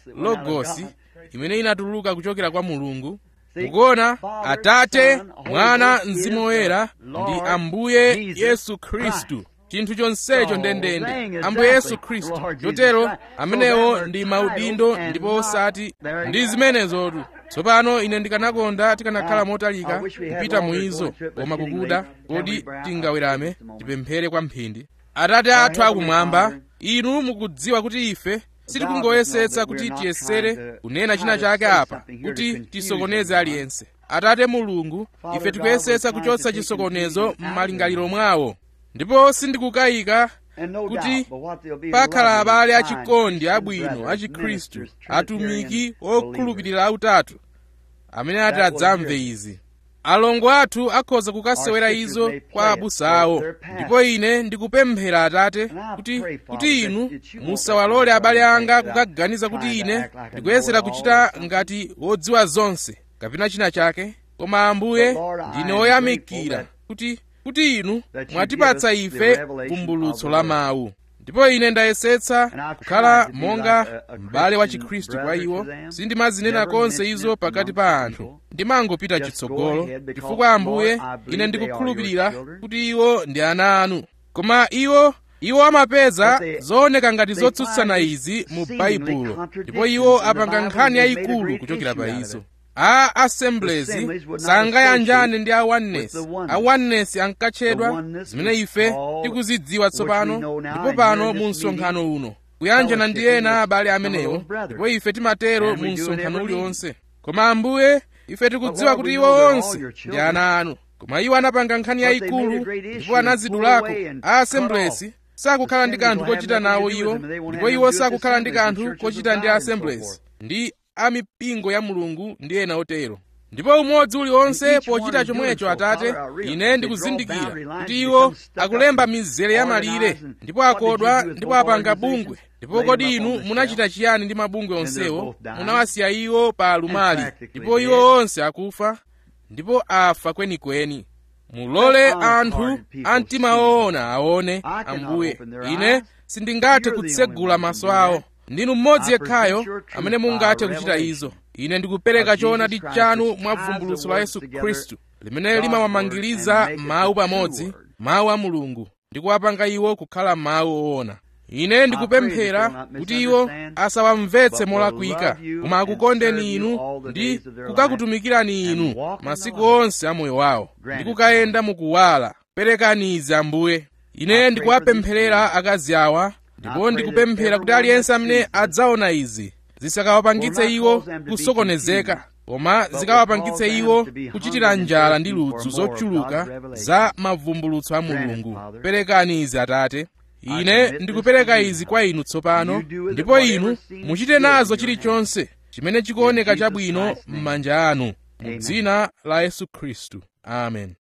logosi imene inatuluka kuchokera kwa mulungu mukuona atate mwana mzimu woyera ndi ambuye yesu khristu chinthu chonsecho ndendende ambuye yesu khristu chotero amenewo ndi maudindo ndipo osati ndi zimenezotu tsopano ine ndikanakonda tikanakhala motalika kupita mu izo koma kukuda kodi tingawerame tipemphere kwa mphindi atate athu akumwamba inu mukudziwa kuti ife sitikungoyesetsa kuti tiyesere kunena china chake apa kuti tisokoneze aliyense atate mulungu ife tikuyesetsa kuchotsa chisokonezo m'malingaliro mwawo ndipo sindikukayika kuti pakhala abale achikondi abwino achikhristu atumiki okhulupirira autatu amene ati adzamve izi alongo athu akhoza kukasewera izo kwa abusa awo ndipo ine ndikupemphera atate kuti kuti inu musawalole abale anga kukaganiza kuti ine ndikuyesera kuchita ngati wodziwa zonse kapena china chake koma ambuye ndine woyamikira kuti kuti inu mwatipatsa ife vumbulutso la mawu ndipo ine ndayesetsa kukhala monga m'bale wa chikhristu kwa iwo sindimazinena konse izo pakati pa anthu ndimangopita chitsogolo chifukwa ambuye ine ndikukhulupirira kuti iwo ndi ana anu koma iwo iwo amapeza zooneka ngati zotsutsana izi mu baibulo ndipo iwo apanga nkhani yayikulu kuchokera pa izo a assemblies sangayanjane ndi a oneness a oneness ankatchedwa zimene ife tikuzidziwa tsopano ndipo pano mu msonkhano uno kuyanjana ndi ena abale amenewo ndipo ife timatero mu msonkhano uliwonse koma ambuye ife tikudziwa kuti iwo onse ndi ana anu koma iwo anapanga nkhani yayikulu ndipo anazidulako a assemblies sakukhala ndi kanthu kochita nawo iwo ndipo iwo sakukhala ndi kanthu kochita ndi assemblies ndi a mipingo ya mulungu ndi ena otero ndipo umodzi uliwonse pochita chomwecho atate ine ndikuzindikira kuti iwo akulemba mizere ya malire ndipo akodwa ndipo apanga bungwe ndipo kodi inu munachita chiyani ndi mabungwe onsewo munawasiya iwo pa alumali ndipo iwo onse akufa ndipo afa kwenikweni mulole anthu a mtima woona aone ambuye ine sindingathe kutsegula maso awo ndinu mmodzi yekhayo amene mungathe kuchita izo ine ndikupereka choonadi chanu mwa vumbulutso la yesu khristu limene limawamangiriza mawu pamodzi mawu a mulungu ndi kuwapanga iwo kukhala mawu oona ine ndikupemphera kuti iwo asawamvetse molakwika koma akukondeni inu ndi kukakutumikirani inu masiku onse a moyo wawo ndi kukayenda mukuwala perekani izi ambuye ine ndikuwapempherera akazi awa ndipo ndikupemphera kuti aliyense amene adzaona izi zisakawapangitse iwo kusokonezeka koma zikawapangitse iwo kuchitira njala ndi ludzu zochuluka za mavumbulutso a mulungu perekani izi atate ine ndikupereka izi kwa inu tsopano ndipo inu muchite nazo chilichonse chimene chikuoneka chabwino m'manja anu mu dzina la yesu khristu amen